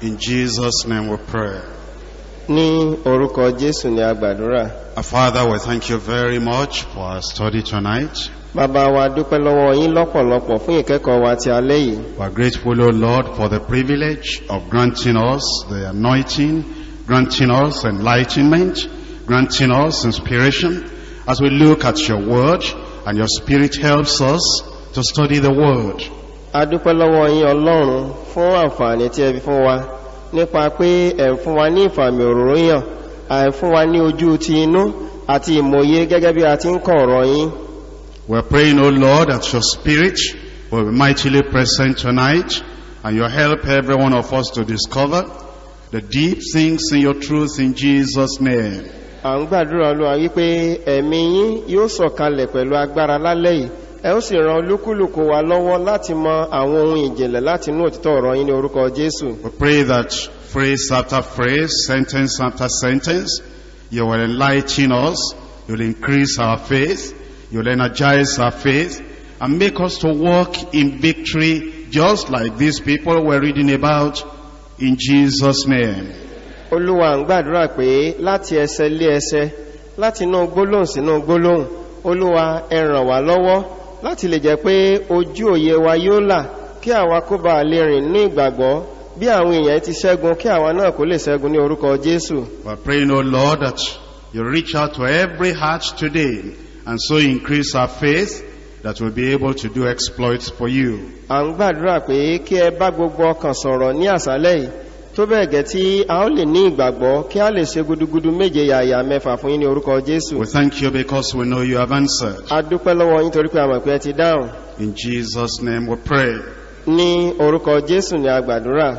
In Jesus' name we pray. ní orúkọ jésù ni a gbàdúrà Our Father, we thank you very much for our study tonight. bàbá wa dúpẹ́ lọ́wọ́ yín lọ́pọ̀lọpọ̀ fún ìkẹ́kọ̀ọ́ wa ti alẹ́ yìí We are grateful, O Lord, for the privilege of granting us the anointing, granting us enlightenment, granting us inspiration as we look at your word and your spirit helps us to study the word. a dúpẹ́ lọ́wọ́ yín ọlọ́run fún àǹfààní tí ẹ fi fún wa nípa pé ẹ̀ ń fún wa ní ìfàmì òróró yàn à ń fún wa ní ojú ti inú àti ìmòye gẹ́gẹ́ bí a ti ń kọ̀ ọ̀rọ̀ yín We're praying, O Lord, that your spirit will be mightily present tonight and you help every one of us to discover the deep things in your truth in Jesus' name. à ń gbàdúrà olúwa wípé ẹ̀mí yín yóò sọ̀kalẹ̀ pẹ̀lú agbára lálẹ́ yìí ẹ ó sì ran olúkúlùkù wa lọ́wọ́ láti mọ àwọn ohun ìjìnlẹ̀ láti inú òtítọ́ ọ̀rọ̀ yín ní orúkọ jésù We pray that phrase after phrase, sentence after sentence, you will enlighten us, you'll increase our faith, you'll energize our faith, and make us to walk in victory just like these people we're reading about in Jesus' name. olúwa ń gbàdúrà pé láti ẹsẹ lé ẹsẹ láti inú gbólóhùn sínú gbólóhùn olúwa ẹ ràn wá lọ́wọ́ láti lè jẹ́ pé ojú òye wa yóò là kí àwa kó bá lè rìn ní ìgbàgbọ́ bí àwọn èèyàn ti ṣẹ́gun kí àwa náà kó lè ṣẹ́gun ní orúkọ jésù We're praying, O Lord, that you reach out to every heart today and so increase our faith that we'll be able to do exploits for you. à ń gbàdúrà pé kí ẹ bá gbogbo ọkàn sọ̀rọ̀ ní àṣálẹ̀ yìí tó bẹ́ẹ̀ gẹ́ tí a ó lè ní ìgbàgbọ́ kí a lè ṣe gudugudu méje yàyà mẹ́fà fún yín ní orúkọ jésù We thank you because we know you have answered. a dúpẹ́ lọ́wọ́ yín torí pé a mọ̀ pé ẹ ti dáhùn In Jesus' name we pray. ní orúkọ jésù ni a gbàdúrà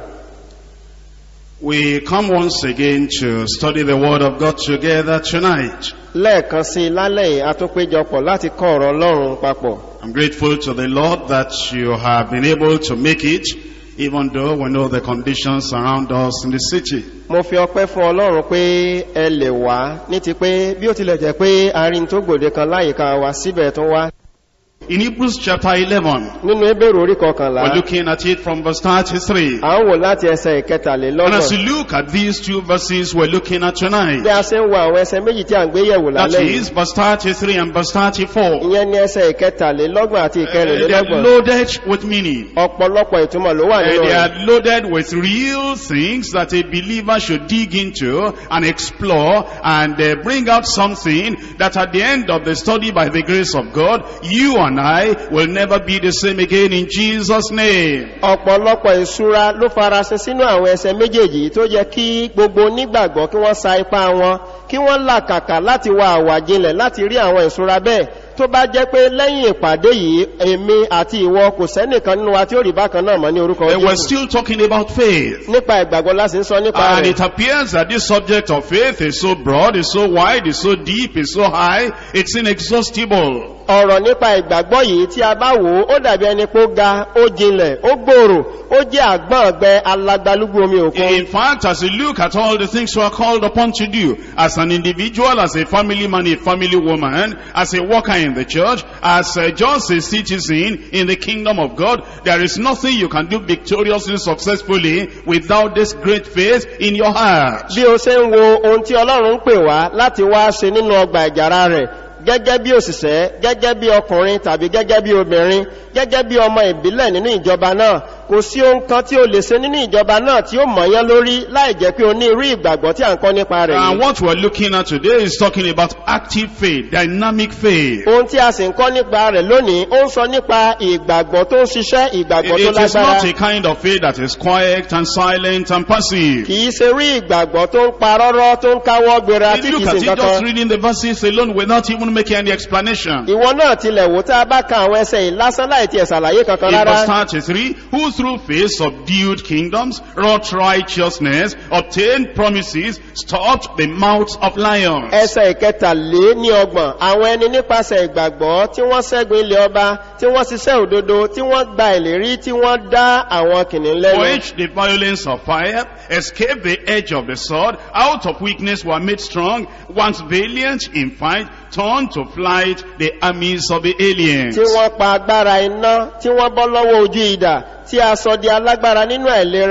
We come once again to study the Word of God together tonight. lẹ́ẹ̀kan sí i lálẹ́ yìí a tún péjọpọ̀ láti kọ́ ọ̀rọ̀ ọlọ́run papọ̀ I'm grateful to the Lord that you have been able to make it, even though we know the conditions around us in the city. mo fi ọpẹ́ fún ọlọ́run pé ẹ lè wá ní ti pé bí ó tilẹ̀ jẹ́ pé arin tó gbòde kan láyìíká wa síbẹ̀ tún wá In Hebrews chapter 11, nínú ebèrè orí kọkànlá we're looking at it from verse 33. à ń wò láti ẹsẹ̀ And as ìkẹtàlélọ́gbọ̀n you look at these two verses we're looking at bí tonight, a ṣe ń wo àwọn ẹsẹ̀ méjì tí a ń gbé yẹ̀wò that lálẹ́ yìí is verse 33 and verse 34, ìyẹn ní ẹsẹ̀ ìkẹtàlélọ́gbọ̀n àti uh, they're ìkẹrìnlélọ́gbọ̀n loaded with meaning. ọ̀pọ̀lọpọ̀ ìtumọ̀ ló wà Uh, nínú they rẹ̀ are loaded with real things that a believer should dig into and explore and uh, bring out something that at the end of the study by the grace of God, you and I will never be the same again in Jesus' name. ọ̀pọ̀lọpọ̀ ìṣúra ló farasin sínú àwọn ẹsẹ̀ méjèèjì tó yẹ kí gbogbo onígbàgbọ́ kí wọ́n sa ipá wọn kí wọ́n làkàkà láti wá àwàjinlẹ̀ láti rí àwọn ìṣúra bẹ́ẹ̀ tó bá jẹ́ pé lẹ́yìn ìpàdé yìí èmi àti ìwọ kò sẹ́nìkan nínú wa tí ó rí bákan náà mọ́ ní orúkọ And we're jésù still talking about faith. nípa ìgbàgbọ́ láti ń sọ nípa And rẹ̀ it appears that this subject of faith is so broad, is so wide, is so deep, is so high, it's inexhaustible. ọ̀rọ̀ nípa ìgbàgbọ́ yìí tí a bá wò ó ó dàbí ẹni pé ó ga ó jinlẹ̀ ó gbòòrò ó jẹ́ àgbọ̀n ọ̀gbẹ alagbalúgbú omi òkun In fact, as you look at all the things you are called upon to do, as an individual, as a family man, a family woman, as a worker in the church, as uh, just a citizen in the kingdom of God, there is nothing you can do victoriously, successfully, without this great faith in your heart. bí o ṣe ń wo ohun tí ọlọ́run ń pè wá láti wá ṣe nínú ọgbà ìjàrá rẹ̀ gẹ́gẹ́ bí òṣìṣẹ́ gẹ́gẹ́ bí ọkùnrin tàbí gẹ́gẹ́ bí obìnrin gẹ́gẹ́ bí ọmọ ìbílẹ̀ nínú ìjọba náà kò sí ohun kan tí o lè ṣe nínú ìjọba náà tí ó mọ̀yán lórí láì jẹ́ pé o ní irú ìgbàgbọ́ tí à ń kọ́ nípa rẹ̀ And yìí what we're looking at today is talking about active faith, dynamic faith. ohun tí a sì ń kọ́ nípa rẹ̀ lónìí ó ń sọ nípa ìgbàgbọ́ tó ń ṣiṣẹ́ ìgbàgbọ́ tó It is lágbára not a kind of faith that is quiet and silent and passive. kì í ṣe rí ìgbàgbọ́ tó ń parọ́rọ́ tó ń káwọ́ gbéra tí You kì look í at ṣe it just kankan reading the verses alone without even making any explanation. ìwọ náà tilẹ̀ wò tá a bá ka àwọn ẹsẹ̀ yìí lásán láì tiẹ̀ ṣàlàyé kankan In verse rárá 33, who through faith subdued kingdoms, wrought righteousness, obtained promises, stopped the mouths of lions. ẹsẹ̀ ìkẹtàlé ní ọgbọ̀n àwọn ẹni nípasẹ̀ ìgbàgbọ́ tí wọ́n ṣẹ́gun ilẹ̀ ọba tí wọ́n ṣiṣẹ́ òdodo tí wọ́n gba ìlérí tí wọ́n dá àwọn kìnnìún lẹ́nu Quenched the violence of fire, escaped the edge of the sword, out of weakness were made strong, once valiant in fight, turned to flight the armies of the aliens. tí wọ́n pa agbára iná tí wọ́n bọ́ lọ́wọ́ ojú idà tí a sọ di alágbára nínú àìlera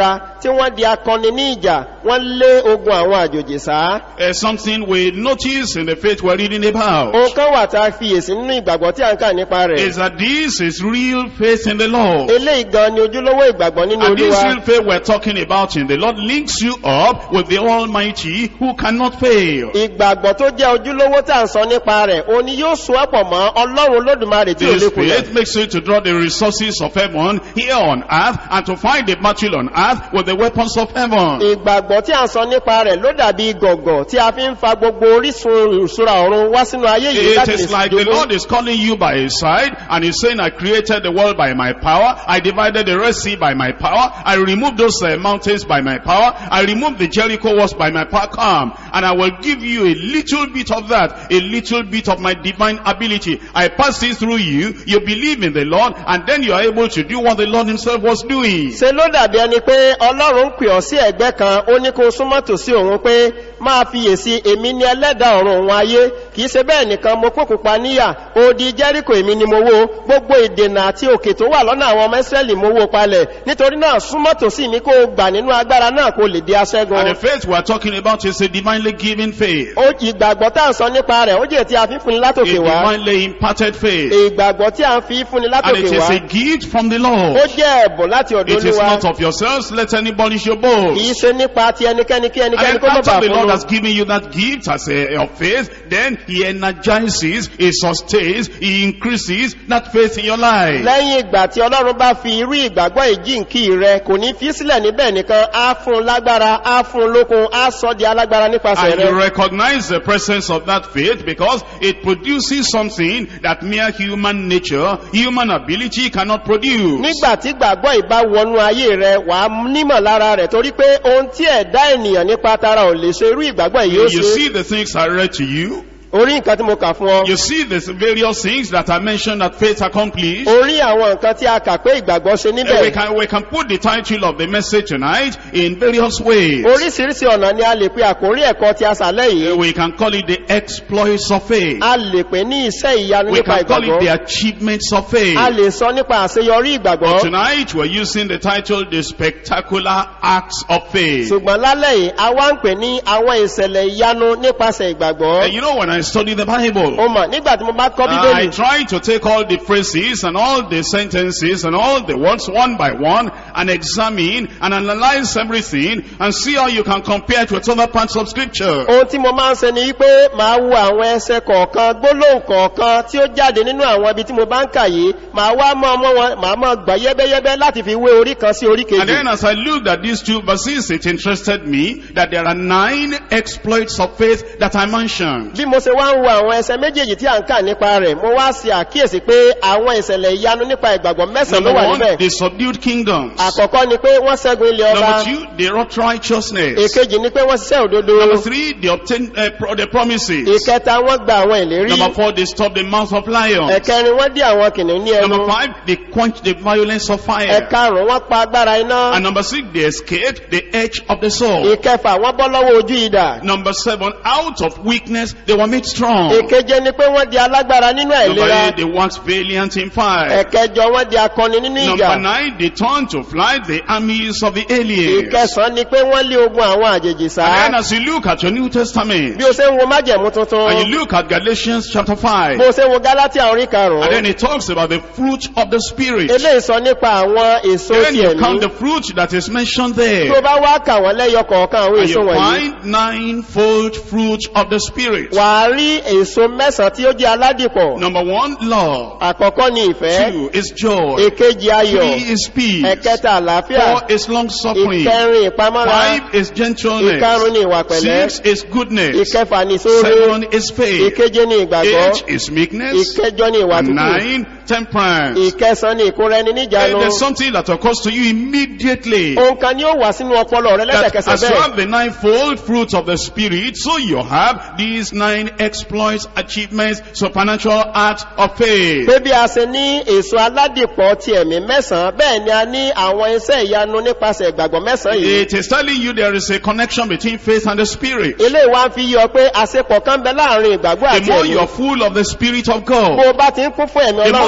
tí wọ́n di akọni ní ìjà wọ́n lé ogun àwọn àjòjì sá Uh, something we notice in the faith we're reading about ohun kan wà tá a fiyèsí nínú ìgbàgbọ́ tí a ń kà nípa rẹ̀ is that this is real faith in the Lord. eléyìí gan ni ojúlówó ìgbàgbọ́ nínú And this olúwa real faith we're talking about in the Lord links you up with the Almighty who cannot fail. ìgbàgbọ́ tó jẹ́ ojúlówó tá à ń sọ nípa rẹ̀ òun ni yóò so ọ́pọ̀ mọ́ ọlọ́run olódùmarè tí ò This lè kulẹ̀ faith makes you to draw the resources of heaven here on earth and to find the battle on earth with the weapons of heaven. ìgbàgbọ́ tí à ń sọ nípa rẹ̀ ló dàbí gọ̀gọ̀ tí a fi ń fa gbogbo orísun ìṣúra ọ̀run wá sínú ayé yìí It láti lè is like the jogún. Lord is calling you by his side and he's saying, I created the world by my power. I divided the Red Sea by my power. I removed those uh, mountains by my power. I removed the Jericho walls by my power. Come and I will give you a little bit of that, a little bit of my divine ability. I pass it through you. You believe in the Lord and then you are able to do what the Lord himself was doing. ṣe ló dàbí ẹni pé ọlọ́run ń pè ọ́ sí ẹ̀gbẹ́ kan ó ní kó súnmọ́ tòsí òun pé máa fiyèsí èmi ni ẹlẹ́dàá ọ̀run òun ayé kìí ṣe bẹ́ẹ̀ nìkan mo kókò pa níyà odi jẹ́ríkò èmi ni mo wó gbogbo ìdènà àti òkè tó wà lọ́nà àwọn ọmọ ìsírẹ́lì mo wó palẹ̀ nítorí náà súnmọ́ tòsí mi kó o gbà nínú agbára náà kó lè di aṣẹ́gun And the faith we are talking about is a divinely given faith. ó ìgbàgbọ́ tá à ń sọ nípa rẹ̀ ó jẹ́ tí a fi ń fúnni A látòkè wá divinely imparted faith. ìgbàgbọ́ tí a ń fi fúnni And látòkè it is wá a gift from the ó Lord. jẹ́ ẹ̀bùn láti ọ̀dọ̀ It is olúwa not of yourselves, let anybody show boast. kìí ṣe nípa ti ẹnikẹ́ni kí And ẹnikẹ́ni then kó mọ̀ after bà the Lord fún has given you that gift as a of faith, then He energizes, He sustains, He increases that faith in your life. lẹ́yìn ìgbà tí ọlọ́run bá fi irú ìgbàgbọ́ ìjíǹkí rẹ kò ní fi sílẹ̀ níbẹ̀ nìkan á fún un lágbára á fún un lókun á sọ di alágbára nípasẹ̀ And you rẹ recognize the presence of that faith because it produces something that mere human nature, human ability cannot produce. nígbà tí gbàgbọ́ ìbá wọnú ayé rẹ wà á nímọ̀ lára rẹ̀ torí pé ohun tí ẹ̀dá ènìyàn nípa tara ò lè ṣe irú ìgbàgbọ́ yìí ó You ṣe see the things I read to you. orí nǹkan tí mo kà fún ọ You see the various things that I mentioned that faith accomplished. orí àwọn nǹkan tí a kà pé ìgbàgbọ́ ṣe And we níbẹ̀ can, we can put the title of the message tonight in various ways. oríṣiríṣi ọ̀nà ni a lè pe àkórí ẹ̀kọ́ tí a sàlẹ̀ yìí We can call it the exploits of faith. a lè pè ní iṣẹ́ ìyanu We nípa can call it the ìgbàgbọ́ achievements of faith. a lè sọ nípa àṣeyọrí But ìgbàgbọ́ tonight we're using the title the spectacular acts of faith. ṣùgbọ́n lálẹ́ yìí a wá ń pè ní àwọn ìṣẹ̀lẹ̀ ìyanu nípasẹ̀ ìgbàgbọ́ And you know when I study the Bible, o mọ̀ nígbà tí mo bá kọ́ I bíbélì try to take all the phrases and all the sentences and all the words one by one and examine and analyze everything and see how you can compare it with other parts of scripture. ohun tí mo máa ń ṣe ni wípé màá wo àwọn ẹsẹ kọ̀ọ̀kan gbólóhùn kọ̀ọ̀kan tí ó jáde nínú àwọn ibi tí mo bá ń kà yìí màá wá mọ́ ọmọ wọn màá mọ́ gbà yẹ́bẹ́yẹ́bẹ́ láti fi wé orí kan sí orí And kejì then as I looked at these two verses, it interested me that there are nine exploits of faith that I mentioned. bí mo ṣe wá ń wo àwọn ẹsẹ méjèèjì tí à ń kà nípa rẹ̀ mo wá ṣe àkíyèsí pé àwọn ìṣẹ̀lẹ̀ ìyanu nípa ìgbàgbọ́ mẹ́sàn-án ló Number wà one, níbẹ̀ they subdued kingdoms. àkọ́kọ́ ni pé wọ́n ṣẹ́gun ilé ọba Number two, they wrought righteousness. èkejì ni pé wọ́n ṣiṣẹ́ òdodo Number three, they obtained uh, pro- the promises. ìkẹta wọ́n gba àwọn ìlérí Number four, they stopped the mouth of lions. ẹ̀kẹrin wọ́n dí àwọn kìnìún ní ẹnu Number five, they quenched the violence of fire. ẹ̀karùn-ún wọ́n pa agbára iná And number six, they escaped the edge of the sword. ìkẹfà wọ́n bọ́ lọ́wọ́ ojú idà Number seven, out of weakness, they were made strong. ìkeje ni pé wọ́n di alágbára nínú Number àìlera eight, they waxed valiant in fire. ẹ̀kẹjọ wọ́n di akọni nínú ìjà Number nine, they turned to flight the armies of the aliens. ìkẹsàn ni pé wọ́n lé ogun àwọn àjèjì sá And then as you look at your New Testament, bí o ṣe ń wo májẹ̀mú tuntun and you look at Galatians chapter 5, bó o ṣe ń wo galatia orí and then karùn-ún it talks about the fruit of the Spirit. eléyìí sọ nípa àwọn èso Then ti you count ẹ̀mí the fruit that is mentioned tó there. bá wá kà wọ́n lẹ́yọ kọ̀ọ̀kan àwọn And èso you wọ̀nyí find ninefold fruit of the Spirit. wà á rí èso mẹ́sàn-án tí ó jẹ́ aládìpọ̀ Number one, love. àkọ́kọ́ ni ìfẹ́ Two is joy. èkejì ayọ̀ Three is peace. ẹ̀kẹta àlàáfíà Four is long suffering. ìkẹrin ìpamọ́ra Five is gentleness. ìkarùn ni ìwà pẹ̀lẹ́ Six is goodness. ìkẹfà ni ìṣòro Seven is faith. ìkeje ni ìgbàgbọ́ Eight is meekness. ìkẹjọ ni ìwà And tútù nine, temperance. ìkẹsàn ni ìkóra ẹni And níjànú there's something that occurs to you immediately. ohun kan ni ó wà sínú ọpọlọ rẹ That lẹ́sẹ̀kẹsẹ̀ as you bẹ́ẹ̀ have the ninefold fruits of the Spirit, so you have these nine exploits, achievements, supernatural acts of faith. pé bí a ṣe ní èso aládìpọ̀ ti ẹ̀mí mẹ́sàn-án bẹ́ẹ̀ ni a ní àwọn iṣẹ́ ìyanu nípasẹ̀ ìgbàgbọ́ mẹ́sàn-án yìí It is telling you there is a connection between faith and the Spirit. ilé wa ń fi yọ pé àṣepọ̀ kan bẹ láàrin ìgbàgbọ́ The àti more ẹ̀mí you are full of the Spirit of bó God, o bá ti ń kún fún ẹ̀mí the more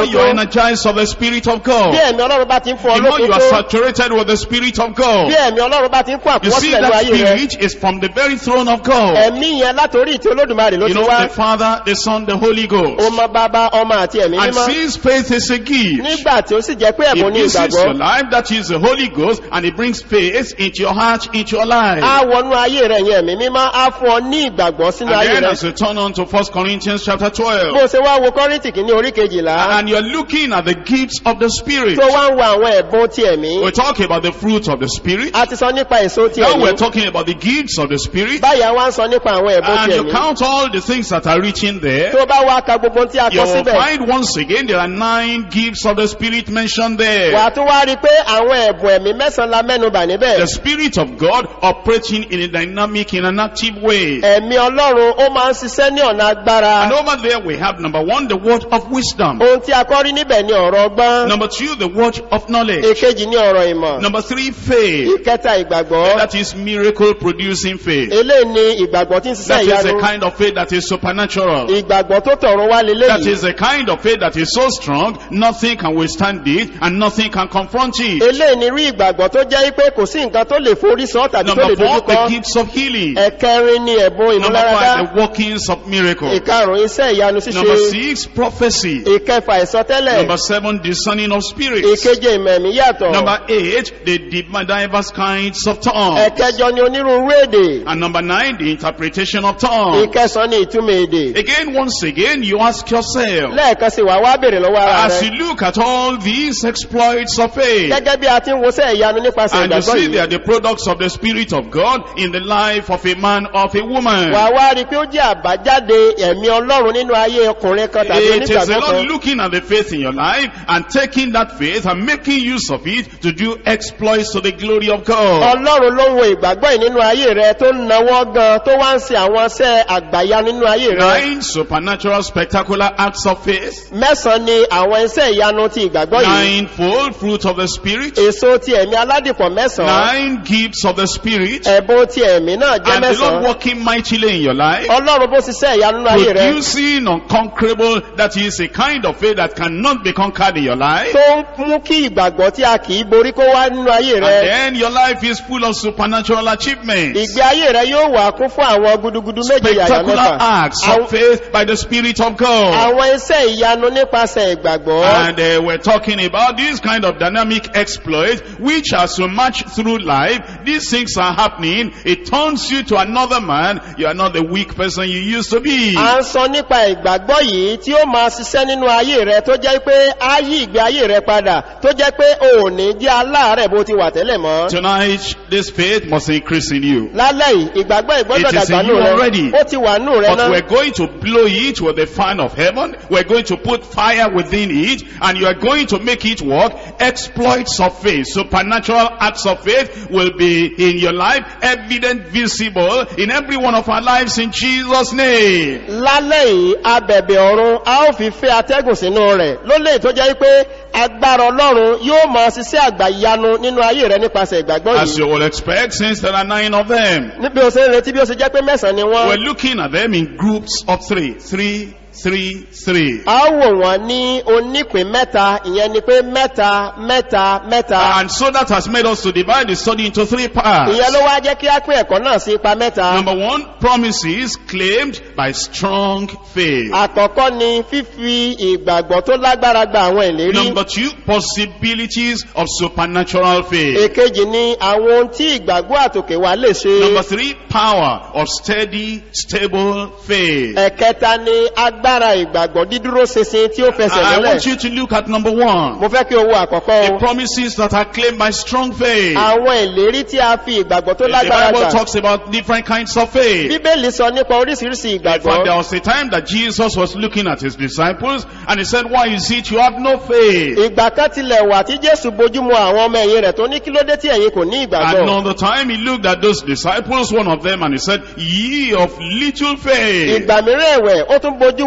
more you are tó energized of the Spirit of God, bí ẹ̀mí ọlọ́run bá ti ń fún ọ the more you lókun are tó saturated with the Spirit of God. bí ẹ̀mí ọlọ́run bá ti ń kún You see, àkúwọ́sílẹ̀ ní that ayé rẹ Spirit is from the very throne of God. ẹ̀mí yẹn látòrí ìtì olódùmarè ló You ti know, wá the Father, the Son, the Holy Ghost. ọmọ bàbá ọmọ àti ẹ̀mí And mímọ́ since faith is a gift, nígbà tí ó sì jẹ́ pé ẹ̀bùn ní It visits ìgbàgbọ́ your life, that is the Holy Ghost, and it brings faith into your heart, into your life. á wọnú ayé rẹ̀ yẹn ẹ̀mí mímọ́ á fún ọ ní ìgbàgbọ́ sínú And ayé then rẹ̀ as you turn on to 1 Corinthians chapter 12, bó ṣe wá wo kọ́rìntì kìíní orí kejìlá and you're looking at the gifts of the Spirit. tó wá ń wo àwọn ẹ̀bùn ti ẹ̀mí We're talking about the fruit of the Spirit. a ti sọ nípa èso ti Now ẹ̀mí we're talking about the gifts of the Spirit. báyà wá ń sọ nípa àwọn ẹ̀bùn And ti you ẹ̀mí count all the things that are written there. tó bá wá ka gbogbo tí a You kọ will síbẹ̀ find once again there are nine gifts of the Spirit mentioned wà there. á tún wá rí i pé àwọn ẹ̀bùn ẹ̀mí mẹ́sàn-án la mẹ́nubà níbẹ̀ The Spirit of God operating in a dynamic, in an active way. ẹ̀mí ọlọ́run ó máa ń ṣiṣẹ́ ní ọ̀nà agbára And over there we have number one, the word of wisdom. ohun tí a kọ́ rí níbẹ̀ ni ọ̀rọ̀ ọgbọ́n Number two, the word of knowledge. èkejì ní ọ̀rọ̀ ìmọ̀ Number three, faith. ìkẹta ìgbàgbọ́ That is miracle producing faith. eléyìí ni ìgbàgbọ́ tí ń ṣiṣẹ́ That is ìyanu a kind of faith that is supernatural. ìgbàgbọ́ tó tọ̀run wá That leléyìí is a kind of faith that is so strong, nothing can withstand it and nothing can confront it. eléyìí ni rí ìgbàgbọ́ tó jẹ́ pé kò sí nǹkan tó lè forí sọ tàbí tó lè Number four, dojúkọ the gifts of healing. ẹ̀kẹrin ni ẹ̀bùn Number ìmúláradá five, the workings of miracles. ìkarùn iṣẹ́ ìyanu Number ṣíṣe six, prophecy. ìkẹfà ìsọtẹ́lẹ̀ Number seven, discerning of spirits. ìkeje ìmẹ̀mí yàtọ̀ Number eight, the di- diverse kinds of tongues. ẹ̀kẹjọ ni onírúurú èdè And number nine, the interpretation of tongues. ìkẹsàn ni ìtumọ̀ èdè Again, once again, you ask yourself, lẹ́ẹ̀kan sí wà wá bèèrè lọ́wọ́ ara as rẹ̀ you look at all these exploits of faith, gẹ́gẹ́ bí a ti ń wosẹ́ ìyanu nípasẹ̀ and you ìgbàgbọ́ see they yìí are the products of the Spirit of God in the life of a man of a woman. wà wá rí i pé ó jẹ́ àbájáde ẹ̀mí ọlọ́run nínú ayé ọkùnrin kan tàbí It is the onígbàgbọ́ Lord kan looking at the faith in your life and taking that faith and making use of it to do exploits to the glory of God. ọlọ́run ló ń wo ìgbàgbọ́ yìí nínú ayé rẹ tó ń nawọ́ gan tó wá ń ṣe àwọn iṣẹ́ àgbàyà nínú ayé rẹ Nine supernatural spectacular acts of faith. mẹ́sàn-án ni àwọn iṣẹ́ ìyanu ti ìgbàgbọ́ yìí Ninefold fruit of the Spirit. èso ti ẹ̀mí aládìpọ̀ mẹ́sàn-án Nine gifts of the Spirit. ẹ̀bùn ti ẹ̀mí náà jẹ́ And the Lord mẹ́sàn-án working mightily in your life. ọlọ́run bó ṣiṣẹ́ ìyanu nínú ayé rẹ Producing unconquerable, that is a kind of faith that cannot be conquered in your life. tó ń mú kí ìgbàgbọ́ tí a kì í borí kó wá nínú ayé And rẹ then your life is full of supernatural achievements. ìgbé ayé rẹ yóò wà kún fún àwọn gudugudu méje yàyà Spectacular mẹ́fà acts Àwọn- of faith by the Spirit of God. àwọn iṣẹ́ ìyanu nípasẹ̀ ìgbàgbọ́ And uh, we're talking about this kind of dynamic exploit, which as you march through life, these things are happening. It turns you to another man. You are not the weak person you used to be. a ń sọ nípa ìgbàgbọ́ yìí tí ó máa ṣiṣẹ́ nínú ayé rẹ tó jẹ́ pé á yí ìgbé ayé rẹ padà tó jẹ́ pé o ò ní jẹ́ aláàárẹ̀ bó ti wà tẹ́lẹ̀ mọ́. Tonight, this faith must increase in you. lálẹ́ yìí ìgbàgbọ́ ìgbọ́dọ̀ It is dàgbà in nù you rẹ already. ó ti wà nù rẹ But náà. we're going to blow it with the fan of heaven. We're going to put fire within it. And you are going to make it work. Exploits of faith, supernatural acts of faith will be in your life, evident, visible in every one of our lives in Jesus' name. lálẹ́ yìí abẹ̀bẹ̀ ọ̀run a ó fi fẹ́ atẹ́gùn sínú rẹ̀ ló lè tó jẹ́ pé agbára ọlọ́run yóò máa ṣiṣẹ́ àgbàyanu nínú ayé rẹ nípasẹ̀ ìgbàgbọ́ As yìí. you will expect, since there are nine of them, níbi o ṣe ń retí bí ó ṣe jẹ́ pé mẹ́sàn-án ni wọ́n. we're looking at them in groups of three. Three, three, three. a ó wò wọ́n ní onípín mẹ́ta ìyẹn ni pé mẹ́ta mẹ́ta mẹ́ta. And so that has made us to divide the study into three parts. ìyẹn ló wá jẹ́ kí á pín ẹ̀kọ́ náà sí ipa mẹ́ta. Number one, promises claimed by strong faith. àkọ́kọ́ ni fífi ìgbàgbọ́ tó lágbára gba àwọn ìlérí. Number two, possibilities of supernatural faith. èkejì ni àwọn ohun tí ìgbàgbọ́ àtòkè wa lè ṣe. Number three, power of steady, stable faith. ẹ̀kẹta ni agbára ìgbàgbọ́ dídúró ṣinṣin tí ó fẹsẹ̀ I lọ́lẹ̀. want you to look at number one. mo fẹ́ kí o wo àkọ́kọ́ The o. promises that are claimed by strong faith. àwọn ìlérí tí a fi ìgbàgbọ́ tó The lágbára Bible gbà. talks about different kinds of faith. bíbélì sọ nípa oríṣiríṣi In fact, there ìgbàgbọ́. was a time that Jesus was looking at his disciples and he said, why is it you have no faith? ìgbà kan tilẹ̀ wà tí jésù bójúmu àwọn ọmọ ẹ̀yìn rẹ̀ tó ní kí ló dé tí ẹ̀yin kò ní ìgbàgbọ́. Another time he looked at those disciples, one of them, and he said, ye of little faith. ìgbà mìíràn ẹ̀wẹ̀ ó tún bójú wo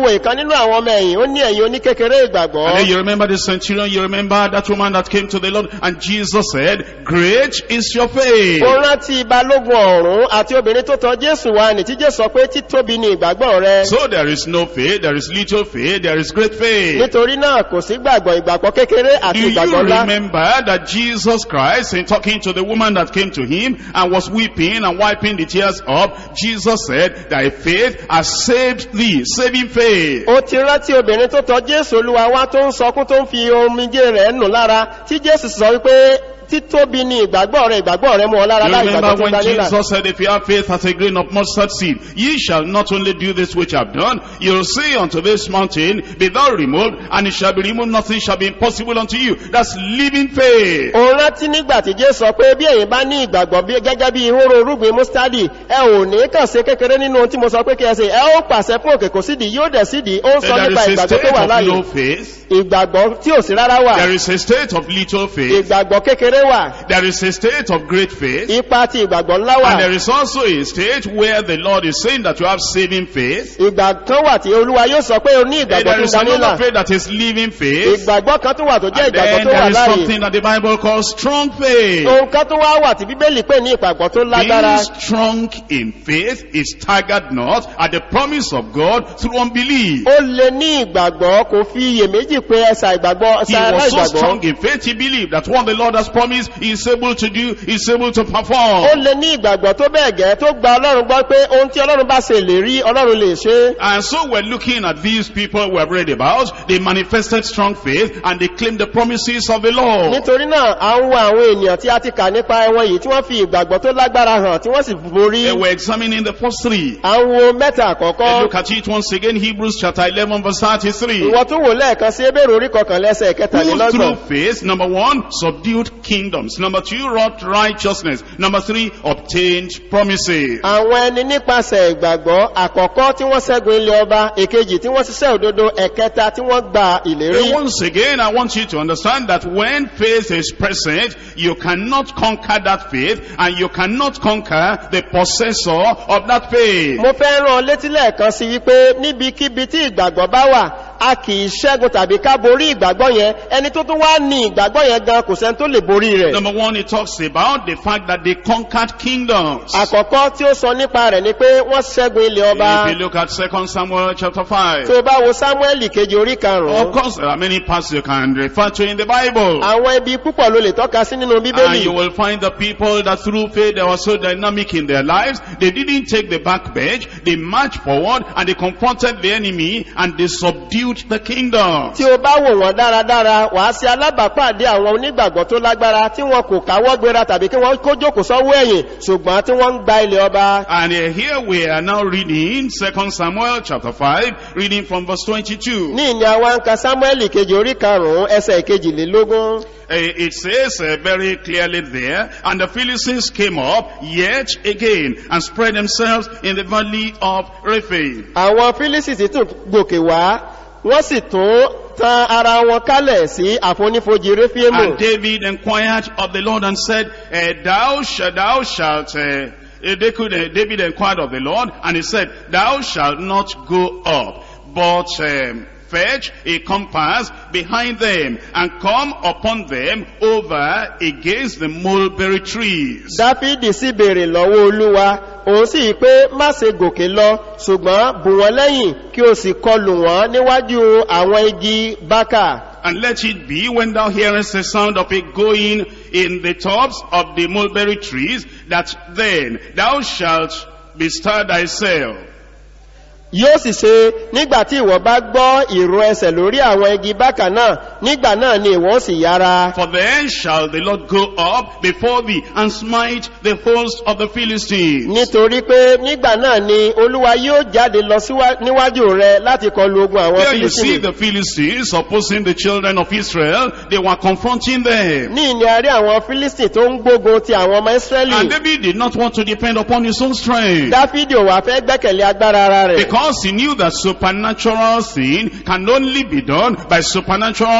wo ìkan nínú àwọn ọmọ ẹ̀yìn ó ní ẹ̀yìn oníkékeré ìgbàgbọ́ And then you remember the centurion, you remember that woman that came to the Lord, and Jesus said, Great is your faith. ó rántí balógun ọ̀rún àti obìnrin tó tọ jésù wá ní tí jésù sọ pé títóbi ni ìgbàgbọ́ rẹ So there is no faith, there is little faith, there is great faith. nítorí náà kò sí gbàgbọ́ ìgbàgbọ́ kékeré Do àti you ìgbàgbọ́ ńlá remember that Jesus Christ, in talking to the woman that came to him and was weeping and wiping the tears up, Jesus said, Thy faith has saved thee, saving faith. ó ti rántí obìnrin tó tọ jésù olúwa wá tó ń sọkún tó ń fi omijé rẹ̀ nù lára tí jésù sọ wípé títóbi ni ìgbàgbọ́ rẹ ìgbàgbọ́ rẹ mú ọ lára You láì remember ìgbàgbọ́ tó when gba nílà Jesus said, If you have faith as a grain of mustard seed, ye shall not only do this which I have done, you'll say unto this mountain, Be thou removed, and it shall be removed, nothing shall be impossible unto you. That's living faith. òun rántí nígbà tí jésù sọ pé bí ẹ̀yin bá ní ìgbàgbọ́ bí gẹ́gẹ́ bí ihóró orúgbìn mustadi ẹ ò ní kàn sí kékeré nínú ohun tí mo sọ pé kí ẹ ṣe ẹ ó pàṣẹ fún òkè kò sídìí yóò dẹ̀ sídìí ó ń sọ There nípa is a ìgbàgbọ́ tó state wà of láàyè no faith. ìgbàgbọ́ tí ò sí rárá wà There is a state of little faith. ìgbàgbọ́ kékeré wà There is a state of great faith. ipa ti ìgbàgbọ́ ńlá wà And there is also a state where the Lord is saying that you have saving faith. ìgbà kan wà tí olúwa yóò sọ pé o ní And ìgbàgbọ́ there tó is gba nílà another faith that is living faith. ìgbàgbọ́ kan tó wà tó jẹ́ And ìgbàgbọ́ then tó wà there is láàyè something that the Bible calls strong faith. ohun kan tó wá wà tí bíbélì pè ní ìgbàgbọ́ tó lágbára Being strong in faith is staggered not at the promise of God through unbelief. ó lè ní ìgbàgbọ́ kò fi iyèméjì pé ẹsà ìgbàgbọ́ He ẹsà was so aláìgbàgbọ́ strong in faith, he believed that what the Lord has promised, he is able to do, he is able to ó perform. lè ní ìgbàgbọ́ tó bẹ́ẹ̀ gẹ́ tó gba ọlọ́run gbọ́ pé ohun tí ọlọ́run bá ṣe lè rí ọlọ́run lè ṣe And so we're looking at these people we have read about. They manifested strong faith and they claimed the promises of the Lord. nítorí náà à ń wo àwọn ènìyàn tí a ti kà nípa ẹwọn yìí tí wọ́n fi ìgbàgbọ́ tó lágbára hàn tí wọ́n sì borí They were examining the first three. à ń wo mẹ́ta Let's àkọ́kọ́ look at it once again, Hebrews chapter 11 verse 33. ìwọ tó wò lẹ́ẹ̀kan sí ebéèrè orí kọkànlẹ́sẹ̀ Who kẹtàlélọ́gbọ̀n through faith, number one, subdued kingdoms. Number two, wrought righteousness. Number three, obtained promises. àwọn ẹni nípasẹ̀ ìgbàgbọ́ àkọ́kọ́ tí wọ́n ṣẹ́gun ilé ọba èkejì tí wọ́n ṣiṣẹ́ òdodo ẹ̀kẹta tí wọ́n gba ìlérí And once again, I want you to understand that when faith is present, you cannot conquer that faith and you cannot conquer the possessor of that faith. mo fẹ́ rán ọ létí lẹ́ẹ̀kan sí wípé níbikíbi tí ìgbàgbọ́ bá wà a kì í ṣẹ́gun tàbí ká borí ìgbàgbọ́ yẹn ẹni tó tún wá ní ìgbàgbọ́ yẹn gan kò sẹ́ni tó lè borí rẹ̀ Number one, it talks about the fact that they conquered kingdoms. àkọ́kọ́ tí ó sọ nípa rẹ̀ ni pé wọ́n ṣẹ́gun ilé ọba If you look at 2 Samuel chapter 5, tó bá wo samuel kejì orí of karùn-ún course there are many parts you can refer to in the Bible. àwọn ibi púpọ̀ ló lè tọ́ka sí nínú And bíbélì you will find the people that through faith they were so dynamic in their lives, they didn't take the back bench, they marched forward and they confronted the enemy and they subdued the kingdom. tí o bá wò wọ́n dáradára wàá sí alábàápàdé àwọn onígbàgbọ́ tó lágbára tí wọn kò káwọ́ gbéra tàbí kí wọ́n kó jókòó sọ́wọ́ ẹ̀yìn ṣùgbọ́n tí wọ́n ń gba ilé ọba And uh, here we are now reading 2 Samuel chapter 5, reading from verse 22. ní ìní àwọn ń ka samuel kejì orí karùn-ún ẹsẹ̀ kejìlélógún Uh, it says uh, very clearly there, and the Philistines came up yet again and spread themselves in the valley of Rephaim. àwọn fílísìtì tún gòkè wá wọ́n sì tún tan ara wọn kálẹ̀ sí àfonífojì réfíèmù And David inquired of the Lord and said, uh, Thou, sh- thou shalt, uh, uh, they could, uh, David inquired of the Lord and he said, Thou shalt not go up, but um, fetch a compass behind them and come upon them over against the mulberry trees. dáfídì sì béèrè lọ́wọ́ olúwa òun sì yí pé má ṣe gòkè lọ ṣùgbọ́n bù wọ́n lẹ́yìn kí o sì kọlù wọ́n níwájú àwọn igi bákà And let it be when thou hearest the sound of it going in the tops of the mulberry trees, that then thou shalt bestir thyself. yóò sì ṣe nígbà tí ìwọ bá gbọ́ ìró ẹsẹ̀ lórí àwọn igi bákà náà nígbà náà ni ìwọ sì yára For then shall the Lord go up before thee and smite the host of the Philistines. nítorí pé nígbà náà ni olúwa yóò jáde lọ síwá- níwájú rẹ láti kọlu ogun àwọn There you see fílísìnì the Philistines opposing the children of Israel. They were confronting them. ní ìní àrí àwọn fílísìnì tó ń gbógun ti àwọn ọmọ And ísírẹ́lì David did not want to depend upon his own strength. dáfídì ò wá fẹ́ gbẹ́kẹ̀lé agbára ara rẹ̀ Because he knew that supernatural thing can only be done by supernatural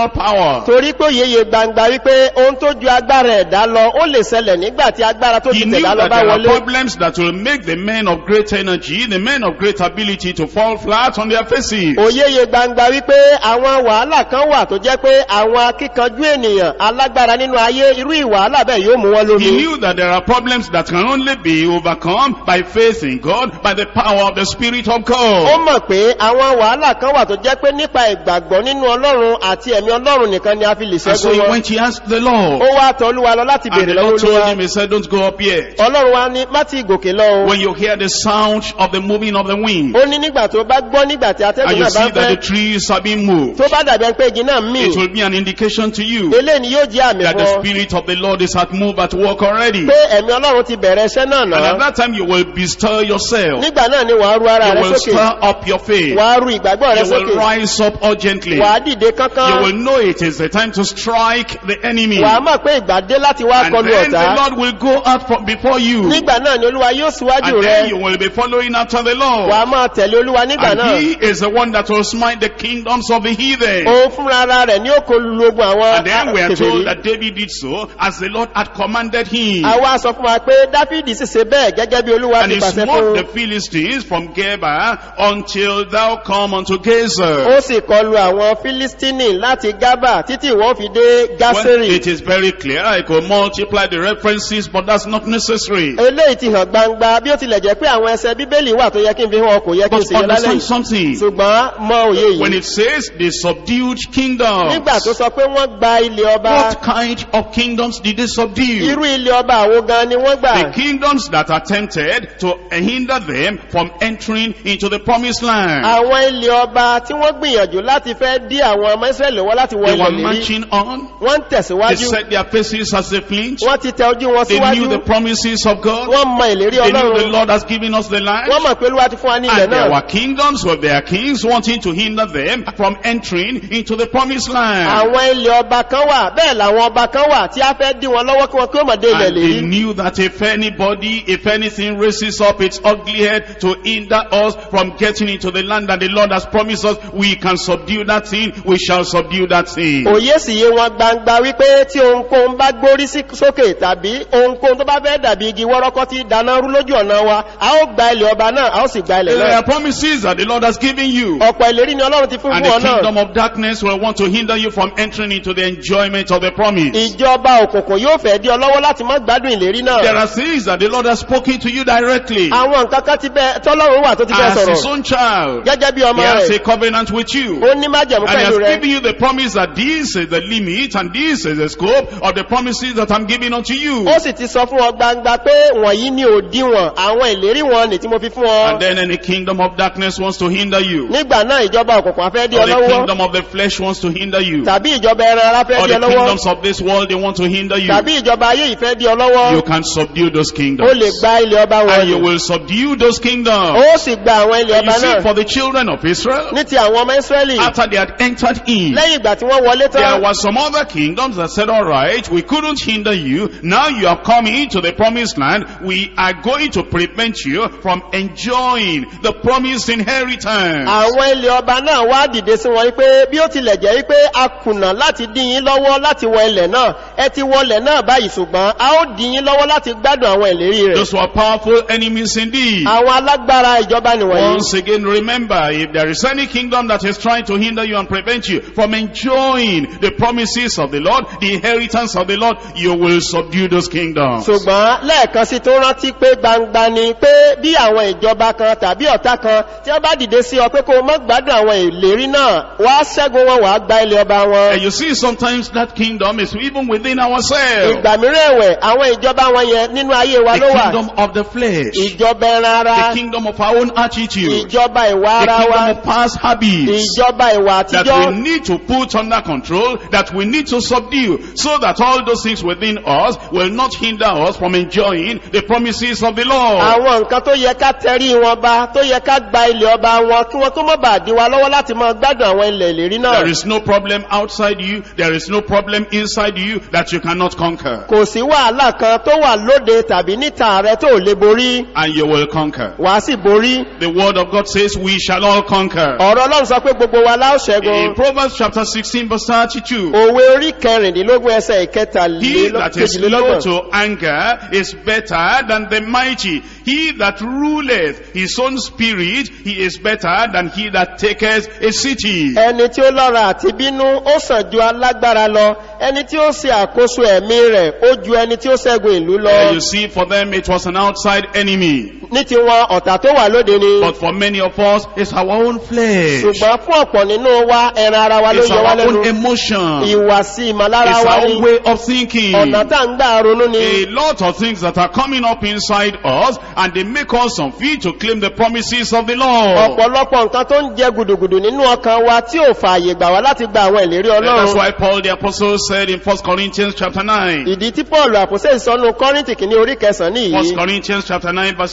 supernatural power. torí pé òyeye gbangba wípé ohun tó ju agbára ẹ̀dá lọ ó lè ṣẹlẹ̀ nígbà tí agbára tó He ti knew tẹ̀dá lọ that bá there are wọlé problems that will make the men of great energy, the men of great ability to fall flat on their faces. òyeye gbangba wípé àwọn wàhálà kan wà tó jẹ́ pé àwọn akíkanjú ènìyàn alágbára nínú ayé irú ìwàhálà bẹ́ẹ̀ yóò mú wọn He lómi knew that there are problems that can only be overcome by faith in God, by the power of the Spirit of ó God. mọ̀ pé àwọn wàhálà kan wà tó jẹ́ pé nípa ìgbàgbọ́ nínú ọlọ́run àti ẹ̀mí ọlọ́run nìkan ni a fi lè And so ṣẹ́gun he wọn went, he asked the ó Lord. wá tọ́lúwa lọ láti And bèèrè the lọ́wọ́ Lord told olúwa him, he said, don't go up yet. ọlọ́run wa ní má ti gòkè lọ o When you hear the sound of the moving of the wind, ó ní nígbà tó bá gbọ́ nígbà tí and atẹ́gùn you náà bá see ń that the fẹ́ trees are being moved, tó bá dàbí ẹni pé igi náà mì it will be an indication to you eléyìí ni yóò jẹ́ àmì that fún the ọ Spirit of the Lord is at move at work already. pé ẹ̀mí ọlọ́run ti bẹ̀rẹ̀ iṣẹ́ náà And at náà that time you will bestir yourself. nígbà náà ni wàá ru ara You rẹ will sókè stir up your faith. wàá ru ìgbàgbọ́ rẹ You will sókè rise up urgently. wàá dìde You kánkán will know it is the time to strike the enemy. wàá mọ̀ pé ìgbà dé láti wá And kọlu then the ọ̀tá Lord will go out from before you. nígbà náà ni olúwa yóò síwájú And then rẹ you will be following after the Lord. wàá máa tẹ̀lé olúwa nígbà And náà he is the one that will smite the kingdoms of the heathen. òun fúnra ara rẹ̀ ní òkò lulógun àwọn And then we are told kèfèrí that David did so as the Lord had commanded him. àwa sọ fún wa pé dáfídì sì ṣe bẹ́ẹ̀ gẹ́gẹ́ bí olúwa And ti he pàṣẹ smote fún the Philistines from Geba until thou come unto Gazer. ó sì kọlu àwọn fílístínì láti gábà títí wọ́n fi dé Well, gásírì it is very clear. I could multiply the references, but that's not necessary. eléyìí ti hàn gbangba bí ó tilẹ̀ jẹ́ pé àwọn ẹsẹ̀ bíbélì wà tó yẹ kí n fi hàn kò yẹ kí n But sì yẹ lálẹ́ understand yìí something. ṣùgbọ́n mọ òye When yìí it says the subdued kingdom, nígbà tó sọ pé wọ́n gba ilé ọba what kind of kingdoms did they subdue? irú ilé ọba àwo gan ni wọ́n gbà The kingdoms that attempted to hinder them from entering into the promised land. àwọn ilé ọba tí wọ́n gbìyànjú láti fẹ́ dí àwọn ọmọ israẹli wọ́n láti wọ They ilẹ̀ were lérí marching on. wọ́n ń They tẹ̀síwájú set their faces as they flinch. wọ́n ti tẹ ojú wọn They síwájú knew the promises of God. wọ́n mọ ìlérí They knew the ọlọ́run Lord has given us the land. wọ́n mọ̀ pé olúwa ti fún wa ní ilẹ̀ And there náà were kingdoms with their kings wanting to hinder them from entering into the promised land. àwọn ilé ọba kan wà bẹ́ẹ̀ làwọn ọba kan wà tí a fẹ́ dí wọn lọ́wọ́ kí wọn kí ó mọ̀ dé ilẹ̀ And they lérí knew that if anybody, if anything raises up its ugly head to hinder us from getting into the land that the Lord has promised us, we can subdue that thing, we shall subdue that thing. òye sì yé wọn gbangba wípé tí ohunkóhun bá gbórí sí sókè tàbí ohunkóhun tó bá fẹ́ dàbí igi wọ́rọ́kọ́ tí dáná rú lójú ọ̀nà wa a ó gba ilẹ̀ ọba náà a ó sì gba ilẹ̀ There náà are promises that the Lord has given you. ọ̀pọ̀ ìlérí ni ọlọ́run ti fún And fún ọ the náà kingdom of darkness will want to hinder you from entering into the enjoyment of the promise. ìjọba òkùnkùn yóò fẹ́ dí ọ lọ́wọ́ láti má gbádùn ìlérí There náà are things that the Lord has spoken to you directly. àwọn nǹkan kan ti bẹ tọ́lọ́run wà tó ti bẹ As his sọ̀rọ̀ own child, gẹ́gẹ́ bí he ọmọ has rẹ̀ a covenant with you. ó ní májẹ̀mú And he pẹ̀lú has rẹ̀ given you the promise that this is the limit and this is the scope of the promises that I'm giving unto you. ó sì ti sọ fún ọ gbangba pé wọ̀nyí ni òdiwọ̀n àwọn ìlérí wọn ní tí mo fi fún ọ And then any kingdom of darkness wants to hinder you. nígbà náà ìjọba òkùnkùn afẹ́ dí Or ọ the lọ́wọ́ kingdom of the flesh wants to hinder you. tàbí ìjọba ẹran ara fẹ́ Or dí the ọ lọ́wọ́ kingdoms of this world, they want to hinder you. tàbí ìjọba ayé ìfẹ́ dí ọ You lọ́wọ́ can subdue those ó lè kingdoms. gba ilẹ̀ ọba wọn And you ni will subdue those kingdoms. ó sì gba àwọn ilẹ̀ And you ọba see, náà for the children of Israel, ní ti àwọn ọmọ israẹli after they had entered in, lẹ́yìn ìgbà tí wọ́n wọlé There tán were some other kingdoms that said, all right, we couldn't hinder you. Now you have come into the promised land. We are going to prevent you from enjoying the promised inheritance. àwọn ilẹ̀ ọba náà wá dìde sí wọn wípé bí ó tilẹ̀ jẹ́ wípé a kùnà láti dín yín lọ́wọ́ láti wọ ilẹ̀ náà ẹ ti wọlẹ̀ náà báyìí ṣùgbọ́n a ó dín yín lọ́wọ́ láti gbádùn àwọn ìlérí rẹ̀ Those were powerful enemies indeed. àwọn alágbára ìjọba nìwọ̀nyí Once again, remember, if there is any kingdom that is trying to hinder you and prevent you from enjoying the promises of the Lord, the inheritance of the Lord, you will subdue those kingdoms. ṣùgbọ́n lẹ́ẹ̀kan sí tó rántí pé gbangba ni pé bí àwọn ìjọba kan tàbí ọ̀tá kan tí wọ́n bá dìde sí ọ pé kó o mọ́ gbádùn àwọn ìlérí náà wá ṣẹ́gun wọn wàá gba ilẹ̀ ọba wọn And you see, sometimes that kingdom is even within ourselves. ìgbà mìíràn ẹ̀wẹ̀ àwọn ìjọba wọn yẹn nínú ayé wa The ló wà kingdom of the flesh. ìjọba ẹran ara The kingdom of our own attitude. ìjọba ìwà The ara wa kingdom of past habits. ìjọba ìwà That àtijọ́ we need to put under control, that we need to subdue, so that all those things within us will not hinder us from enjoying the promises of the Lord. àwọn nǹkan tó yẹ ká tẹrí wọn bá tó yẹ ká gba ilẹ̀ ọba wọn kí wọn kó mọ́ bà dí wa lọ́wọ́ láti máa gbádùn àwọn ilẹ̀ ìlérí náà There is no problem outside you, there is no problem inside you that you cannot conquer. kò sí wàhálà kan tó wà lóde tàbí níta rẹ tó lè borí And you will conquer. wàá sì borí The word of God says we shall all conquer. ọ̀rọ̀ ọlọ́run sọ pé gbogbo wa láò ṣẹ́gun In Proverbs chapter 16 verse 32. òwe orí kẹrìndínlógún ẹsẹ̀ He that is slow ìkẹtàlélọ́gbọ̀n to anger is better than the mighty. He that ruleth his own spirit, he is better than he that taketh a city. ẹni tí ó lọ́ra àti bínú ó sàn ju alágbára lọ ẹni tí ó ṣe àkóso ẹ̀mí rẹ̀ ó ju ẹni tí ó ṣẹ́gun ìlú There lọ you see, for them it was an outside enemy. ní tiwọn ọ̀tá tó wà lóde ni But for many of us, it's our own flesh. ṣùgbọ́n fún ọ̀pọ̀ nínú wa ẹran ara wa ló It's yọ wá our own lẹ́nu emotion. ìwàsí ìmọ̀lára It's wa our ni own way of thinking. ọ̀nà tá ń gbà ronú ni A lot of things that are coming up inside us and they make us unfit to claim the promises of the Lord. ọ̀pọ̀lọpọ̀ nǹkan tó ń jẹ gùdùgùdù nínú ọkàn wa tí ò fààyè gbà wá láti gba àwọn ìlérí And that's ọlọ́run why Paul the apostle said in 1 Corinthians chapter 9. ìdí tí paul àpòsẹ́ ìsọnù kọ́rìntì kìíní orí kẹsàn-án 1 nìyí Corinthians chapter 9 verse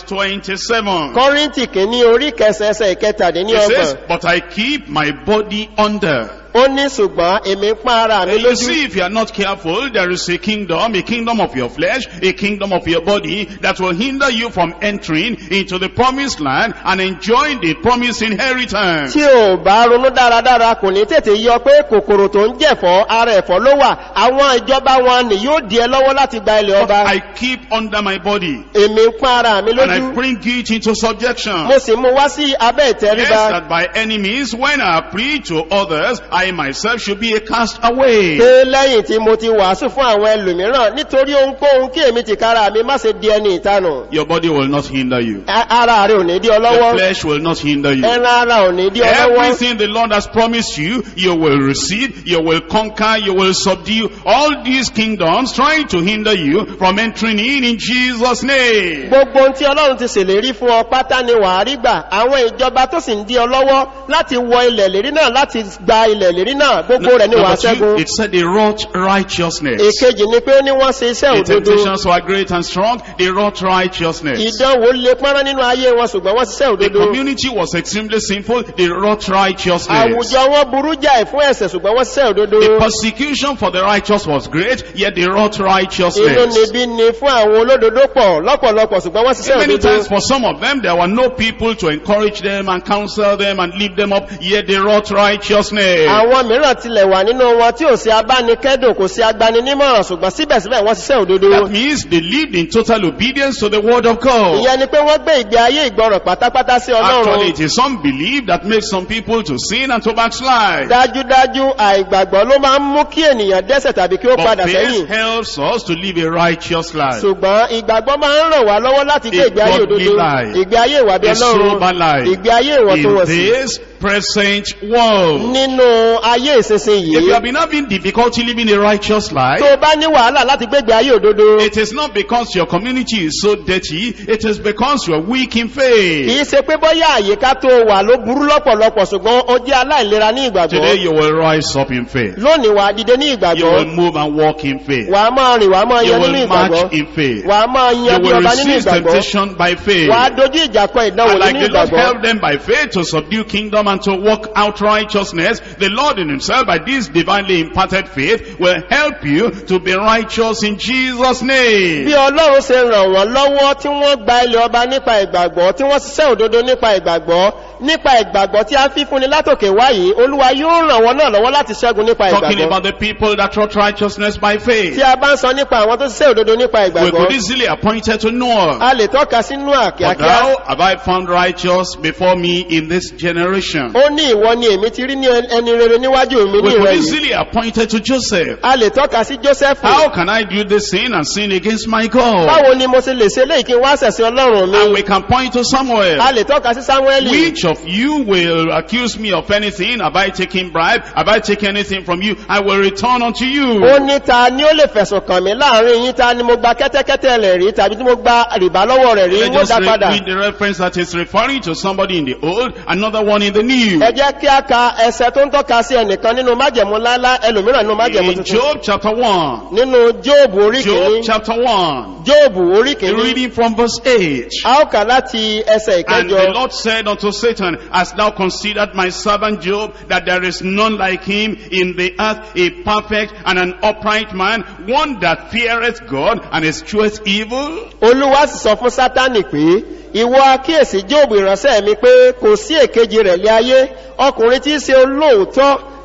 27. kọ́rìntì kìíní orí kẹsàn ẹsẹ̀ It ìkẹtàdínlọ́gbọ̀n says, but I keep my body under. ó ní ṣùgbọ́n èmi ń pán ara mi And you lójú see, if you are not careful, there is a kingdom, a kingdom of your flesh, a kingdom of your body that will hinder you from entering into the promised land and enjoying the promised inheritance. tí ò bá ronú dáradára kò ní tètè yọ pé kòkòrò tó ń jẹ̀fọ́ ara ẹ̀fọ́ ló wà àwọn ìjọba wọn ni yóò di ẹ lọ́wọ́ láti gba ilẹ̀ But ọba I keep under my body èmi ń pán ara mi and I lójú bring it into subjection. mo sì mú wá sí abẹ́ Yes, ìtẹríba that by enemies, when I preach to others, I myself should be a cast away. pé lẹ́yìn tí mo ti wàásù fún àwọn ẹlòmíràn nítorí ohunkóhun kí èmi ti kára mi má ṣe di ẹni ìtanù Your body will not hinder you. A- ara rẹ̀ ò ní dí ọ The lọ́wọ́ flesh will not hinder you. ẹran ara ò ní dí ọ lọ́wọ́ Everything the Lord has promised you, you will receive, you will conquer, you will subdue all these kingdoms trying to hinder you from entering in in Jesus' name. gbogbo ohun tí ọlọ́run ti ṣèlérí fún ọ pátá ni wàá rí gbà àwọn ìjọba tó sì ń dí ọ lọ́wọ́ láti wọ ilẹ̀ lérí náà láti gba ilẹ̀ lérí náà gbogbo rẹ̀ ni wàá Number two, ṣẹ́gun it said they wrought righteousness. èkejì ni pé ó ní wọ́n ṣe iṣẹ́ The òdodo temptations were great and strong, they wrought righteousness. ìdánwò le pọ́nrán nínú ayé wọn ṣùgbọ́n wọ́n ṣiṣẹ́ The òdodo community was extremely sinful, they wrought righteousness. àwùjọ wọn burú jáì fún ẹ̀sẹ̀ ṣùgbọ́n wọ́n ṣiṣẹ́ òdodo The persecution for the righteous was great, yet they wrought inú righteousness. níbí ni fún àwọn olódodo pọ̀ lọ́pọ̀lọpọ̀ ṣùgbọ́n wọ́n ṣiṣẹ́ Many òdodo times for some of them, there were no people to encourage them and counsel them and lift them up, yet they wrought righteousness. àwọn mìíràn tilẹ̀ wà nínú wọn tí ò sí abánikẹ́dùn kò sí agbaninímọ̀ràn ṣùgbọ́n síbẹ̀síbẹ̀ wọ́n ṣiṣẹ́ òdodo That means they lived in total obedience to the word of God. ìyẹn ni pé wọ́n gbé ìgbé ayé ìgbọràn pátápátá sí Actually, ọlọ́run it is unbelief that makes some people to sin and to backslide. dájúdájú àìgbàgbọ́ ló máa ń mú kí ènìyàn dẹ́sẹ̀ tàbí kí ó But padà faith sẹ́yìn helps us to live a righteous life. ṣùgbọ́n ìgbàgbọ́ máa ń ràn wá lọ́wọ́ láti gbé A ìgbé ayé godly òdodo life. ìgbé ayé ìwà bí A sober ọlọ́run life. ìgbé ayé In ìwọ̀ntúnwọ̀nsì this present world. nínú ayé ìsinsin If you yìí have been having difficulty living a righteous life, tó bá ní wàhálà láti gbé ìgbé ayé òdodo It is not because your community is so dirty, it is because you are weak in kìí faith. ṣe pé bọ́yá àyíká tó wà ló burú lọ́pọ̀lọpọ̀ ṣùgbọ́n ó jẹ́ aláìlera ní Today ìgbàgbọ́ you will rise up in faith. lónìí wà á dìde ní You ìgbàgbọ́ will move and walk in faith. wà á máa rìn wà á máa You yan nínú will ìgbàgbọ́ march in faith. wà á máa You yan bí will ọba nínú resist ìgbàgbọ́ temptation by faith. wà á dojú ìjà kọ ìdánwò And like nínú the Lord ìgbàgbọ́ helped them by faith to subdue kingdom and to walk out righteousness, the Lord in himself by this divinely imparted faith will help you to be righteous in Jesus' name. bí ọlọ́run ṣe ràn wọ́n lọ́wọ́ tí wọ́n gba ilẹ̀ ọba nípa ìgbàgbọ́ tí wọ́n ṣiṣẹ́ òdodo nípa ìgbàgbọ́ nípa ìgbàgbọ́ tí a fi fúnni látòkè wáyé olúwa yóò ràn wọ́n náà lọ́wọ́ láti ṣẹ́gun nípa Talking ìgbàgbọ́ about the people that wrought righteousness by faith. tí a bá ń sọ nípa àwọn tó ṣiṣẹ́ òdodo nípa We ìgbàgbọ́ could easily appoint her to Noah. a lè tọ́ka sínú But àkíákíá thou have I found righteous before me in this generation. ó ní ìwọ ni èmi ti rí ní ẹni rere níwájú mi ní We could ìrẹ́ yìí easily appoint her to Joseph. a lè tọ́ka sí joseph How can I do this sin and sin against my God? báwo ni mo ṣe lè ṣe léyìí kí n wá ṣẹ̀sìn ọlọ́run mi And we can point to Samuel. a lè tọ́ka sí samuel Which of you will accuse me of anything? Have I taken bribe? Have I taken anything from you? I will return unto ó you. ní ta ni ó lè fẹ̀sùn kàn mí láàrin yín ta ni mo gba kẹ́tẹ́kẹ́tẹ́ rẹ̀ rí tàbí tí mo gba rìbá lọ́wọ́ rẹ̀ rí Let's wọ́n just dá read, padà read the reference that is referring to somebody in the old, another one in the new. ẹ jẹ́ kí a ka ẹsẹ̀ tó ń tọ́ka sí ẹnìkan nínú májẹ̀mú láíláí ẹlòmíràn nínú májẹ̀mú In tuntun Job chapter 1. nínú jóòbù orí Job kìíní chapter 1. jóòbù orí kìíní Reading from verse 8. a ó kà láti ẹsẹ̀ And ìkẹjọ the Lord said unto Satan, Hast thou considered my servant Job, that there is none like him in the earth, a perfect and an upright man, one that feareth God and escheweth evil? olúwa sì sọ fún sátánì pé ìwọ akíyèsí jóòbù ìránṣẹ́ mi pé kò sí èkejì rẹ̀ lé ayé ọkùnrin tí í ṣe olóòótọ́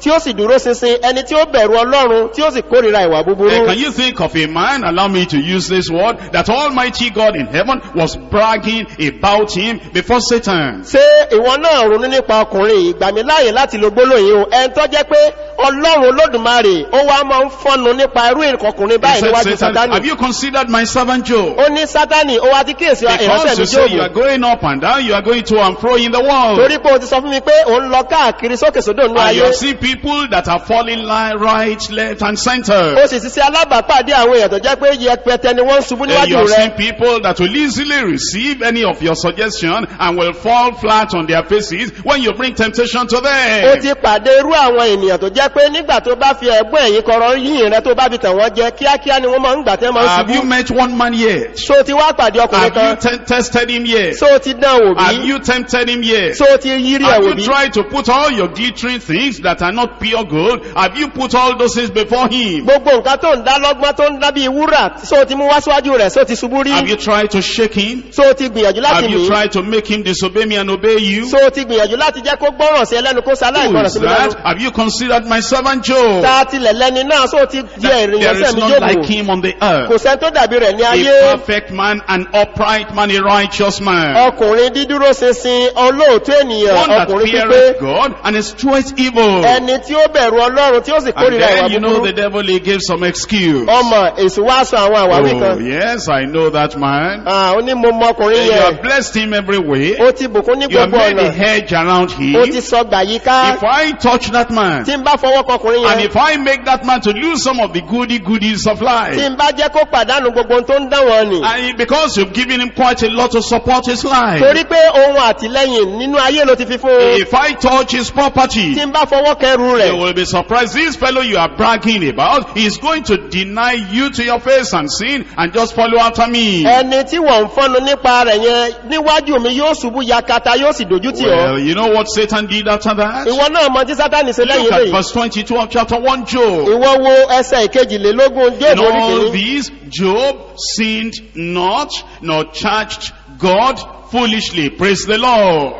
tí ó sì dúró ṣinṣin ẹni tí ó bẹ̀rù ọlọ́run tí ó sì kórìíra ìwà Eh, búburú can you think of a man, allow me to use this word, that Almighty God in heaven was bragging about him before Satan? ṣé ìwọ náà ronú nípa ọkùnrin yìí gbà mí láàyè láti lo gbólóyìn o ẹni tó jẹ́ pé ọlọ́run olódùmarè ó wá máa ń fọ́nu nípa irú ìkọkùnrin He báyìí said, níwájú Satan, sátánì have you considered my servant Job? ó ní sátánì ó wá ti kíyèsí Because ìránṣẹ́ mi you say you are jóòbù going up and down, you are going to and fro in the world. torí pé o ti sọ fún mi pé òun lọ káàkiri sókè sódò nínú And you ayé have seen people that are falling li- right, left, and ó center. sì ti ṣe alábàápàdé àwọn èèyàn tó jẹ́ pé yẹpẹtẹ ni wọ́n ń ṣubú And you níwájú have rẹ seen people that will easily receive any of your suggestion and will fall flat on their faces when you bring temptation to ó them. ti pàdé irú àwọn ènìyàn tó jẹ́ pé nígbà tó bá fi ẹ̀gbọ́n ẹ̀yìn kọrọ yìnyín rẹ tó bá fi tàn wọ́n jẹ kíákíá ni wọ́n máa ń gbà tẹ́ máa ń Have you ṣubú met one man yet? so ti wá pàdé ọkùnrin Have you kan te- tested him yet? so ti dán wò Have bí you tempted him yet? so ti yírí Have ẹ̀wò you bí tried to put all your glittering things that are not pure gold? Have you put all those things before him? gbogbo nǹkan tó ń dá lọ́gbọ́n tó ń dá bí wúrà so ti mú wá síwájú rẹ̀ so ti ṣubú Have rí you tried to shake him? so ti gbìyànjú láti Have you mí tried to make him disobey me and obey you? so ti gbìyànjú láti jẹ́ kó gbọ́ràn sí ẹlẹ́nu kó sáláì Who gbọ́ràn is sí mi lẹ́nu that? Have you considered my servant Job? ta tilẹ̀ lẹ́ni náà so ti di That ẹ̀rìn there yẹn is sẹ́mi none like jókòó him on the kò earth. sẹ́ni tó dàbí rẹ̀ ní A ayé perfect man, an upright man, a righteous man. ọkùnrin dídúró ṣinṣin olóòtú ènìyàn One that ọkùnrin pípé feareth God and escheweth evil. ẹni tí ó bẹ̀rù ọlọ́run tí ó sì And kórìíra ìwà then you know the búburú devil, he gives some excuse. ọmọ èsù wá sọ àwọn àwáwí Oh, kan yes, I know that man. Ah, ó ní mo mọ ọkùnrin You yẹn have blessed him every way. ó ti bùkún ní You have gbogbo made ọ̀nà a hedge around ó him. ti sọ gbà yí ká If I touch that man, tí n bá fọwọ́ kọkùnrin and yẹn if I make that man to lose some of the goody goodies of tí life, n bá jẹ́ kó pàdánù gbogbo ohun tó ń dán wọn nì and because you've given him quite a lot to support his life, torí pé ohun àtìlẹ́yìn nínú ayé ló ti fi fún un if I touch his property, tí n bá fọwọ́ kẹrù You rẹ̀ will be surprised. This fellow you are bragging about is going to deny you to your face and sin and just follow after me. ẹni tí wọ́n ń fọ́nu nípa rẹ̀ yẹn níwájú mi yóò ṣubú yakata yóò sì dojú tì ọ́ Well, you know what Satan did after that? ìwọ náà mọ tí sátánì ṣe Look lẹ́yìn at lẹ́yìn verse 22 of chapter 1 Job. ìwọ wo ẹsẹ̀ ìkejìlélógún In jóòbù orí all kìíní these, Job sinned not, nor charged God foolishly. Praise the Lord.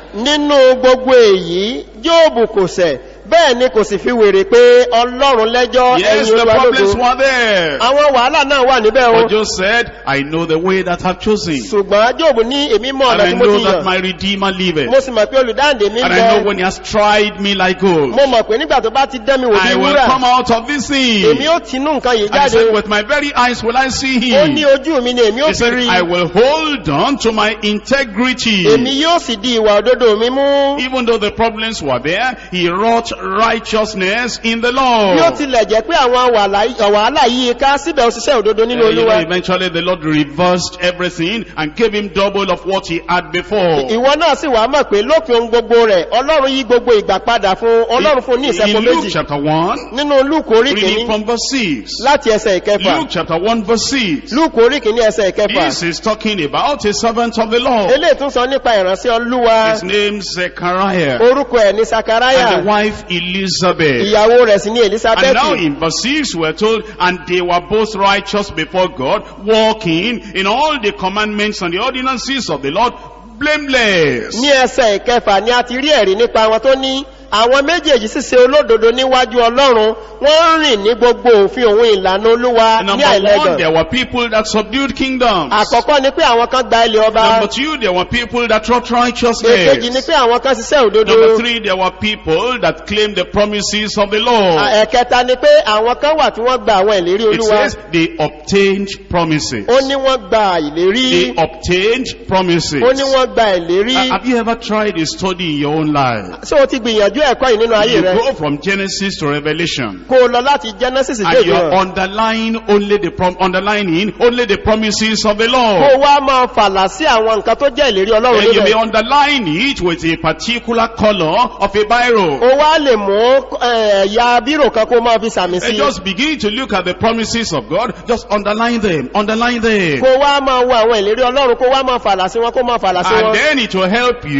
nínú gbogbo èyí jóòbù kò ṣẹ̀ bẹ́ẹ̀ ni kò sì fi wèrè pé ọlọ́run lẹ́jọ́ Yes, ẹ̀yìn the problems olúwalógo were there. àwọn wàhálà náà wà níbẹ̀ o But Job said, I know the way that I've chosen. ṣùgbọ́n jóòbù ní èmi mọ̀ And ọ̀nà I tí mo know ti that yàn my Redeemer liveth. mo sì mọ̀ pé olùdáǹdè mi ń And I know bẹ when he has tried me like gold. mo mọ̀ pé nígbà tó bá ti dán mi wò bí I will wúrà come out of this thing. èmi ó tinú nǹkan yìí And he jáde said, with my very eyes will I see ó ní him. ojú mi ni èmi ó He fi said, rí I will hold on to my integrity. èmi yóò sì di ìwà òdodo mi mú Even though the problems were there, he wrought righteousness in the bí ó Lord. tilẹ̀ jẹ́ pé àwọn wàhálà- wàhálà yìí ká síbẹ̀ òṣìṣẹ́ òdodo nínú Uh, you know, olúwa eventually the Lord reversed everything and gave him double of what he had before. ìwọ náà sì wá mọ̀ pé lópin ohun gbogbo rẹ̀ ọlọ́run yí gbogbo ìgbà padà fún ọlọ́run fún ní ìṣẹ́pọ̀ In Luke méjì chapter 1, nínú lúùkù orí reading kìíní from verse 6. láti ẹsẹ̀ ìkẹfà Luke chapter 1 verse 6. lúùkù orí kìíní ẹsẹ̀ ìkẹfà This is talking about a servant of the Lord. eléyìí tún sọ nípa ìránṣẹ́ olúwa His name Zechariah. orúkọ ẹ̀ ní sakaraya And the wife Elizabeth. ìyàwó rẹ̀ sì ní And elizabeth now in verse 6 we're told, and they were both righteous before God, walking in all the commandments and the ordinances of the Lord, blameless. ní ẹsẹ̀ ìkẹfà ni a ti rí ẹ̀rí nípa wọn tó ní àwọn méjèèjì sì ṣe olódodo níwájú ọlọ́run wọ́n ń rìn ní gbogbo òfin òun ìlànà olúwa ní Number one, àìlẹ́gàn there were people that subdued kingdoms. àkọ́kọ́ ni pé àwọn kan gba ilẹ̀ ọba Number two, there were people that wrought èkejì ni righteousness. pé àwọn kan ṣiṣẹ́ òdodo Number three, there were people that claimed the promises of the Lord. ẹ̀kẹta ni pé àwọn kan wà tí wọ́n gba àwọn ìlérí It olúwa says they obtained promises. ó ní wọ́n gba ìlérí They obtained promises. ó ní wọ́n gba ìlérí Uh, Have you ever tried a study in your own life? ṣé o ti gbìyànjú ẹ̀kọ́ yìí nínú ayé You rẹ go from Genesis to Revelation. kó o lọ láti genesis dé And you're ìgbìyàn underlying only the prom underlining only the promises of the kó Lord. o wá máa fàlà sí àwọn nǹkan tó jẹ́ ìlérí ọlọ́run And you may níbẹ̀ underline it with a particular color of a biro. o wá lè mú eh, ẹ̀yà bírò kan kó o máa fi sàmì And sí just begin to look at the promises of God. Just underline them. Underline them. kó o wá máa wo àwọn ìlérí ọlọ́run kó o wá máa fàlà sí wọn kó o máa fàlà sí And wọn then it will help you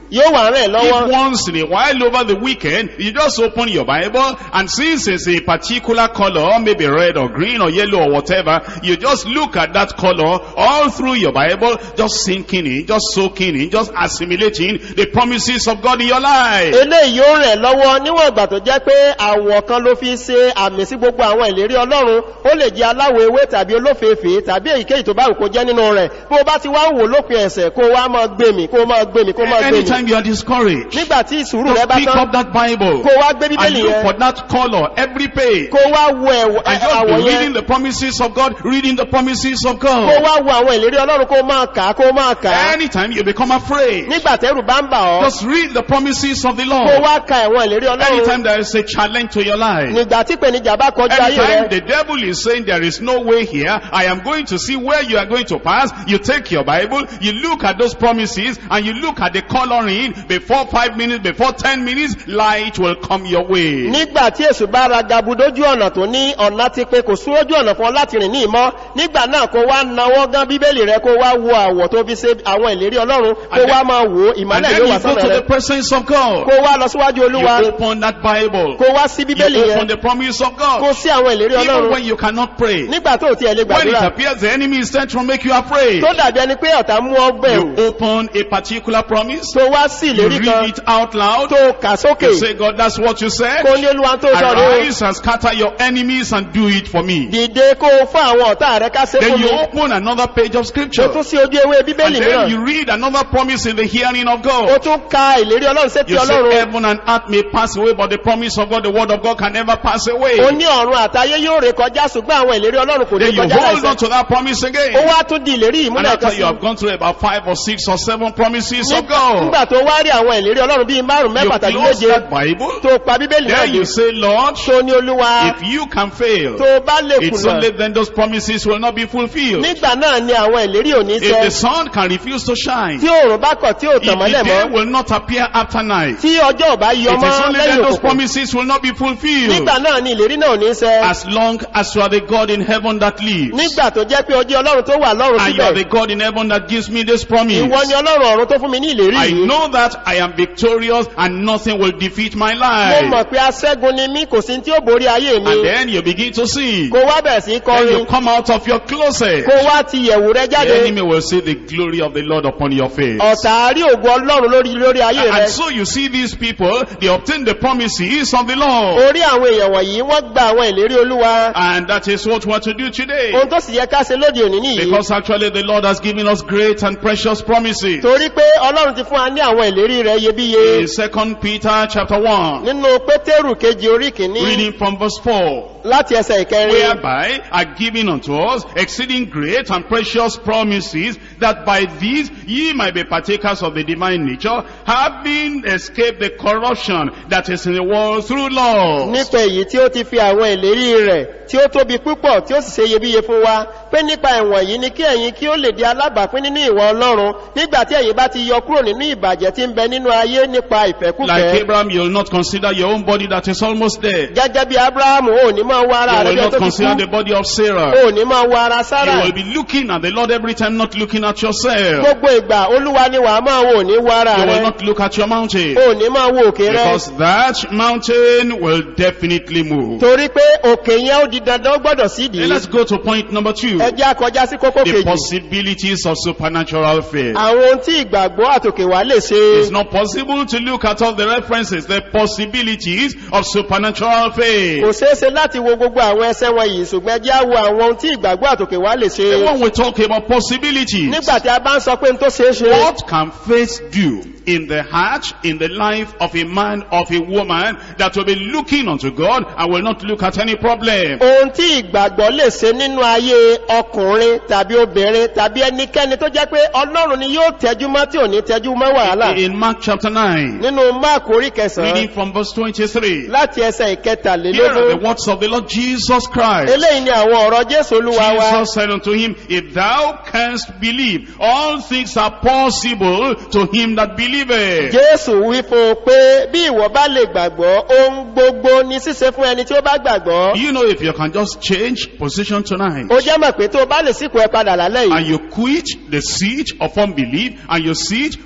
yóò wà rẹ̀ lọ́wọ́ If once in a while over the weekend, you just open your Bible and since it's a particular color, maybe red or green or yellow or whatever, you just look at that color all through your Bible, just sinking in, just soaking in, just assimilating the promises of God in your life. eléyìí yóò rẹ̀ lọ́wọ́ níwọ̀n ìgbà tó jẹ́ pé àwọ̀ kan ló fi ṣe àmì sí gbogbo àwọn ìlérí ọlọ́run ó lè jẹ́ aláwọ̀ ewé tàbí olófèéfèé tàbí èyíkéyìí tó bá wù kó jẹ́ nínú rẹ̀ bó o bá ti wá ń wò lópin ẹ̀sẹ̀ kó o wá máa gbèmí kó o máa gbèmí kó o máa gbèmí Anytime you are discouraged, nígbà tí ìsúrù rẹ just bá pick tán up that Bible kó o wá gbé and bíbélì look yẹn for that color every page. kó o wá wo ẹ̀wọ̀- And just àwọ̀ be yẹn reading the promises of God, reading the promises of kó o God. wá wo àwọn ìlérí ọlọ́run kó o máa kà á kó o máa kà á Anytime you become afraid, nígbà tẹ́rù bá ń bà ọ́ just read the promises of the kó o Lord. wá ka ẹ̀wọ̀n ìlérí ọlọ́run Anytime there is a challenge to your life, nígbà tí ìpèníjà bá kọjú ayé anytime rẹ the devil is saying there is no way here, I am going to see where you are going to pass, you take your Bible, you look at those promises, and you look at the coloring, before five minutes, before ten minutes, light will come your way. nígbà tí èsù bá ra gabu dójú ọ̀nà tó ní ọ̀nà ti pé kò sún ojú ọ̀nà fún ọ láti rìn ní ìmọ́ nígbà náà kó wá nawọ́ gán bíbélì rẹ kó wá wo àwọ̀ tó fi ṣe àwọn ìlérí ọlọ́run kó And then- wá máa wò ó And ìmọ̀lẹ̀ then yóò you wá go sọ́nà to rẹ the presence of God. kó wá lọ síwájú You olúwa open that Bible. kó wá sí bíbélì You open yẹn the promise of kó God. sí àwọn ìlérí Even ọlọ́run when you cannot pray. nígbà tó tiẹ̀ lè When it gbàdúrà appears the enemy is trying to make you afraid. tó dàbí ẹni pé ọ̀tá mú ọ You bẹ̀rù open a particular promise. tó wá sí You ìlérí read kan it out loud. tó kà sókè You say, God, that's what you said. kó ní olúwa tó sọ rẹ o Arise and scatter your enemies and do it for me. dìde kó o fún àwọn ọ̀tá rẹ ká ṣe Then fún you mi open another page of tó scripture. tún sí ojú ewé And bíbélì then mìíràn you read another promise in the hearing of ó God. tún ka ìlérí ọlọ́run sétí You say ọlọ́run heaven and earth may pass away, but the promise of God, the word of God can never pass away. ó ní ọ̀run àtayé yóò ré kọjá ṣùgbọ́n àwọn ìlérí ọlọ́run kò ní Then you kọjá hold on láìsẹ́ to that promise ó again. wá tún di ìlérí And ìmúlẹ̀ after kan you sí have gone through about five or six or seven promises of God, nígbà tó wá rí àwọn ìlérí ọlọ́run bíi márùn you mẹ́fà tàbí close méje that Bible. tó pa bíbélì náà Then dé you say, Lord, tó ní olúwa if you can fail, tó bá lè it's kùnà only then those promises will not be fulfilled. nígbà náà ni àwọn ìlérí ò ní If ṣẹ the sun can refuse to shine, tí òòrùn bá kọ̀ tí ò if tàn mọ́lẹ̀ the day mọ́ will not appear after night, tí ọjọ́ ò bá yọ it is mọ́ only then lẹ́yìn those òkùnkùn promises will not be fulfilled. nígbà náà ni ìlérí náà ò ní ṣẹ As long as you are the God in heaven that lives, nígbà tó jẹ́ pé ọjọ́ ọlọ́run tó wà lọ́run and you are the síbẹ̀ God in heaven that gives me this promise, ìwọ ni ọlọ́run ọ̀run tó fún mi ní ìlérí I yìí know that I am victorious and nothing will defeat my mo life. mọ̀ pé aṣẹ́gun ni mí kò sí tí ó borí ayé mi And then you begin to sing. kó wá bẹ̀rẹ̀ sí Then you kọrin come out of your closet. kó wá ti yẹ̀wù rẹ The jáde enemy will see the glory of the Lord upon your face. ọ̀tá rí ògùn ọlọ́run lórí lórí ayé rẹ And so you see these people, they obtain the promises of the Lord. orí àwọn èèyàn wọ̀nyí wọ́n gba àwọn ìlérí olúwa And that is what we want to do today. ohun tó sì yẹ ká ṣe lóde òní nìyí Because actually the Lord has given us great and precious promises. torí pé ọlọ́run ti fún wa ní àwọn ìlérí rẹ iyebíye In 2 Peter chapter 1, nínú pétérù kejì orí kìíní reading from verse 4. láti ẹsẹ̀ ìkẹrin whereby are given unto us exceeding great and precious promises, that by these ye might be partakers of the divine nature, having escaped the corruption that is in the world through law. nípa èyí tí ó ti fi àwọn ìlérí rẹ̀ tí ó tóbi púpọ̀ tí ó sì ṣe iyebíye fún wa pé nípa ẹ̀wọ̀n yìí ni kí ẹ̀yin kí ó lè di alábàápín nínú ìwọ ọlọ́run nígbà tí ẹ̀yin bá ti yọ kúrò nínú ìbàjẹ́ tí ń bẹ nínú ayé nípa Like ìfẹ́kúfẹ́ Abraham, you will not consider your own body that is almost dead. gẹ́gẹ́ bí abrahamu ò ní máa wọ ara You rẹ̀ will bí ó not tó ti consider kú the body of Sarah. ò ní máa wọ ara sára You will be looking at the Lord every time, not looking at yourself. gbogbo ìgbà olúwa ni wàá máa wò ní wọ ara You will rẹ̀ not look at your mountain. ò ní máa wo òkè rẹ̀ Because that mountain will definitely move. torí pé òkè yẹn ó di dandan ó gbọ́dọ̀ sídìí Then let's go to point number two. ẹ jẹ́ akọjá sí kókó The kejì possibilities of supernatural faith. àwọn ohun tí ìgbàgbọ́ àtòkè wá lè ṣe It's not possible to look at all the references, the possibilities of supernatural kò faith. ṣeéṣe láti wo gbogbo àwọn ẹsẹ wọn yìí ṣùgbọ́n ẹ jẹ́ á wo àwọn ohun tí ìgbàgbọ́ àtòkè wá lè ṣe And when we talk about possibilities, nígbà tí a bá ń sọ pé n tó ṣeé ṣe what can faith do in the heart, in the life of a man, of a woman that will be looking unto God and will not look at any problem? ohun tí ìgbàgbọ́ lè ṣe nínú ayé ọkùnrin tàbí obìnrin tàbí ẹnikẹ́ni tó jẹ́ pé ọlọ́run ni yóò tẹ́jú mọ́ tí ò ní tẹ́jú mọ́ wàhálà In Mark chapter 9, nínú máàkù orí kẹsàn-án reading from verse 23, láti ẹsẹ̀ here are ìkẹtàlélógún the words of the Lord Jesus Christ. eléyìí ni àwọn ọ̀rọ̀ jésù olúwa wa Jesus said unto him, If thou canst believe, all things are possible to him that believeth. jésù wí fún un pé bí ìwọ bá lè gbàgbọ́ ohun gbogbo ni ṣíṣe fún ẹni tí ó bá gbàgbọ́ Do you know if you can just change position tonight ó jẹ́ mọ̀ pé tó o bá lè sípò ẹ padà lálẹ́ and yìí you quit the seat of unbelief and you sit on the seat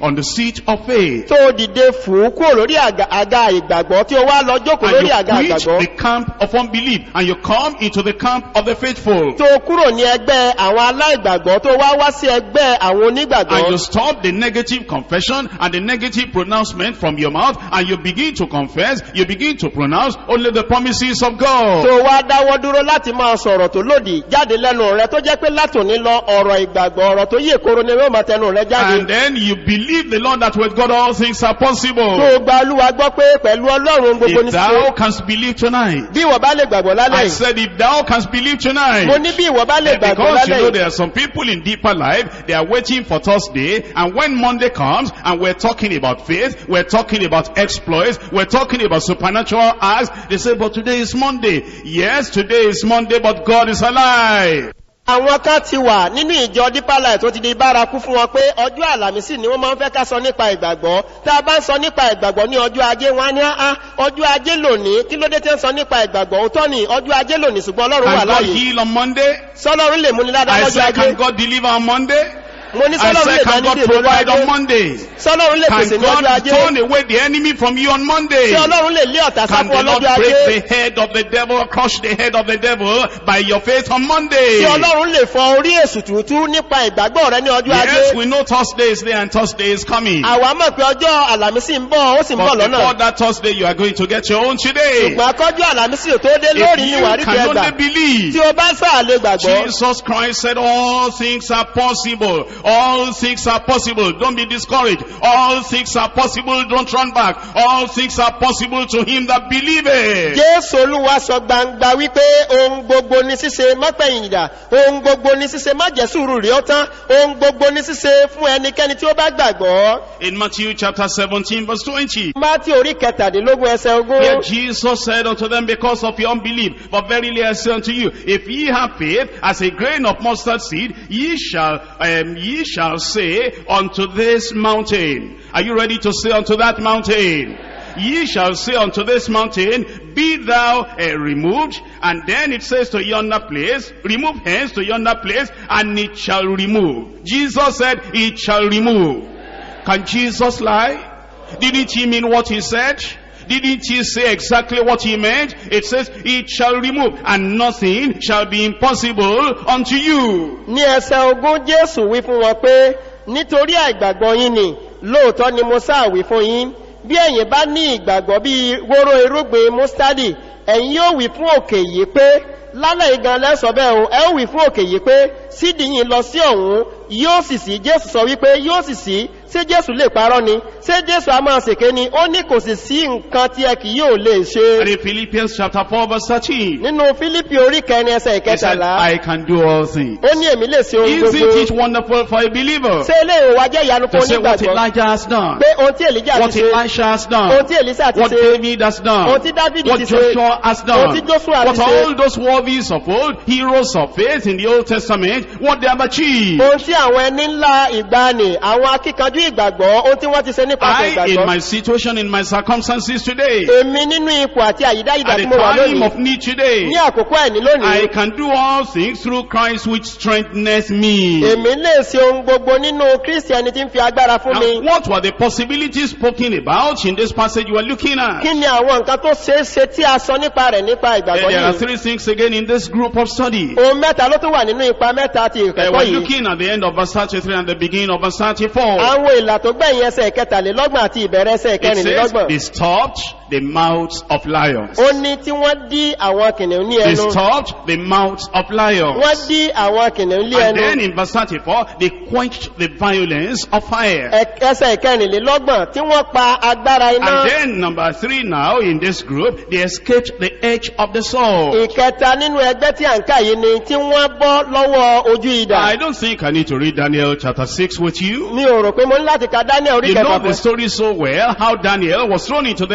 seat of faith. tó dìde fún kúrò lórí àga àga ìgbàgbọ́ tí ó wá lọ jókòó And lórí you àga quit ìgbàgbọ́ the camp of unbelief and you come into the camp of the faithful. tó kúrò ní ẹgbẹ́ àwọn aláìgbàgbọ́ tó wá wá sí ẹgbẹ́ àwọn And you onígbàgbọ́ stop the negative confession and the negative pronouncement from your mouth and you begin to confess, you begin to pronounce only the promises of God. tó wá dáwọ́ dúró láti máa sọ̀rọ̀ tó lòdì jáde lẹ́nu rẹ tó jẹ́ pé látòní lọ ọ̀rọ̀ ìgbàgbọ́ ọ̀rọ̀ tó yè koro ni yóò máa tẹnu rẹ jáde And then you believe the Lord that with God all things are tó possible. gba olúwa gbọ́ pé pẹ̀lú ọlọ́run gbogbo ní If ṣe thou canst believe tonight, bí ìwọ bá lè gbàgbọ́ lálẹ́ I yìí said if thou canst believe mo tonight, ní bí ìwọ bá lè gbàgbọ́ because you lálẹ́ know yìí there are some people in deeper life, they are waiting for Thursday, and when Monday comes, and we're talking about faith, we're talking about exploits, we're talking about supernatural acts, they say, but today is Monday. Yes, today is Monday, but God is alive. àwọn kan ti wà nínú ìjọ deeper life tó ti di bárakú fún wọn pé ọjọ́ àlàmísì ni wọ́n máa ń fẹ́ ká sọ nípa ìgbàgbọ́ tá a bá ń sọ nípa ìgbàgbọ́ ní ọjọ́ ajé wọn á ní á ọjọ́ ajé lónìí kí ló dé tí ń sọ nípa ìgbàgbọ́ òótọ́ ni ọjọ́ ajé lónìí ṣùgbọ́n ọlọ́run wà Can God láàyè heal on Monday? sọlọ́run lè múni ládàá I lọ́jọ́ said, ajé can God deliver on Monday? mo ní I sọlọ́run lè said, can dání God dè lọ́jọ́ provide on ajé Monday? sọlọ́run lè pèsè Can ní ọjọ́ God ajé turn away the enemy from you on Monday? tí ọlọ́run lè lé ọ̀tá Can sáfún the Lord ọlọ́jọ́ break ajé the head of the devil, crush the head of the devil by your faith on Monday? tí ọlọ́run lè fọ orí èsù tútú nípa ìgbàgbọ́ rẹ ní ọjọ́ ajé Yes, we know Thursday is there and Thursday is coming. àwa mọ̀ pé ọjọ́ àlàmísì ń bọ̀ ó sì ń bọ̀ But lọ́nà before that Thursday, you are going to get your own today. ṣùgbọ́n akọ́jú àlàmísì ò tó dé If lórí ní you wàrí can kẹgbà only believe, tí o bá sáà lè gbàgbọ́ Jesus Christ said all things are possible. All things are possible. Don't be discouraged. All things are possible. Don't run back. All things are possible to him that believeth. jésù olúwa sọ gbangba wípé ohun gbogbo ní ṣíṣe mọ́pẹ̀yìndà ohun gbogbo ní ṣíṣe má jẹ́ sùúrù rí ó tán ohun gbogbo ní ṣíṣe fún ẹnikẹ́ni tí ó bá gbàgbọ́ In Matthew chapter 17 verse 20. mátí orí kẹtàdínlógún ẹsẹ ogún Here Jesus said unto them, because of your unbelief, but verily I say unto you, if ye have faith as a grain of mustard seed, ye shall, um, ye shall say unto this mountain. Are you ready to say unto that mountain? Ye shall say unto this mountain, be thou uh, removed, and then it says to yonder place, remove hence to yonder place, and it shall remove. Jesus said, it shall remove. Can Jesus lie? Didn't he mean what he said? Didn't he say exactly what he meant? It says, it shall remove, and nothing shall be impossible unto you. ní ẹsẹ ogún jésù wí fún wọn pé nítorí àìgbàgbọ́ yín ni lóòótọ́ ni mo sáà wí fún yín bí ẹ̀yin bá ní ìgbàgbọ́ bí wóró irúgbìn mustadi ẹ̀yin yóò wí fún òkè yìí pé lálẹ́ igan lẹ́sọ̀ bẹ́ẹ̀ o ẹ ó wí fún òkè yìí pé sídìí yín lọ sí ọ̀hún yóò sì sí jésù sọ wípé yóò sì sí ṣé jésù lè parọ́ ni ṣé jésù a máa ṣèké ni ó ní kò sì sí nǹkan tí ẹ kì yóò lè And ṣe in Philippians chapter 4 verse 13, nínú fílípì orí kẹrin ẹsẹ he said, ìkẹtàlá I can do all things. ó ní èmi lè ṣe ohun Isn't gbogbo it wonderful for a believer ṣé ilé ìwò wa jẹ́ ìyanu to fún say what onígbàgbọ́ Elijah has done, pé ohun tí èlíjà what ti ṣe Elisha has ohun done, tí èlísà ti what ṣe David has done, ohun tí dávidi what ti ṣe Joshua has ohun tí done, joshua what ti ṣe all those worthies of old, heroes of faith in the Old Testament, what they have achieved. ohun tí àwọn ẹni ńlá ìgbani àwọn akíkanjú ìgbàgbọ́ ohun tí wọ́n ti ṣe nípasẹ̀ I, in ìgbàgbọ́ my situation, in my circumstances today, èmi nínú ipò àti àyídáyídá at tí the mo wà time lónìí of need today, ní àkókò ẹ̀ní I lónìí can do all things through Christ which strengtheneth me. èmi lè ṣe ohun gbogbo nínú kristi ẹni tí ń fi agbára fún mi Now, what were the possibilities spoken about in this passage you are looking at? kí ni àwọn nǹkan tó ṣeé ṣe tí a sọ nípa rẹ̀ nípa ìgbàgbọ́ There are yìí three things again in this group of study. ohun mẹ́ta ló tún wà nínú ipa mẹ́ta ti Uh, ìkẹ́kọ̀ọ́ we're yìí looking at the end of verse 33 and the beginning of verse 34. àwọn ìlà tó gbẹ̀yìn ẹsẹ̀ kẹtàlélọ́gbọ̀n àti ìbẹ̀rẹ̀ ẹsẹ̀ It says, kẹrìnlélọ́gbọ̀n they stopped the mouths of lions. ó ní tí wọ́n dí àwọn kìnìún ní They ẹnu stopped the mouths of lions. wọ́n dí àwọn kìnìún ní And ẹnu then in verse 34, they quenched the violence of fire. Ẹ- ẹsẹ̀ ìkẹrìnlélọ́gbọ̀n tí wọ́n pa agbára iná And then number three now in this group, they escaped the edge of the sword. ìkẹta nínú ẹgbẹ́ tí à ń kà yìí ni tí wọ́n bọ́ lọ́wọ́ ojú idà I don't think I need to read Daniel chapter 6 with you. mi ò rò pé mo ní láti ka daniel orí You know kẹfà the fún story so well, how Daniel was thrown into the lion's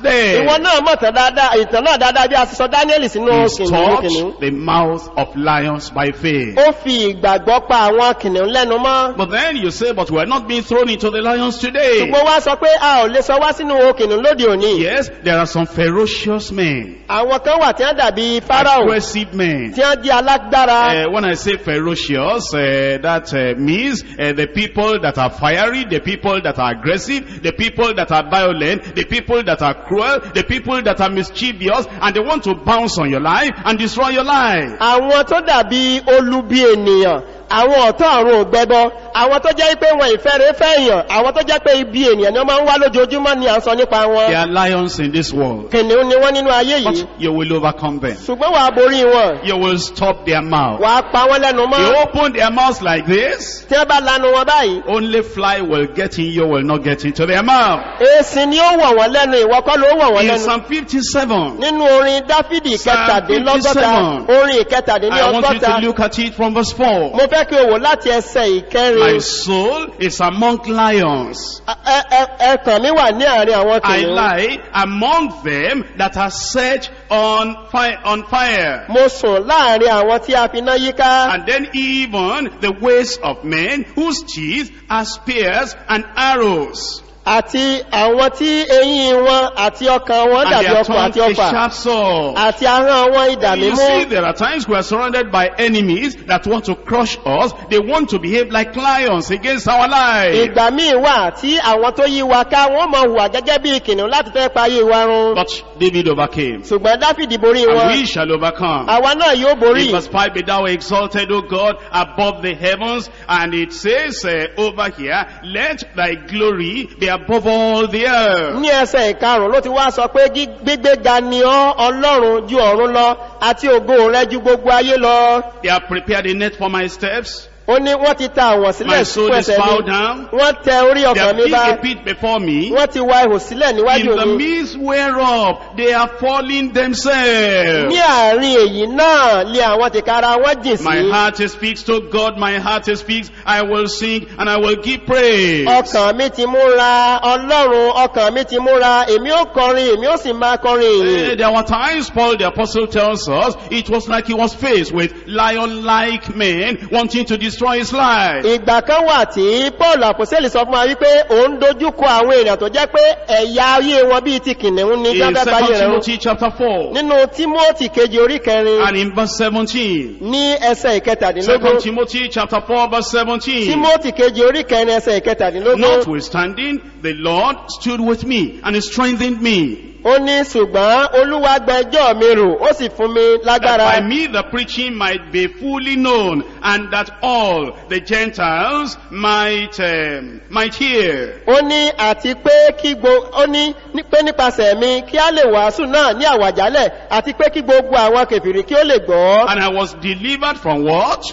day. ìwọ náà mọ̀tàn dáadáa ìtàn náà dáadáa bí a ti sọ daniel sínú He kìnìún kìnìún stopped the mouth of lions by faith. ó fi ìgbàgbọ́ pa àwọn kìnìún lẹ́nu mọ́ But then you say, but we're not being thrown into the lions today. ṣùgbọ́n wá sọ pé a ò lè sọ wá sínú kìnìún lóde òní Yes, there are some ferocious men, àwọn kan wà tí wọ́n dàbí pharaoh aggressive men. tí wọ́n di alágbára Uh, when I say ferocious, uh, that uh, means uh, the people that are fiery, the people that are aggressive, the people that are violent, the people that are cruel, the people that are mischievous, and they want to bounce on your life and destroy your life. àwọn tó dàbí olubi ènìyàn àwọn ọ̀tọ́ àrùn ògbẹ́bọ àwọn tó jẹ́ pé wọn ìfẹ́rẹ́ fẹ́yàn àwọn tó jẹ́ pé ibi ènìyàn ni wọ́n máa ń wá lójoojúmọ́ ni à ń sọ nípa There wọn are lions in this world, kìnìún ni wọ́n nínú ayé yìí but you will overcome them. ṣùgbọ́n wàá borí wọn You will stop their mouth. wàá pa wọ́n lẹ́nu They mọ́ open their mouths like this, tí wọ́n bá lanu wọn báyìí only fly will get in, you will not get into their mouth. èsì ni ó wọ̀ wọ́n lẹ́nu ìwọ kọ́ ló wọ̀ wọ́n In lẹ́nu Psalm 57, nínú orin dáfídì Psalm kẹtàdínlọ́gọ́ta 57. orin I want you ìkẹtàdínlọ́gọ́ta to look at it from verse 4. mo fẹ́ kí o wò láti ẹsẹ̀ My ìkẹrin soul is among lions. Ẹ- ẹ- ẹkàn mi wà ní àárín àwọn I kìnìún lie among them that are set on fire, on fire. mo sùn láàrin àwọn tí a fi ná yíká And then even the ways of men whose teeth are spears and arrows. àti àwọn tí eyín wọn àti ọkàn wọn And dàbí their ọkọ̀ tongue àti a ọfà sharp sword. àti ahọ́n wọn idà You mímú see, there are times we are surrounded by enemies that want to crush us. They want to behave like lions against our life. ìgbà míì wà tí àwọn tó yí wa ká wọn mọ hùwà gẹ́gẹ́ bí kìnìún láti fẹ́ pa ayé wa run But David overcame. ṣùgbọ́n dáfídì borí And wọn we shall overcome. àwa náà yóò borí In verse 5, be thou exalted, O God, above the heavens. And it says uh, over here, let thy glory be above all the earth. ní ẹsẹ̀ ìkarùn ló ti wá sọ pé gí- gbígbéga ni ọ́ ọlọ́run ju ọ̀run lọ àti ògo rẹ ju gbogbo ayé lọ They have prepared a net for my steps. ó ní wọ́n ti ta àwọn sílẹ̀ My soul fún is ẹsẹ̀ bowed mi down. wọ́n tẹ orí They ọkàn have mi digged bá a pit before me. wọ́n ti wa ihò sílẹ̀ In níwájú the mi midst whereof they are falling themselves. ní àárín èyí náà lé àwọn tìkára wọn jìn My sí heart speaks to God, my heart speaks, I will sing and I will give praise. ọkàn mi ti múra ọlọ́run ọkàn mi ti múra èmi ó kọrin èmi ó sì máa kọrin Eh, èyí There were times Paul the apostle tells us it was like he was faced with lion-like men wanting to destroy his life. ìgbà kan wà tí paul àpòsílẹ̀ sọ fún wa wípé òun dojú kọ àwọn èèyàn tó jẹ́ pé ẹ̀yà ayé wọn bíi ti kìnìún ní In gbágbá 2 ayé rẹ̀ run. Timothy chapter 4 nínú tímọ́tì kejì orí kẹrin and in verse 17. ní ẹsẹ̀ 2 ìkẹtàdínlógún Timothy chapter 4 verse 17. tímọ́tì kejì orí kẹrin ẹsẹ̀ ìkẹtàdínlógún Notwithstanding, the Lord stood with me and he strengthened me. ó ní ṣùgbọ́n olúwa gbẹjọ́ mi rò ó sì fún mi That by lágbára me the preaching might be fully known and that all the Gentiles might, um, might hear. ó ní àti pé kí gbo ó ní ní- pé nípasẹ̀ mi kí á lè wàásù náà ní àwàjálẹ̀ àti pé kí gbogbo àwọn kèfìrí kí ó lè gbọ́ And I was delivered from what?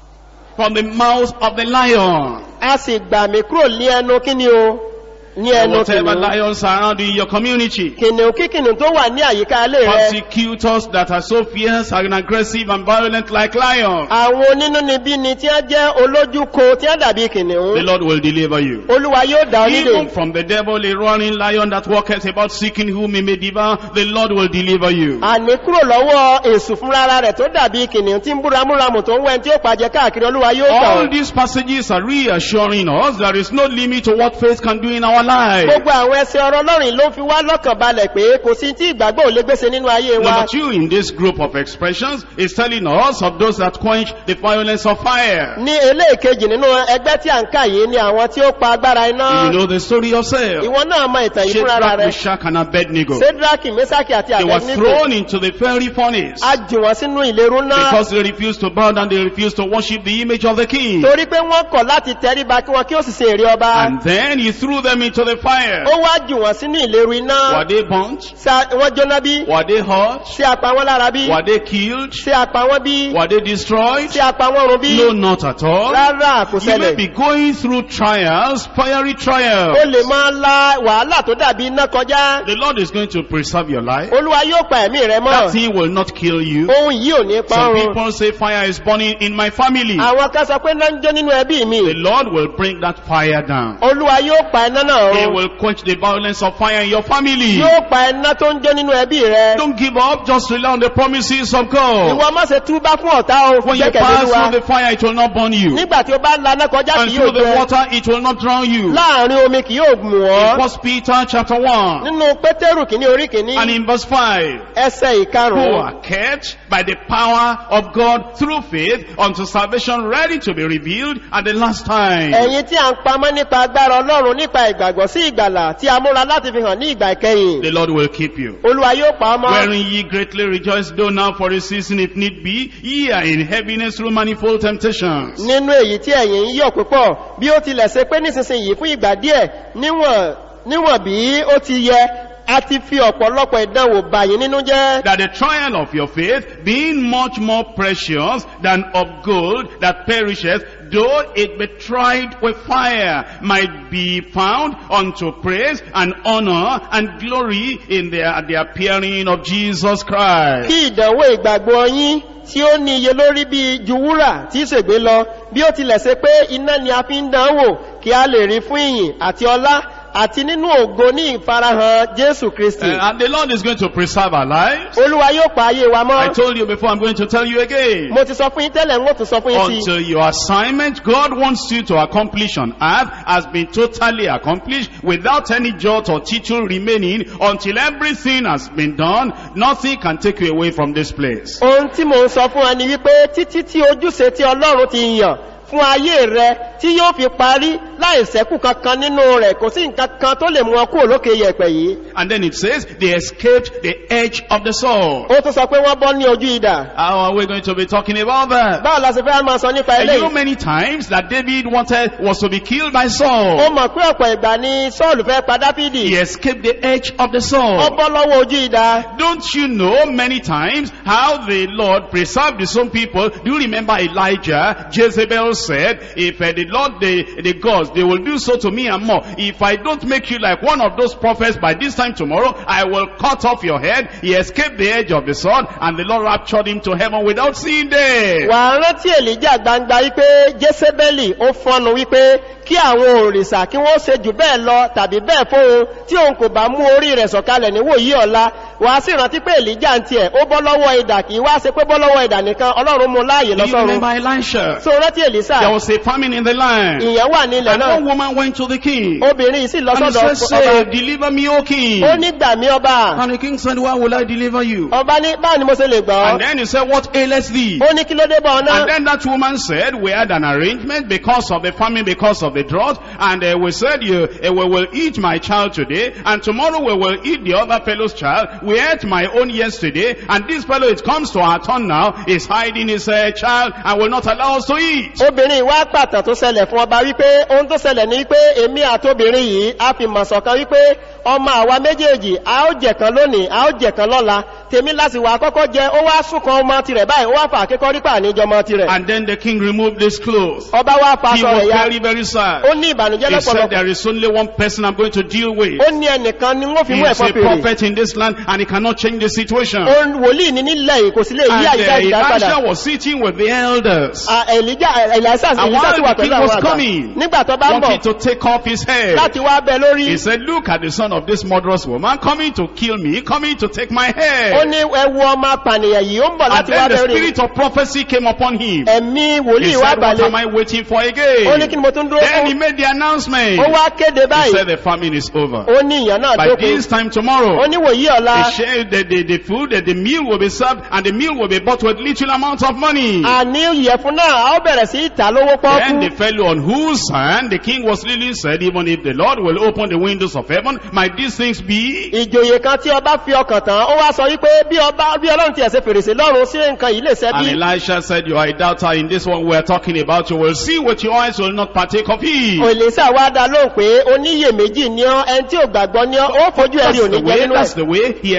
From the mouth of the lion. a sì gbà mí kúrò ní ẹnu kíni o ní And ẹnu whatever kìnìún lions are around in your community. kìnìún kí kìnìún tó wà ní àyíká ilé rẹ Persecutors that are so fierce and aggressive and violent like lions. àwọn onínúnibí ni tí wọ́n jẹ́ olójúko tí wọ́n dàbí The kìnìún Lord will deliver you. olúwa yóò dá ọ Even nílé from the devil, a roaring lion that walketh about seeking whom he may devour, the Lord will deliver you. àní kúrò lọ́wọ́ èsù fúnra rẹ̀ tó dàbí kìnìún tí ń búramúramù tó ń wẹ́n tí ó pàjẹ́ káàkiri olúwa yóò gbà All ọ́. these passages are reassuring us there is no limit to what faith can do in our life. gbogbo àwọn ẹsẹ̀ ọ̀rọ̀ ọlọ́run ló fi wá lọ́kàn balẹ̀ pé kò sí tí ìgbàgbọ́ ò lè gbèsè nínú ayé wa Number two in this group of expressions is telling us of those that quench the violence of fire. ní eléèkejì nínú ẹgbẹ́ tí à ń kà yìí ni àwọn tí ó pa agbára iná You know the story yourself. ìwọ náà mọ ìtàn yìí fúnra Shadrach, rẹ̀ Meshach, and Abednego. sedraki mesaki àti They were abednego thrown into the fiery furnace a jù wọ́n sínú ìléru náà because they refused to bow down, they refused to worship the image of the king. torí pé wọ́n kọ̀ láti tẹríba kí wọn kí ó sì ṣe èrè ọba And then he threw them into the fire. ó wá jù wọ́n sínú ìléru iná Were they burnt? Ṣé wọ́n jóná bí Were they hurt? ṣé apá wọn lára bí Were they killed? ṣé apá wọn bí Were they destroyed? ṣé apá wọn run bí No, not at all. rárá kò You may ṣẹlẹ̀ be going through trials, fiery ó trials. lè máa la wàhálà tó dàbí iná kọjá The Lord is going to preserve your life. olúwa yóò pa ẹ̀mí rẹ That mọ́ thing will not kill you. ohun yìí ò ní pa Some ọrùn people say fire is burning in my family. àwọn kan sọ pé náà ń jó nínú ẹbí mi The Lord will bring that fire down. olúwa yóò pa iná náà He ọ̀run will quench the violence of fire in your family. yóò pa iná tó ń jó nínú ẹbí rẹ Don't give up, just rely on the promises of God. ìwọ má ṣe túbá fún ọ̀tá o When you gbẹ́kẹ̀lé pass Olúwa. through the fire, it will not burn you. nígbà tí o bá laná kọjá And kì through yóò the jẹ water, it will not drown you. láàrin omi kì yóò mú In ọ First Peter chapter 1 nínú pétérù kìíní orí kìíní and in verse 5. ẹsẹ̀ Who ìkarùn-ún are kept by the power of God through faith unto salvation ready to be revealed at the last time. ẹ̀yin tí a ń pamọ́ nípa agbára ọlọ́run nípa ìgbàgbọ́ sí ìgbàlà tí a múra láti fi hàn ní ìgbà ìkẹyìn The Lord will keep you. olúwa yóò pa ọmọ Wherein ye greatly rejoice, though now for a season if need be, ye are in heaviness through manifold temptations. nínú èyí tí ẹ̀yin ń yọ̀ púpọ̀ bí ó tilẹ̀ ṣe pé nísinsìnyí fún ìgbà díẹ̀ níwọ̀n níwọ̀n bí ó ti yẹ a ti fi ọ̀pọ̀lọpọ̀ ìdánwò bà yín nínú jẹ́ That the trial of your faith, being much more precious than of gold that perisheth, though it be tried with fire, might be found unto praise and honor and glory in the, at the appearing of Jesus Christ. kí ìdánwò ìgbàgbọ́ yín tí ó ní iye lórí bí ju wúrà tí í ṣègbé lọ bí ó tilẹ̀ ṣe pé iná ni a fi ń dánwò kí a lè rí fún ìyìn àti ọlá àti nínú ògo ní ìfarahàn jésù kristi Uh, and the Lord is going to preserve our lives. olúwa yóò pa ayé wa I mọ́ told you before, I'm going to tell you again. mo ti sọ fún yín tẹ́lẹ̀ ń ó tún sọ fún yín sí Until your assignment God wants you to accomplish on earth has been totally accomplished without any jot or tittle remaining until everything has been done, nothing can take you away from this place. ohun tí mo ń sọ fún wa ni wípé títí tí ojúṣe tí ọlọ́run ti yàn fún ayé rẹ tí yóò fi parí láì sẹ́kù kankan nínú rẹ̀ kò sí nǹkan kan tó lè mú ọ kúrò lókè yẹ̀pẹ̀ yìí And then it says, they escaped the edge of the sword. ó tún sọ pé wọ́n bọ́ ní ojú idà How are we going to be talking about that? báwo la ṣe fẹ́ máa sọ nípa And you know eléyìí many times that David wanted, was to be killed by ó Saul. mọ̀ pé ọ̀pọ̀ ìgbà ni sọ́ọ̀lù fẹ́ pa dáfídì He escaped the edge of the ó sword. bọ́ lọ́wọ́ ojú idà Don't you know many times how the Lord preserved his own people? Do you remember Elijah? Jezebel said, if uh, the Lord, the, the gods, they will do so to me and more. If I don't make you like one of those prophets by this time tomorrow, I will cut off your head. He escaped the edge of the sword and the Lord raptured him to heaven without seeing death. wà á rántí èlíjà gbangba wípé jésébélì ó fọnu wípé kí àwọn òrìṣà kí wọ́n ṣe jù bẹ́ẹ̀ lọ tàbí bẹ́ẹ̀ fóun tí òun kò bá mú orí rẹ̀ sọ̀kalẹ̀ níwòyí ọ̀la wà á sì rántí pé èlíjà ń tiẹ̀ ó bọ́ lọ́wọ́ idà kì í wá ṣe pé bọ́ lọ́wọ́ idà nìkan ọlọ́run mú láàyè Do you lọ́sọ̀run remember Elisha? so rántí èlísà There was a famine in the land. ìyẹn wà ní ilẹ̀ And náà one woman went to the king. obìnrin yìí sì lọ And he sọ́dọ̀ said, ọba say, deliver me, O king. ó nígbà mí ọba And the king said, why will I deliver you? ọba ní báwo ni mo ṣe lè gbọ́ And then he said, what aileth thee? ó ní kí ló dé bọ́ ọ náà And then that woman said, we had an arrangement because of the famine, because of the drought. And uh, we said, you, uh, we will eat my child today. And tomorrow we will eat the other fellow's child. We ate my own yesterday. And this fellow, it comes to our turn now, is hiding his uh, child and will not allow us to eat. obìnrin wá pàtàkì tó ṣẹlẹ̀ fún ọba wípé ohun tó ṣẹlẹ̀ ní wípé èmi àtobìnrin yìí a fi mọ̀ sọ̀kan wípé ọmọ àwa méjèèjì a ó jẹ̀kan lónìí a ó jẹ̀kan lọ́la tèmi láti wà kọ́kọ́ jẹ ó wá súnkan ọmọ tirẹ̀ báyìí ó wá fà kíkọ́ rípa àníjọ ọmọ tirẹ̀ And then the king removed his clothes. ọba wá fa He aṣọ was rẹ̀ ya very, very sad. ó ní ìbànújẹ́ He said, lọ́pọ̀lọpọ̀ there is only one person I'm going to deal with. ó ní ẹnìkan ni wọ́n fi He mú is ẹ̀fọ́ a fèrè prophet in this land and he cannot change the situation. ó ń wòlíì ní nílẹ̀ yìí kò sí lè yí And àyíká uh, ìdá padà Elisha was sitting with the elders. À, Èlíjà Èlíṣà And Èlíṣà sì while wà the pẹ̀lú king àwọn was àgbà coming, nígbà tó bá ń bọ̀ wanted to take off his head. láti wá bẹ lórí He said, look at the son of this murderous woman coming to kill me, coming to take my ó head. ní ẹwu ọmọ apànìyàn yìí ó ń bọ̀ And láti wá then the bẹ lórí spirit of prophecy came upon him. ẹ̀mí He wòlíì wá said, what balẹ̀ am I waiting for ó ní again? kí ni mo tún dúró Then he fún made the announcement. ó wá kéde He báyìí said, the famine is over. ó ní ìyàn náà By dókun this time tomorrow, ó ní wòyí ọ̀la the, share, the, the, the food, the, the meal will be served, and the meal will be bought with little amount of money. àní ìyẹ̀fun náà a ó bẹ̀rẹ̀ sí ìta lówó Then the pọ́ọ́kú fellow on whose hand the king was leaning said, even if the Lord will open the windows of heaven, might these things be? ìjòyè kan tí ọba fi ọkàn tán ó wá sọ wípé bí ọba bí ọlọ́run ti ẹ̀sẹ̀ fèrèsé lọ́run sí nǹkan yìí lè ṣẹ́ And bí Elisha said, you are a doubter in this one we are talking about. You will see with your eyes, will not partake of it. òlèsà wá dá lóhùn pé oníyèméjì ni ọ ẹni tí ò gbàgbọ́ ni ọ ó fojú That's ẹ̀rí òní the jẹ way, nínú that's ẹ̀ the way he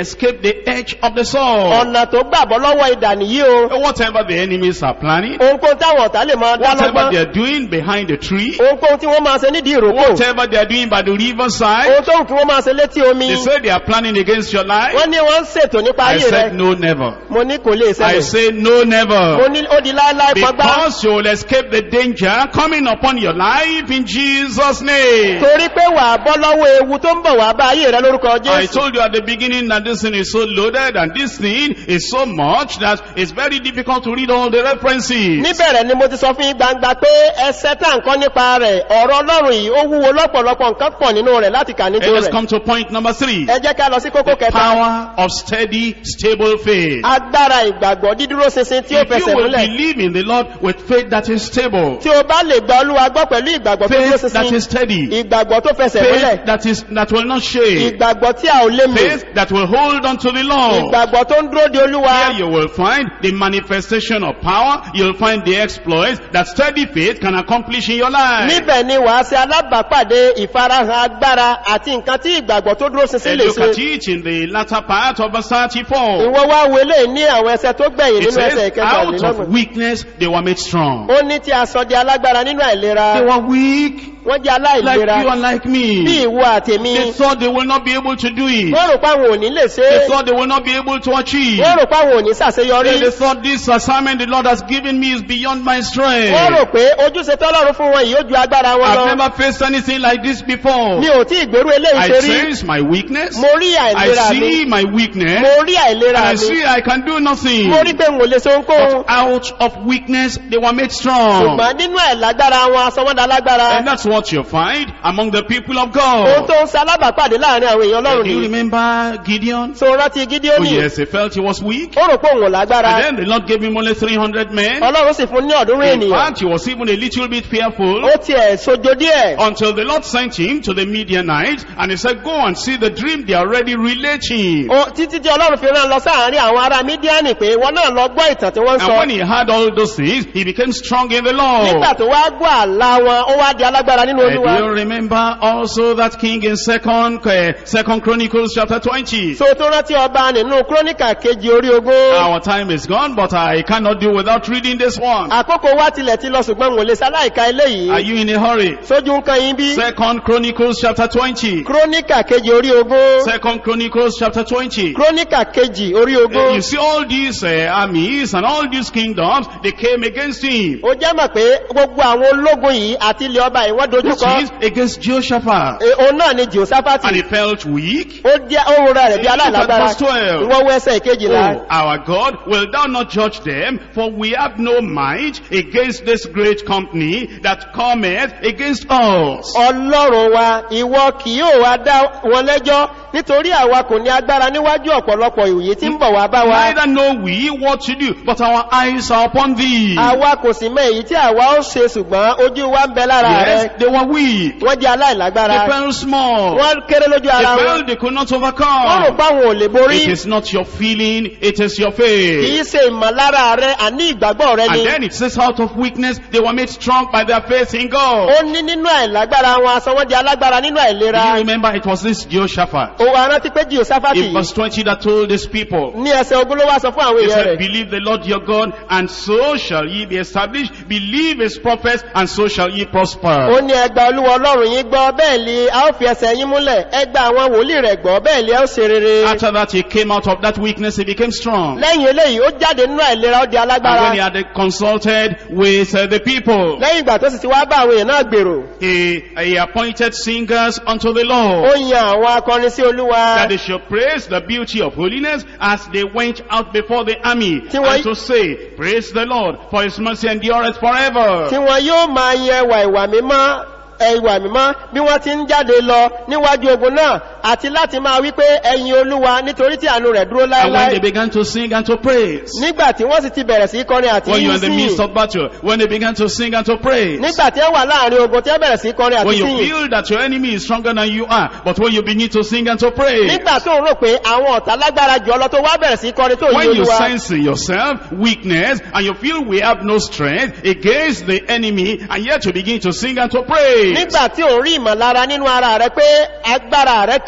escape the edge of the sword. ọ̀nà tó gbàbọ́ lọ́wọ́ ìdà nìyí o Whatever the enemies are planning, ohunkóhun táwọn ọ̀tá lè máa dá whatever lọ́gbọ́n they're doing behind the tree, ohunkóhun tí wọ́n máa ṣe nídìí ìrókò whatever they're doing by the riverside, ohun tó wù kí wọ́n máa ṣe létí omi they say they are planning against your life. wọ́n ní wọ́n ń ṣètò nípa I ayé rẹ said no, never. mo ní kò lè I ṣẹlẹ̀ say no, mo never. ní ó di láéláé pọgbá Because you will escape the danger coming upon your life in Jesus' name. torí pé wà á bọ́ lọ́wọ́ ewu tó ń bọ̀ wá bá ayé rẹ lórúkọ I jésù told you at the beginning that this thing is so loaded and this thing is so much that it's very difficult to read all the references. níbẹ̀rẹ̀ ni mo ti sọ fún yín gbangba pé ẹsẹ̀ tá à ń kọ́ nípa rẹ̀ ọ̀rọ̀ ọlọ́run yìí ó wúwo lọ́pọ̀lọpọ̀ nǹkan pọ̀ nínú rẹ̀ láti kà And nítorí let's rẹ̀ come to point number three. ẹ jẹ́ ká lọ sí kókó kẹta Power of steady, stable faith. agbára ìgbàgbọ́ dídúró ṣinṣin tí ó If you fẹsẹ̀ will múlẹ̀ believe in the Lord with faith that is stable, tí o bá lè gba olúwa gbọ́ pẹ̀lú ìgbàgbọ́ tó dúró faith that ṣinṣin is steady, ìgbàgbọ́ tó fẹsẹ̀ múlẹ̀ faith that is that will not shake, ìgbàgbọ́ tí a ò lè mú faith that will hold on to the Lord. ìgbàgbọ́ tó ń dúró de olúwa Here you will find the manifestation of power. You'll find the exploits that steady faith can accomplish in your life. níbẹ̀ ni wàá ṣe alábàápàdé ìfarahàn agbára àti nǹkan tí ìgbàgbọ́ tó dúró ṣinṣin And lè look ṣe at it in the latter part of verse 34. ìwọ wá wọlé ní àwọn ẹsẹ tó gbẹ̀yìn It nínú ẹsẹ̀ says, out of ìkẹtàlélọ́gbọ̀n weakness they were made strong. ó ní tí a sọ di alágbára nínú àìlera They were weak, wọ́n jẹ́ like aláìlera you and like bí me. ìwọ àtèmi They thought they will not be able to do it. wọ́n rò páwọn ò ní lè ṣe They é thought they will not be able to achieve. wọ́n rò páwọn ò ní ṣàṣeyọrí They, they thought this assignment the Lord has given me is beyond my wọ́n rò strength. pé ojúṣe tọ́lọ́run fún wọn yìí ó ju agbára wọn I've lọ never faced anything like this before. mi ò tí ìgbérú eléyìí I ṣe rí sense my weakness. mo rí I àìlera mi see my weakness. mo rí àìlera I mi see I can do nothing. mo rí pé n ò lè ṣe ohunkóhun Out of weakness, they were made strong. ṣùgbọ́n nínú àìlágbára wọn asọmọdà lágbára And that's what you find among the people of ohun God. tó ń ṣe alábàápàdé láàrin àwọn èèyàn ọlọ́run Do you nìyí remember Gideon? tó rántí Oh gídíọ́nì yes, he felt he was weak. ó rò pé òun ò lágbára And then the Lord gave him only 300 men. ọlọ́run sì fún ní ọ̀dúnrún In ènìyàn fact, he was even a little bit fearful. ó tiẹ̀ sojo díẹ̀ Until the Lord sent him to the Midianites and he said, go and see the dream they are already relating. Ó- títí tí ọlọ́run fi rán lọ sáàárín àwọn ará mídíánì pé wọn náà lọ gbọ́ ìtàn tí wọ́n ń And sọ when he heard all those things, he became strong in the Lord. nígbà tó wá gbọ́ àlá wọn ó wá di alágbára nínú And olúwa do you remember also that king in second, uh, second Chronicles chapter 20? so tó rántí ọba nínú króníkà kejì orí ogún Our time is gone, but I cannot do without reading this one. àkókò wá tilẹ̀ ti lọ ṣùgbọ́n wò lè sáláìka Are eléyìí you in a hurry? sójú nǹkan yín bí Second Chronicles chapter 20. króníkà kejì orí ogún Second Chronicles chapter 20. króníkà kejì orí Uh, ogún You see all these uh, armies and all these kingdoms, they came against him. ó jẹ́ mọ̀ pé gbogbo àwọn ológun yìí àti ilẹ̀ ọba yìí wọ́n Which dojúkọ is against Jehoshaphat. E, òun náà ni jehoshaphati And he felt weak. ó jẹ́ ohun rẹ̀ bí Look at aláìlágbára verse 12. ìwọ́n wọ ẹsẹ̀ ìkejìlá Oh, our God, will thou not judge them? For we have no might against this great company that cometh against us. ọlọ́run wa ìwọ kì yóò wá dá wọn lẹ́jọ́ nítorí àwa kò ní agbára níwájú ọ̀pọ̀lọpọ̀ ìwòye tí ń bọ̀ wá bá wa Neither know we what to do, but our eyes are upon thee. àwa kò sì mọ èyí tí àwa ó ṣe ṣùgbọ́n ojú wa ń bẹ lára Yes, rẹ they were weak. wọ́n jẹ́ aláìlágbára They felt small. wọ́n kéré lójú They ara wọn felt they could not wọ́n rò overcome. pé àwọn ò lè borí It is not your feeling, it is your kì faith. í ṣe ìmọ̀lára rẹ àní ìgbàgbọ́ rẹ ni And then it says out of weakness, they were made strong by their faith in God. ó ní nínú àìlágbára wọn aṣọ wọn di alágbára nínú Do àìlera you remember it was this Jehoshaphat? ó wà rántí pé jehoshaphati In verse 20 that told these people, ní ẹsẹ̀ ogun ló wá sọ fún àwọn He èèyàn said, rẹ̀ believe the Lord your God, and so shall ye be established. Believe his prophets, and so shall ye prosper. ó ní ẹgbà olúwa ọlọ́run yín gbọ́ bẹ́ẹ̀ ni a ó fi ẹsẹ̀ yín múlẹ̀ ẹgbà àwọn wòlíì rẹ̀ gbọ́ bẹ́ẹ̀ ni a ó ṣe rere After that, he came out of that weakness, he became strong. lẹ́yìn eléyìí ó jáde nínú àìlera ó di And when he alágbára had consulted with uh, the people, lẹ́yìn ìgbà tó sì ti wá bá àwọn èèyàn náà gbèrò he, he appointed singers unto the ó Lord. yan àwọn akọrin sí olúwa That they should praise the beauty of holiness as they went out before the army. Tí wọ́n- And to say, praise the Lord, for his mercy endureth forever. tí wọn yóò máa yẹ ẹwà ìwà mímọ́ ẹwà mímọ́ bí wọ́n ti ń jáde lọ níwájú ogun náà àti láti máa wí pé ẹ̀yin olúwa nítorí tí àánú rẹ̀ dúró And when they láéláé began to sing and to praise, nígbà tí wọ́n sì ti bẹ̀rẹ̀ sí kọrin àti when you're in the midst síyìn of battle, when they began to sing and to praise, nígbà tí wọ́n wà láàrin ogun tí wọ́n bẹ̀rẹ̀ sí kọrin àti when you síyìn feel that your enemy is stronger than you are, but when you begin to sing and to praise, nígbà tó ń rò pé àwọn ọ̀tá lágbára jù ọ lọ tó wá bẹ̀rẹ̀ sí kọrin tó yí when you olúwa sense in yourself weakness and you feel we have no strength against the enemy, and yet you begin to sing and to praise, nígbà tí ò ń rí ìmọ̀lára nínú ara rẹ pé agbára rẹ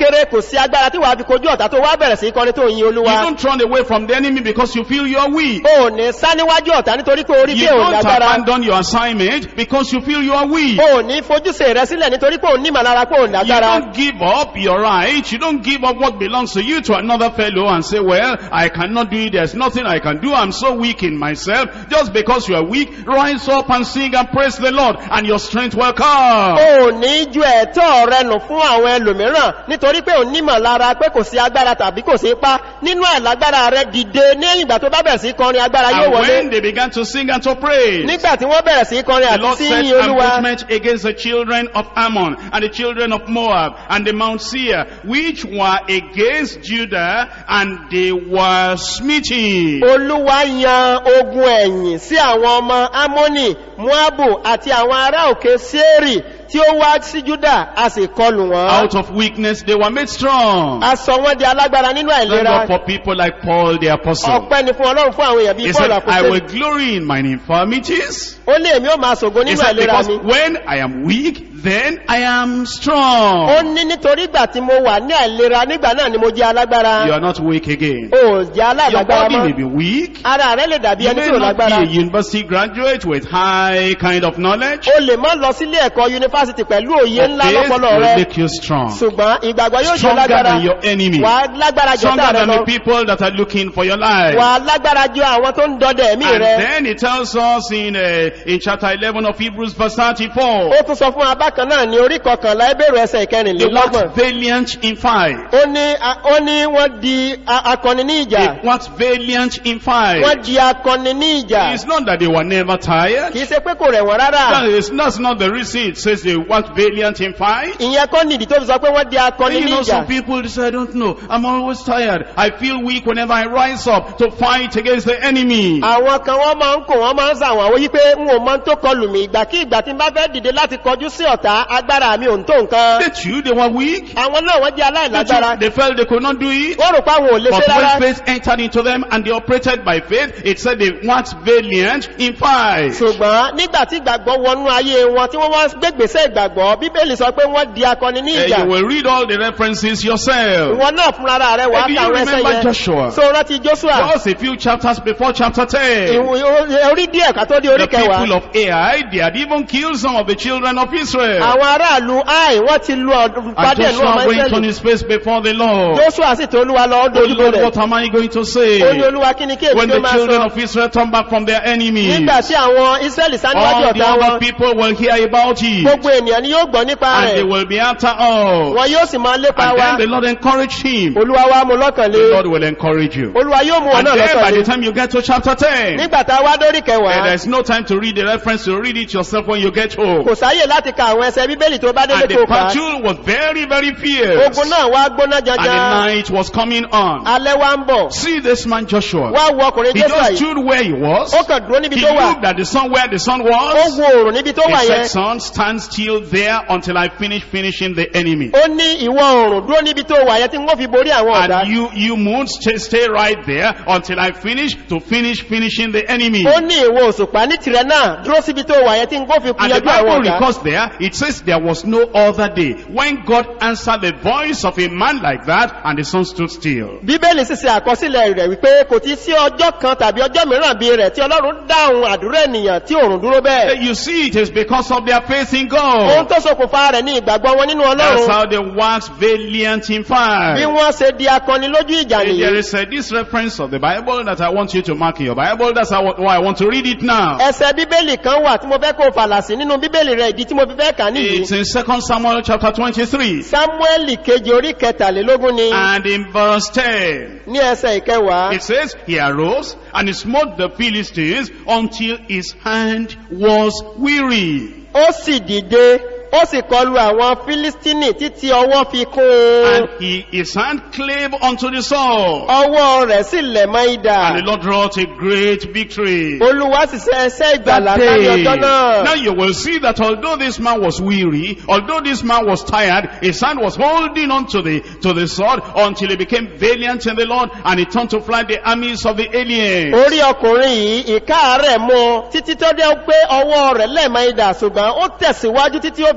kéré kò sí agbára tí wàá fi kojú ọ̀tá tó wá bẹ̀rẹ̀ sí kọrin tó yin You olúwa don't run away from the enemy because you feel you're weak. o ò ní sá níwájú ọ̀tá nítorí pé orí You pé ò don't lágbára abandon your assignment because you feel you are weak. o ò ní fojúse rẹ sílẹ̀ nítorí pé ò ní màlára pé ò You lágbára don't give up your right. You don't give up what belongs to you to another fellow and say, well, I cannot do it. There's nothing I can do. I'm so weak in myself. Just because you are weak, rise up and sing and praise the Lord and your strength will come. o ò ní ju ẹ̀tọ́ rẹ nù fún àwọn ẹlòmíràn nítorí pé ò ní màlára pé kò sí agbára tàbí kò sí ipá nínú àìlágbára rẹ dìde ní ìgbà tó bá bẹ̀rẹ̀ sí kọrin agbára yóò And wọlé when they began to sing and to praise, nígbà tí wọ́n bẹ̀rẹ̀ sí kọrin The àti Lord sí set yin olúwa ambushment against the children of Ammon and the children of Moab and the Mount Seir, which were against Judah, and they were smitten. olúwa yan ogun ẹ̀yìn sí àwọn ọmọ amoni moabu àti àwọn ará òkè sẹ́ẹ̀rì tí ó wá sí juda a sì kọlù wọn Out of weakness, they were made strong. a sọ wọn di alágbára nínú Thank àìlera God for people like Paul the Apostle. ọpẹ́ ni fún ọlọ́run fún àwọn èèyàn bíi He paul said, I will àkókò glory in mine infirmities. ó lé èmi ó máa ṣògo He nínú said, àìlera because mi when I am weak, then I am ó strong. ní nítorí ìgbà tí mo wà ní àìlera nígbà náà ni mo jẹ́ alágbára You are not weak again. ó jẹ́ Your alágbára body may mọ́ be weak. ara rẹ lè dàbí You ẹni may tí ò not be lágbára a university graduate with high kind of knowledge. o lè má lọ sílé ẹ̀kọ́ yunifásitì pẹ̀lú òye ńlá Faith lọ́pọlọ will rẹ make you strong. ṣùgbọ́n ìgbàgbọ́ yóò jẹ́ Stronger lágbára than your enemy. wà á lágbára jọ Stronger tá rẹ than lọ the people that are looking for your life. wà á lágbára jọ àwọn tó ń dọdẹ ẹ̀mí And rẹ then it tells us in, uh, in chapter 11 of Hebrews verse 34. ó tún sọ fún abákan náà ní orí kọkànlá ẹbẹ̀rù ẹsẹ̀ They ìkẹrìnlélọ́gbọ̀n waxed valiant in fight. ó ní a- ó ní wọ́n di a- akọni ní ìjà They waxed valiant in wọ́n fight. di akọni ní ìjà It's not that they were never tired. kìí ṣe pé kò rẹ̀ wọ́n rárá That is, that's not the reason it says they waxed valiant in fight. ìyẹn kọ́ nìdí tó fi sọ pé wọ́n di akọni You ní know, ìjà some people they say, I don't know. I'm always tired. I feel weak whenever I rise up to fight against the enemy. àwọn kan wọ́n máa ń kò wọ́n máa ń sàwọn àwọn wípé n ò mọ tó kọlù mí ìgbà kí ìgbà tí n bá fẹ́ dìde láti kọjú sí ọ̀tá agbára mi ò ń tó nǹkan They too, they were weak. àwọn náà wọ́n jẹ́ They, aláìlágbára too, they felt they could not do it. wọ́n rò pé àwọn ò lè But ṣe rárá when faith entered into them and they operated by faith, it said they waxed valiant in fight. ṣùgbọ́n nígbà tí ìgbàgbọ́ wọnú ayé wọn tí wọ́n wá gbégbèsè ìgbàgbọ́ bíbélì sọ pé wọ́n di akọni ní Uh, ìjà you will read all the references yourself. ìwọ náà fúnra rẹ̀ wà á Maybe you kàwé ẹsẹ̀ remember yẹn Joshua. so rántí joshua Just a few chapters before chapter 10. ìwò- orí díẹ̀ ká tó dé orí The people kẹwàá of Ai, they had even killed some of the children of Israel. àwọn aráàlú ai wọ́n ti lu ọdún And pàdé ẹ̀lú ọmọ Joshua went on ìsẹ́lẹ̀ his face before the Lord. joshua sì tó olúwa lọ Oh ọdún olúbo Lord, rẹ̀ what am I going to ó ní say? olúwa kí ni kí èmi When tó the máa children sọ of Israel turn back from their enemies, nígbà tí àwọn israẹli sá níwájú all the ọ̀tá other wọn people will hear about it. gbogbo ènìyàn ni yóò gbọ́ nípa And they rẹ̀ will be after us. wọn yóò sì máa lépa And wa then the Lord encouraged him. olúwa wa mú lọ́kàn The lé Lord will encourage you. olúwa yóò mú wọn And náà then by lọ́kàn the lé time you get to chapter 10, nígbà tá a wá dórí eh, kẹwàá there's no time to read the reference, you read it yourself when you get home. kò sáyè láti ka àwọn ẹsẹ bíbélì tó bá délé And tó the kà á battle was very, very fierce. ogun náà wá gbóná And the janjan night was coming on. alẹ́ wá ń bọ̀ See this man Joshua. wá wo ọkùnrin He jésù just àyè stood where he was. ó kàn dúró níbi He tó wà looked at the sun where the sun ó was. wo òrùn níbi tó He wà said, yẹn son, stand still there until I finish finishing the enemy. ó ní ìwọ òrùn dúró níbi tó wà yẹn tí wọ́n fi borí àwọn ọ̀dá And you, you moon, stay, stay right there until I finish to finish finishing the enemy. ó ní ìwọ òṣùpá ní tirẹ̀ náà dúró síbi tó wà yẹn tí wọ́n fi And the yanjú àwọn Bible ọ̀dá records there, it says there was no other day when God answered the voice of a man like that and the sun stood still. bíbélì sì ṣe àkọsílẹ̀ rẹ̀ wípé kò ti sí ọjọ́ kan tàbí ọjọ́ mìíràn bí rẹ̀ tí ọlọ́run dáhùn àdúrà ènìyàn tí òrùn dúró bẹ́ẹ̀ You see, it is because of their faith in ohun God. tó ṣokùnfà rẹ̀ ní ìgbàgbọ́ wọn nínú That's ọlọ́run how they wax valiant in bí fire. wọ́n ṣe di akọni lójú ìjà There nìyí is uh, this reference of the Bible that I want you to mark in your Bible. That's how, why I want to read it now. ẹsẹ̀ bíbélì kan wà tí mo fẹ́ kó fàlà sí nínú bíbélì rẹ̀ ìdí tí mo fi fẹ́ kà nìyí It's in 2 Samuel chapter 23 samueli kejì orí kẹtàlélógún ni and in verse 10. ní ẹsẹ̀ ìkẹwàá It says, He arose and he smote the Philistines until his hand was weary. ó sì dìde ó sì kọlu àwọn fílístínì títí ọwọ́ fi kún un And he, his hand clave unto the sword. ọwọ́ rẹ̀ sì lẹ̀ mọ́ idà And the Lord wrought a great victory. olúwa sì ṣe ẹsẹ́ ìgbàlá That kárí day. ọjọ́ náà Now you will see that although this man was weary, although this man was tired, his hand was holding on to the, to the sword until he became valiant in the Lord and he turned to fly the armies of the aliens. orí ọkùnrin yìí ìká rẹ̀ mú un títí tó dé pé ọwọ́ rẹ̀ lẹ̀ mọ́ idà ṣùgbọ́n ó tẹ̀síwájú títí ó fi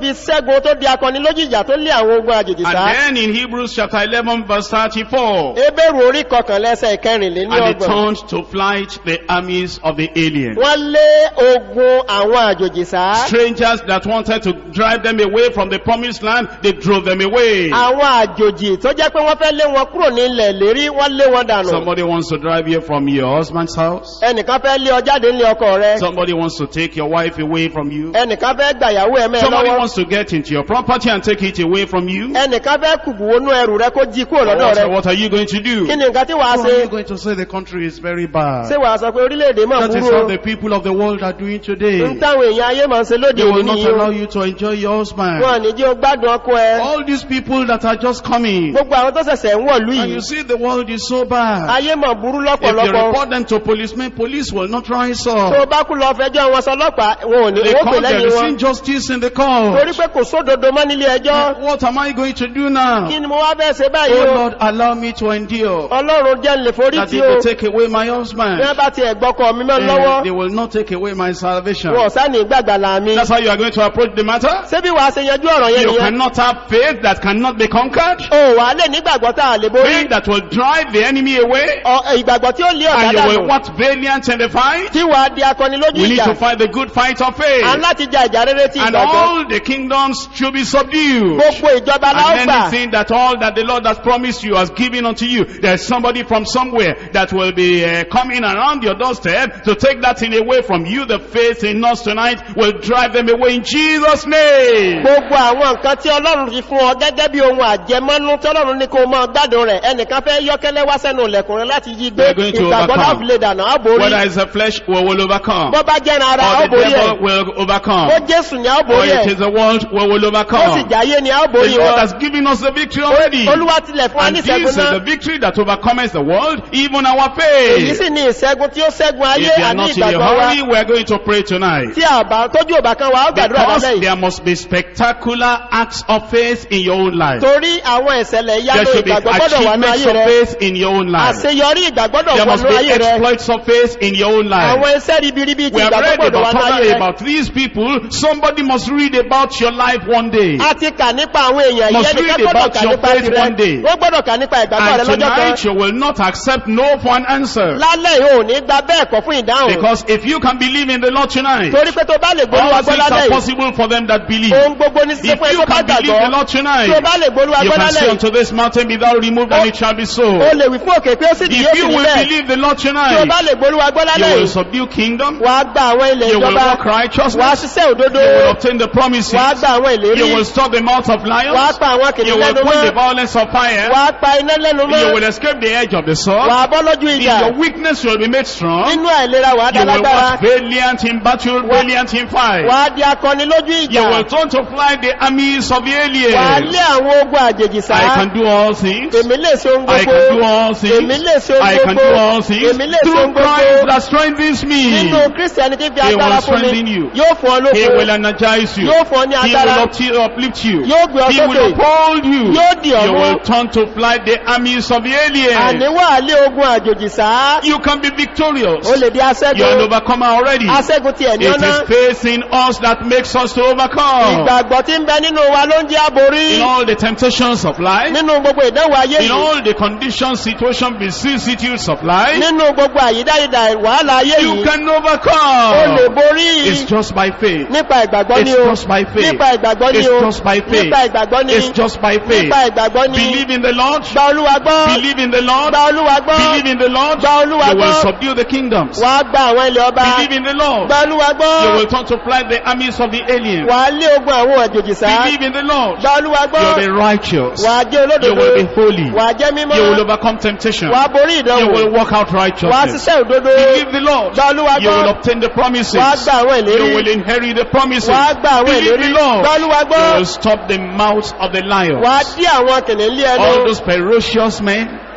di ṣẹ́gun tó di akọni lójú ìjà tó lé àwọn ogun àjèjì And sá then in Hebrews chapter 11 verse 34, ebéèrú orí kọkànlá ẹsẹ̀ ìkẹrìnlélí and they ọgbọ̀n turned to flight the armies of the aliens. wọ́n lé ogun àwọn àjòjì sá Strangers that wanted to drive them away from the promised land, they drove them away. àwọn àjòjì tó jẹ́ pé wọ́n fẹ́ lé wọn kúrò ní ilẹ̀ lérí wọ́n lé wọn dànù Somebody wants to drive you from your husband's house. ẹnìkan fẹ́ lé ọ jáde nílé ọkọ rẹ Somebody wants to take your wife away from you. ẹnìkan fẹ́ gbàyàwó ẹ̀mẹ́ Somebody lọ́wọ́ wants to get into your property and take it away from you. ẹnìkan fẹ́ kùbùwónú ẹrù rẹ kó jí kúrò lọ́dọ̀ What, rẹ what are you going to do? kí ni nǹkan tí wàá What ṣe are you going to say the country is very ṣé bad? wàá sọ pé orílẹ̀-èdè máa That is burú what o the people of the world are doing today. ń táwọn èèyàn ayé máa ń ṣe lóde They will òní not nìyí o allow you to enjoy your husband. wọn ní jẹ́ o gbádùn ọkọ ẹ All these people that are just coming. gbogbo àwọn tó ṣẹ̀ṣẹ̀ ń wọ̀lú And yìí you see the world is so bad. ayé máa burú If you lọ́pọ̀lọpọ̀ report them to policemen, police will not rise tó up. bá kú lọ fẹjọ́ wọn sọlọ́pàá wọn ò ní They owó pè call there lẹ́yìn is wọn injustice in the torí court. pé kò sódodo mọ́ nílé ẹjọ́ What am I going to do now? kí ni mo wá bẹ́ẹ̀ ṣe báyìí Oh o Lord, allow me to endure. ọlọ́run jẹ́ ń lè forí That tí they o will take away my bí husband. wọ́n bá ti ẹ̀gbọ́kọ̀ mi mọ́ Eh, lọ́wọ́ They will not take away my salvation. wọn ò sá ní gbàgbàlà mi That's how you are going to approach the matter. ṣé bí wàá ṣe yanjú ọ̀rọ̀ yẹn You nìyẹn cannot have faith that cannot be conquered. o wà á lè nígbàgbọ́ tá a lè borí Faith that will drive the enemy away. Ọ- ìgbàgbọ́ tí ó lé ọ̀tá And you will dànù what valiant in the fight. tí wàá di akọni lójú We need ìjà to fight the good fight of à ń faith. láti ja ìjà rere ti And ìgbàgbọ́ all the kingdoms should be subdued. gbogbo ìjọba la ó And gbà anything that all that the Lord has promised you has given unto you, there's somebody from somewhere that will be uh, coming around your doorstep to take that thing away from you. The faith in us tonight will drive them away in Jesus' name. gbogbo àwọn nǹkan tí ọlọ́run fi fún ọ gẹ́gẹ́ bí ohun àjẹmọ́nú tí ọlọ́run ní kó mọ́ gbádùn rẹ̀ ẹnìkan fẹ́ yọ́kẹ́lẹ́ wá sẹ́nu ilẹ̀kùn rẹ̀ láti yí gbé We are going to ìgbàgbọ́ overcome. láti lè dànù àbórí Whether it's the flesh, we will overcome. bọ́ bá jẹ́ ara Or the àbórí ẹ̀ devil will overcome. bó jésù ní Or àbórí it ẹ̀ is the world, we will ó sì overcome. jáyé ní The àbórí Lord wọn has given us the victory already. olúwa tilẹ̀ fún wa And ní this ìṣẹ́gun is the náà victory that overcomes the world, even our èyí faith. sì ní ìṣẹ́gun tí ó ṣẹ́gun ayé If you are àní not in a ìgbàgbọ́ wa hurry, we are going to pray tonight. tí àbá tójú òbá kan wa ó gbàdúrà Because lálẹ́ yìí there must be spectacular acts of faith in your own life. torí àwọn ìṣẹ̀lẹ̀ There ìyanu should be ìgbàgbọ́ gbọ́dọ̀ wà ní achievements ayé of rẹ faith in your own life. àṣeyọrí ìgbàgbọ́dọ̀ There wà must ní be ayé rẹ exploits of faith in your own life. àwọn iṣẹ́ ribiribi ti We have ìgbàgbọ́ read gbọ́dọ̀ wà about, ní ayé other, rẹ about these people. Somebody must read about your life one day. a ti kà nípa àwọn èèyàn yìí Must ẹnìkan read gbọ́dọ̀ about kà your nípa faith tirẹ̀ one day. wọ́n gbọ́dọ̀ kà nípa ìgbàgbọ́ rẹ And lọ́jọ́ kan tonight you will not accept no for an answer. lálẹ́ yìí ò ní gba bẹ́ẹ̀ kọ́ fún ìdáhùn Because if you can believe in the Lord tonight, torí pé tó bá lè gbólúwa all gbọ́ things lálẹ́ are yìí possible for them that believe. ohun gbogbo ní sísè If fún ẹ you tó bá can believe gbàgbọ́ the Lord tí o tonight, bá lè gbólúwa you gbọ́ can lálẹ́ say yìí unto this mountain, be thou removed, and it shall be so. o lè wí fún òkè pé ó sì di yóò If sì you ní will bẹ́ẹ̀ believe the Lord tí o tonight, bá lè gbólúwa gbọ́ you lálẹ́ will yìí subdue kingdom, wàá gba àwọn ilẹ̀ you will ìjọba walk wàá righteousness, ṣiṣẹ́ òdodo you will obtain the promises, wàá gba àwọn ìlérí you will stop the mouth of wàá lions, pa àwọn you kìnìún will lẹ́nu put the mọ́ violence of fire, wàá pa iná lẹ́nu you mọ́ will escape the edge of the sword, wàá bọ́ lójú in ìjà your weakness you will be made strong, nínú àìlera wàá dá you will lágbára walk valiant in battle, valiant in fight, wàá di akọni lójú you ìjà will turn to fly the armies of the wàá aliens. lé àwọn ogun àjèjì sá I can do all things. èmi lè ṣe ohun I can do gbogbo all èmi things. lè ṣe I ohun can do gbogbo all things èmi lè ṣe through ohun Christ gbogbo that strengthens me. nínú kristiani tí fi He will agbára fún mi strengthen you. yóò fún ọ He will lókun energize you. yóò fún ọ ní He agbára will upti- uplift you. yóò gbé ọ He will sókè uphold you. yóò dì ọ́ You mú will turn to fly the armies of the aliens. àníwá lé ogun àjòjì sá You can be victorious. ó lè di You are an aṣẹ́gun overcomer already. aṣẹ́gun ti ẹ̀ní It ọ̀nà is faith in us that makes us to overcome. ìgbàgbọ́ tí ń bẹ nínú wa ló ń jẹ́ àborí In all the temptations of life, nínú gbogbo ìdánwò ayé in yìí all the conditions, situations, vicissitudes of life, nínú gbogbo àyídáyidà wàhálà ayé you yìí can ó lè overcome. borí It's just by faith. nípa ìgbàgbọ́ ni It's o just by faith. nípa ìgbàgbọ́ ni It's o just by faith. nípa ìgbàgbọ́ ni It's just by faith. nípa ìgbàgbọ́ ni Believe in the Lord. gba olúwa gbọ́ Believe in the Lord. gba olúwa gbọ́ Believe in the Lord. gba olúwa You will gbọ́ subdue the kingdoms. wàá gba àwọn ilẹ̀ ọba Believe in the Lord. gba olúwa gbọ́ You will turn to flight the armies of the aliens. wàá lé ogun àwọn àjòjì sá Believe in the Lord. gba olúwa You gbọ́ will be righteous. wàá jẹ́ You olódodo will be holy. wàá jẹ́ You will mímọ́ overcome temptation. wàá borí You ìdánwò will walk out wàá righteousness. ṣiṣẹ́ òdodo Believe the Lord. gba olúwa You will gbọ́ obtain the promises. wàá gba àwọn You will ìlérí inherit the promises. wàá gba àwọn Believe ìlérí the Lord. gba olúwa You gbọ́ will stop the mouth of the lion. wàá dí àwọn kìnìún lé All ẹnu those ferocious men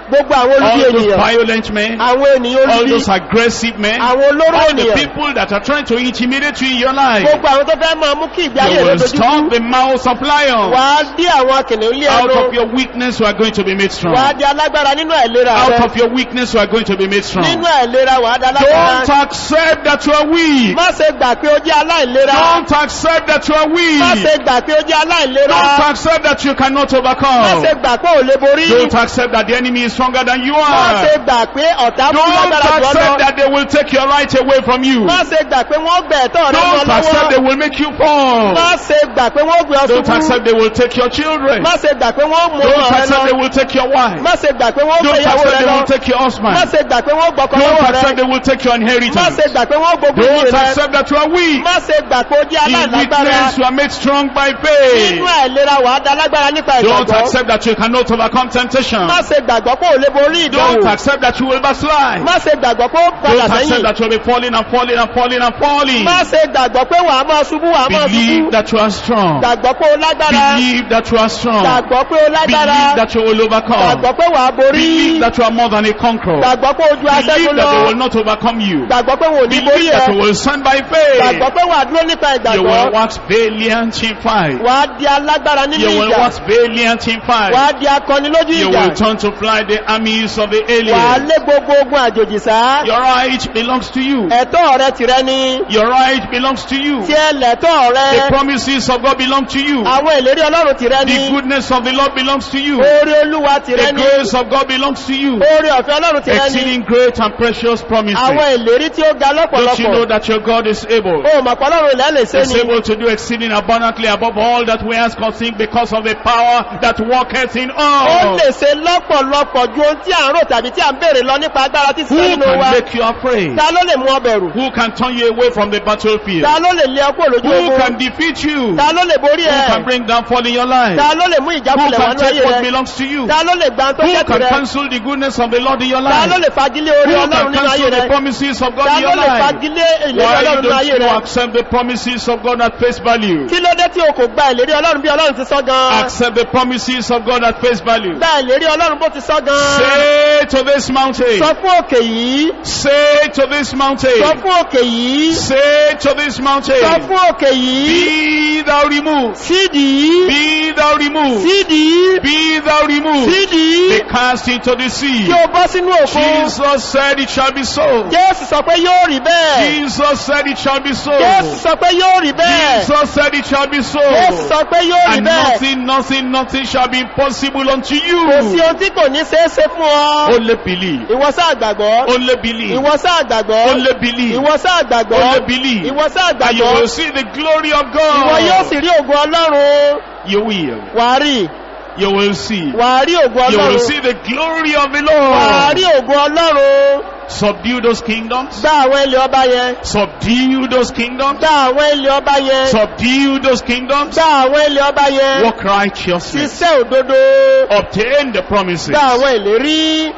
gbogbo àwọn all olùdí those ènìyàn violent men, àwọn ènìyàn all olùdí those aggressive men, àwọn olóró all the ènìyàn people that are trying to intimidate you in your life. gbogbo àwọn tó fẹ́ máa mú kí ìgbé ayé You rẹ will dojú stop the mouths of lions. wà á dí àwọn kìnìún lé Out ẹnu of your weakness, you are going to be made strong. wà á di alágbára nínú àìlera Out rẹ of your weakness, you are going to be made strong. nínú àìlera wà á di Don't alágbára accept that you are weak. má ṣe gbà pé ó jẹ́ aláìlera Don't accept that you are má weak. ṣe gbà pé ó jẹ́ aláìlera Don't accept that you cannot má ṣe overcome. gbà pé ò lè borí Don't accept that the enemy is stronger than you má ṣe are. gbà pé ọ̀tá fún Don't lágbára jù ọ́ accept lọ that they will take your right away from you. má ṣe gbà pé wọ́n gbẹ̀ ẹ̀tọ́ rẹ lọ Don't accept they lọ́wọ́ will make you fall. má ṣe gbà pé wọ́n gbé ọ Don't ṣubú accept they will take your children. má ṣe gbà pé wọ́n mú Don't ọmọ rẹ accept they lọ will take your wife. má ṣe gbà pé wọ́n gbé Don't ìyàwó accept rẹ they lọ will take your má husband. ṣe gbà pé wọ́n gbọ́kọ Don't lọ́wọ́ accept rẹ they will take your má ṣe inheritance. gbà pé wọ́n gbogbo Don't ìyè rẹ accept that you are weak. má ṣe gbà pé ó jẹ́ In aláìlágbára weakness, you are made strong by faith. nínú àìlera wà á da lágbára nípa Don't ìgbàgbọ́ accept that you cannot overcome temptation. má ṣe gbàgbọ́ pé ò lè borí Don't ìdánwò accept that you will backslide. má ṣe gbàgbọ́ pé ó padà Don't accept sẹ́yìn that you will be falling and falling and falling and falling. má ṣe gbàgbọ́ pé wà á máa ṣubú wà á máa Believe ṣubú that you are strong. gbàgbọ́ pé ó lágbára Believe that you are strong. gbàgbọ́ pé ó lágbára Believe that you will overcome. gbàgbọ́ pé wà á borí Believe that you are more than a conqueror. gbàgbọ́ pé ojú Believe aṣẹ́gun that lọ they will not overcome you. gbàgbọ́ pé wọn ò ní borí Believe ẹ that you will stand by gbàgbọ́ faith. pé wà á dúró nípa You ìgbàgbọ́ will wax valiant in fight. wà á di alágbára nínú You will ìjà wax valiant in wà fight. á di akọni lójú You ìjà will turn to fly the armies of the wà á alien. lé gbogbo ogun àjòjì sá Your right belongs to you. ẹ̀tọ́ rẹ tìrẹ ni Your right belongs to you. tí ẹ lẹ̀tọ́ The rẹ promises of God belong to you. àwọn ìlérí ọlọ́run tìrẹ ni The goodness of the Lord belongs to you. oore olúwa tìrẹ The ni grace of God belongs to you. oore ọ̀fẹ́ ọlọ́run tìrẹ ni Exceeding great and precious àwọn promises. ìlérí tí ó ga Don't you know lọ́pọ̀lọpọ̀ that your God is able? ó mọ̀ pé ọlọ́run ilẹ̀ lè ṣe Is ni able to do exceeding abundantly above all that we ask or think because of the power that worketh in ó us. lè ṣe lọ́pọ̀lọpọ̀ ju ohun tí à ń rò tàbí tí à ń béèrè lọ nípa agbára tí Who sísẹ́ nínú wa can make you afraid? ta ló lè mú ọ bẹ̀rù Who can turn you away from the battlefield? ta ló lè lé ọkọ̀ lójú Who ogun can defeat you? ta ló lè borí Who ẹ can bring downfall in your life? ta ló lè mú Who ìjákulẹ̀ wá can ní take ayé what rẹ belongs to you? ta ló lè gba tó Who jẹ́ can tirẹ̀ cancel the goodness of the Lord in your ta ló life? lè fagilé Who orí ọlọ́run can nínú ayé cancel the rẹ promises of God ta in ló your lè life? fagilé ìlérí Why ọlọ́run nínú don't ayé you rẹ accept the promises of God at face value? kí ló dé tí o kò gba ìlérí ọlọ́run bí ọlọ́run ti sọ gan Accept the promises of God at face value. gba ìlérí ọlọ́run bó ti sọ gan Say to this mountain, sọ fún òkè yìí say to this sọ mountain, fún òkè yìí say to this sọ mountain, fún òkè yìí be thou removed, sídìí be thou removed, sídìí be thou removed, sídìí be cast into the sea. kí o bọ́ sínú òkun Jesus said it shall be so. jésù sọ pé yóò rí bẹ́ẹ̀ Jesus said it shall be so. jésù sọ pé yóò rí bẹ́ẹ̀ Jesus said it shall be so. jésù sọ pé yóò rí And bẹ́ẹ̀ nothing, nothing, nothing shall be impossible unto kò sí you. ohun tí kò ní ṣeé ṣe fún ọ Only believe. ìwọ sáà gbàgbọ́ Only believe. ìwọ sáà gbàgbọ́ Only believe. ìwọ sáà gbàgbọ́ Only believe. ìwọ sáà And you gbàgbọ́ will see the glory of ìwọ yóò sì God. rí ògùn ọlọ́run You will. wàá rí You will see. wàá rí ògùn You will ọlọ́run see the glory of the wàá rí Lord. ògùn ọlọ́run Subdue those kingdoms. gbá àwọn ilẹ̀ ọba yẹn Subdue those kingdoms. gbá àwọn ilẹ̀ ọba yẹn Subdue those kingdoms. gbá àwọn ilẹ̀ ọba yẹn Walk righteousness. ṣiṣẹ́ òdodo Obtain the promises. gbá àwọn ìlérí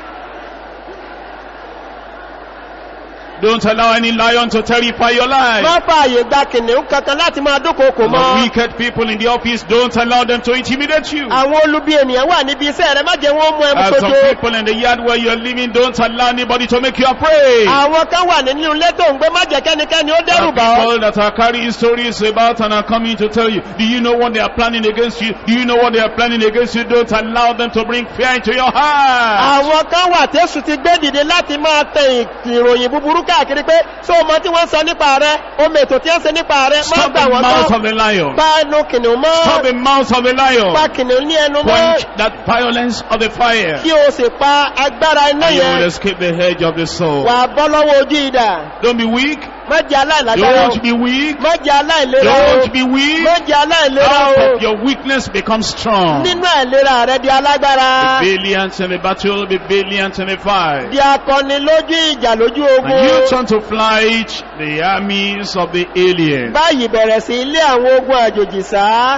Don't allow any lion to terrify your life. má fààyè gba kìnìún kankan láti máa dúnkòokò The mọ́ wicked people in the office, don't allow them to intimidate you. àwọn olubi ènìyàn wà níbi iṣẹ́ rẹ má jẹ́ wọ́n mú ẹmu As some sojo people in the yard where you're living, don't allow anybody to make you afraid. àwọn kan wà nínú ilé tó ń gbé má jẹ́ kẹ́nikẹ́ni ó There dẹ́rù are bà ọ́ people that are carrying stories about and are coming to tell you, do you know what they are planning against you? Do you know what they are planning against you? Don't allow them to bring fear into your heart. àwọn kan wà tẹ́sù ti gbé dìde láti máa tẹ ìròyìn búburú káàkiri pé ṣé o mọ tí wọ́n sọ nípa rẹ o mètò tí wọ́n ṣe nípa rẹ má Stop gbà the wọ́n mouth tán of the lion. pa ẹnu kìnìún Stop mọ́ the mouth of the lion. pa kìnìún ní ẹnu mọ́ Quench that violence of the fire. kí o sì pa agbára iná And you will yẹn escape the hedge of the soul. wà á bọ́ lọ́wọ́ ojú ìdà Don't be weak. má jẹ́ aláìlágbára o Don't be weak. má jẹ́ aláìlera o Don't be weak. má jẹ́ aláìlera Out o of your weakness become strong. nínú àìlera rẹ di alágbára Be valiant in the battle, be valiant in the fight. di akọni lójú ìjà lójú And you ogun turn to flight the armies of the alien. báyìí bẹ̀rẹ̀ sí ilé àwọn ogun àjòjì sá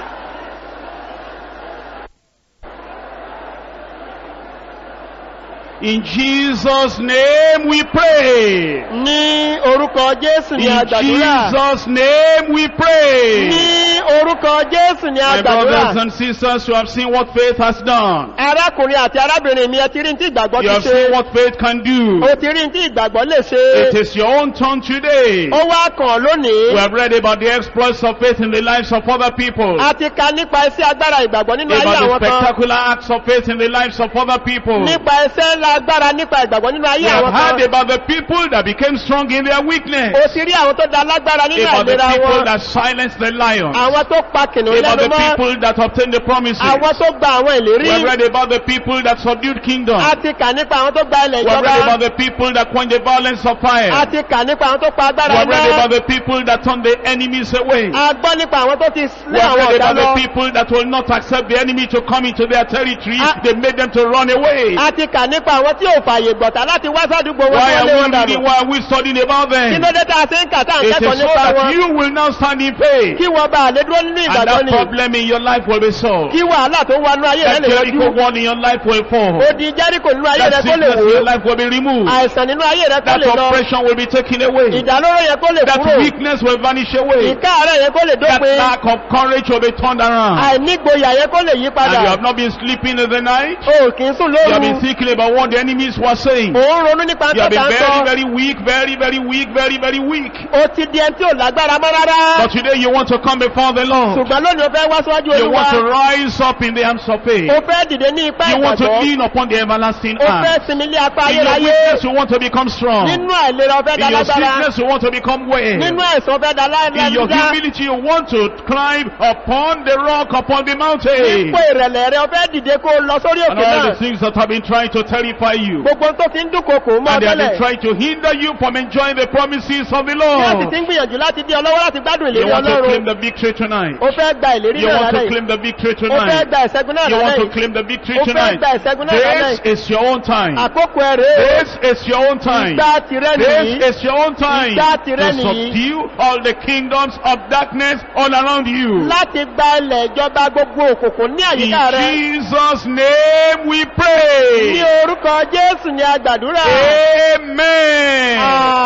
In Jesus' name we pray. ní orúkọ jésù ní In àgbàdúrà Jesus' name we pray. ní orúkọ jésù ni a My gbàdúrà brothers and sisters, you have seen what faith has done. arákùnrin àti arábìnrin mi ẹ ti rí ní tí ìgbàgbọ́ You ti have seen ṣe what faith can do. o ti rí ní tí ìgbàgbọ́ lè ṣe It is your own turn today. ó wá kàn lónìí We have read about the exploits of faith in the lives of other people. a ti ka nípa iṣẹ́ agbára ìgbàgbọ́ nínú ayé About the àwọn kan spectacular acts of faith in the lives of other people. We nípa iṣẹ́ ńlá agbára nípa ìgbàgbọ́ nínú ayé have àwọn heard kan about the people that became strong in their weakness. o ti rí àwọn tó da lágbára nínú About the àìlera people wọn that silenced the lion. àwọn tó pa kìnìún About lẹ́nu the mọ́ people that obtained the promises. àwọn tó gba àwọn We ìlérí have read about the people that subdued kingdoms. a ti kà nípa àwọn tó gba ilẹ̀ We have read about ìjọba the people that quenched the violence of fire. a ti kà nípa àwọn tó pa We agbára have read náà about the people that turned the enemies away. a gbọ́ nípa àwọn tó ti We lé have àwọn read ọ̀dà about lọ the people that will not accept the enemy to come into their territory. Ah. They made them to run away. a ti kà nípa àwọn tí ò fààyè gbọ̀tà láti wá sádùúgbò wọn Why tó are lé we wọn dànù reading? Why are we studying about kí them? ló dé tá a ṣe ń kà tá à ń It kẹ́kọ̀ọ́ is so nípa that wọn you will now stand in faith. kí wọ́n bá lè dúró nínú And ìgbàgbọ́ that ni problem in your life will be solved. kí wàhálà tó wà nínú ayé rẹ That lè Jericho yọjú one in your life will fall. odi jẹ́ríkò nínú ayé rẹ That kó lè sickness in wò your life will be removed. àìsàn nínú ayé rẹ kó That lè lọ oppression will be taken away. ìdálóró yẹn kó lè That kúrò weakness will vanish away. ìkáàárẹ̀ yẹn kó lè That dópin lack of courage will be turned around. àìnígboyà yẹn kó lè yí And padà you have not been sleeping in the night. o kì í sùn You have been lóru thinking about what the enemies were saying. ò ń ronú nípa You have tọ́ta been ń very, sọ very weak, very, very weak, very, very weak. o ti di ẹni tí ò lágbára mọ́ rárá But today you want to come before the Lord. ṣùgbọ́n lónìí o fẹ́ wá síwájú You olúwa want to rise up in the arms of faith. o fẹ́ dìde ní ipá You want to ìgbàgbọ́ lean upon the everlasting o fẹ́ arm. sinmi lé apá In your ayérayé weakness you want to become strong. nínú àìlera o fẹ́ da In your lágbára sickness you want to become well. nínú àìsàn o fẹ́ da In your lágbára humility you want to climb upon the rock, upon the mountain. nípò ìrẹ̀lẹ̀ rẹ o fẹ́ dìde kó o lọ sórí And òkè all náà the things that have been trying to terrify you. gbogbo tó ti ń dúnkokò mọ́ And they have been tẹ́lẹ̀ trying to hinder you from enjoying the promises of the bí wọ́n sì Lord. ti ń gbìyànjú láti dí ọ lọ́wọ́ láti gbádùn You ìlérí want to ọlọ́run claim the victory tonight. o fẹ́ gba ìlérí You náà want to lálẹ́ claim the victory o fẹ́ tonight. gba ìṣẹ́gun náà You want to lálẹ́ claim the victory o fẹ́ tonight. gba ìṣẹ́gun náà lálẹ́ This is your own time. àkókò ẹ rèé o This is your own time. ìgbà tìrẹ nìyí This is your own time Ìgbà tìrẹ to nìyí. subdue all the kingdoms of darkness all around you. láti gba ilẹ̀ ìjọba gbogbo òkùnkùn ní In àyíká rẹ Jesus' name we ní pray. orúkọ jésù ni a gbàdúrà Amen.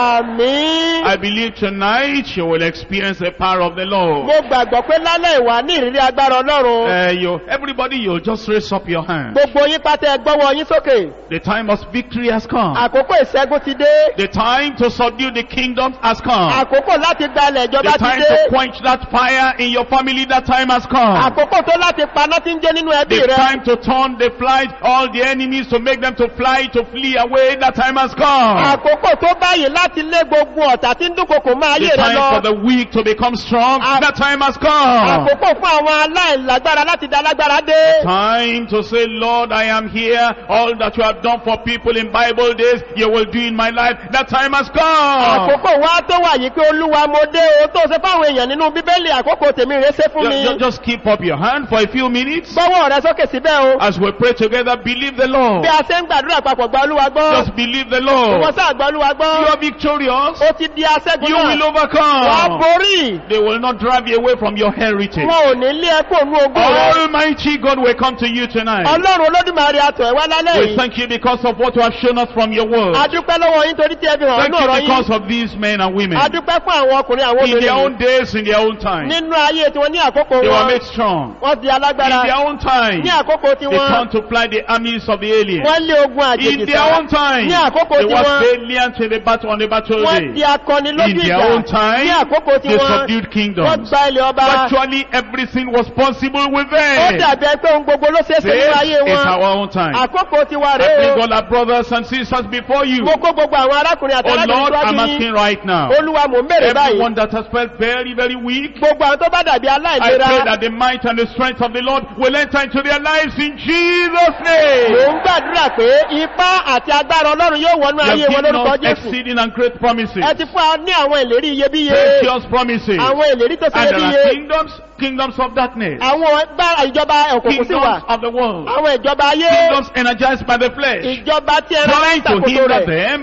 àmín I believe tonight you will experience the power of the Lord. mo gbàgbọ́ pé lálẹ́ ìwà ní ìrírí agbára ọlọ́run Uh, you, everybody, you'll just raise up your hand. gbogbo yín pátá ẹ gbọ́wọ́ yín sókè The time of victory has come. àkókò ìṣẹ́gun ti dé The time to subdue the kingdoms has come. àkókò láti gba ilẹ̀ The ìjọba ti time dé to quench that fire in your family, that time has come. àkókò tó láti paná tí ń jẹ́ nínú ẹbí The rẹ time to turn the flight, all the enemies to make them to fly, to flee away, that time has come. àkókò tó báyìí láti lé gbogbo ọ̀tá tí ń dúnkokò máa The ayé rẹ time for lọ the weak to become strong, Ah. that time has come. àkókò fún àwọn aláìlágbára láti dá lágbára dé Time to say, Lord, I am here. All that you have done for people in Bible days, you will do in my life. That time has come. àkókò wa tó wà yìí pé olúwa mo dé o tó ṣe fáwọn èèyàn nínú bíbélì àkókò tèmi rè ṣe fún Ju- mi ju- Just keep up your hand for a few minutes. gbọ́wọ́ rẹ sókè síbẹ̀ o As we pray together, believe the Lord. bí a ṣe ń gbàdúrà papọ̀ gba olúwa gbọ́ Just believe the wọ́n Lord. sáà gba olúwa You gbọ́ are victorious. ó ti di aṣẹ́gun You will náà wàá overcome. borí They will not drive you away from your heritage. wọn ò ní lé ẹkọ ònú ogún rẹ Almighty God will come to you tonight. ọlọ́run olódùmarè àtọ̀ ẹ̀ wá lálẹ́ We yìí thank you because of what you have shown us from your word. adúpẹ́ lọ́wọ́ yín torí tí ẹ fi hàn Thank nínú ọ̀rọ̀ you because yín of these men and women. adúpẹ́ fún àwọn ọkùnrin àwọn In their obìnrin own days, in their own time. nínú ayé tiwọn ní àkókò They were wọn made strong. wọ́n di In alágbára their own time, ní àkókò they tiwọn turned to fly the armies of the aliens. wọ́n lé ogun àjèjì In their sá own time, ní àkókò they were tiwọn valiant in the battle on the battle wọ́n di day. akọni In lójú their ìjà own time, ní àkókò they tiwọn subdued wọ́n kingdoms. gba ilẹ̀ ọba Virtually everything was possible with ó them. dàbí ẹ pé ohun gbogbo ló ṣeé ṣe This nínú ayé is wọn our own time. àkókò tiwa I rèé bring o all our brothers and sisters before you. mo kó gbogbo àwọn arákùnrin àti Oh Lord, arábìnrin I'm síwájú yín asking right now. olúwa mò ń bèrè báyìí Everyone that has felt very, very weak, gbogbo àwọn tó bá dàbí I pray aláìlera that the might and the strength of the Lord will enter into their lives in Jesus' mò name. ń gbàdúrà pé ipá àti agbára ọlọ́run yóò wọnú You ayé have wọn given lórúkọ us jésù exceeding and great promises, ẹ ti fún wa ní àwọn ìlérí iyebíye precious promises. àwọn ìlérí tó ṣe And there are iyebíye kingdoms, kingdoms of darkness, àwọn gbára ìjọba òkùnkùn sí wà kingdoms of the world, àwọn ìjọba ayé kingdoms energized by the flesh, ìjọba tí ẹran máa ń trying to ṣàkóso hinder rẹ̀ them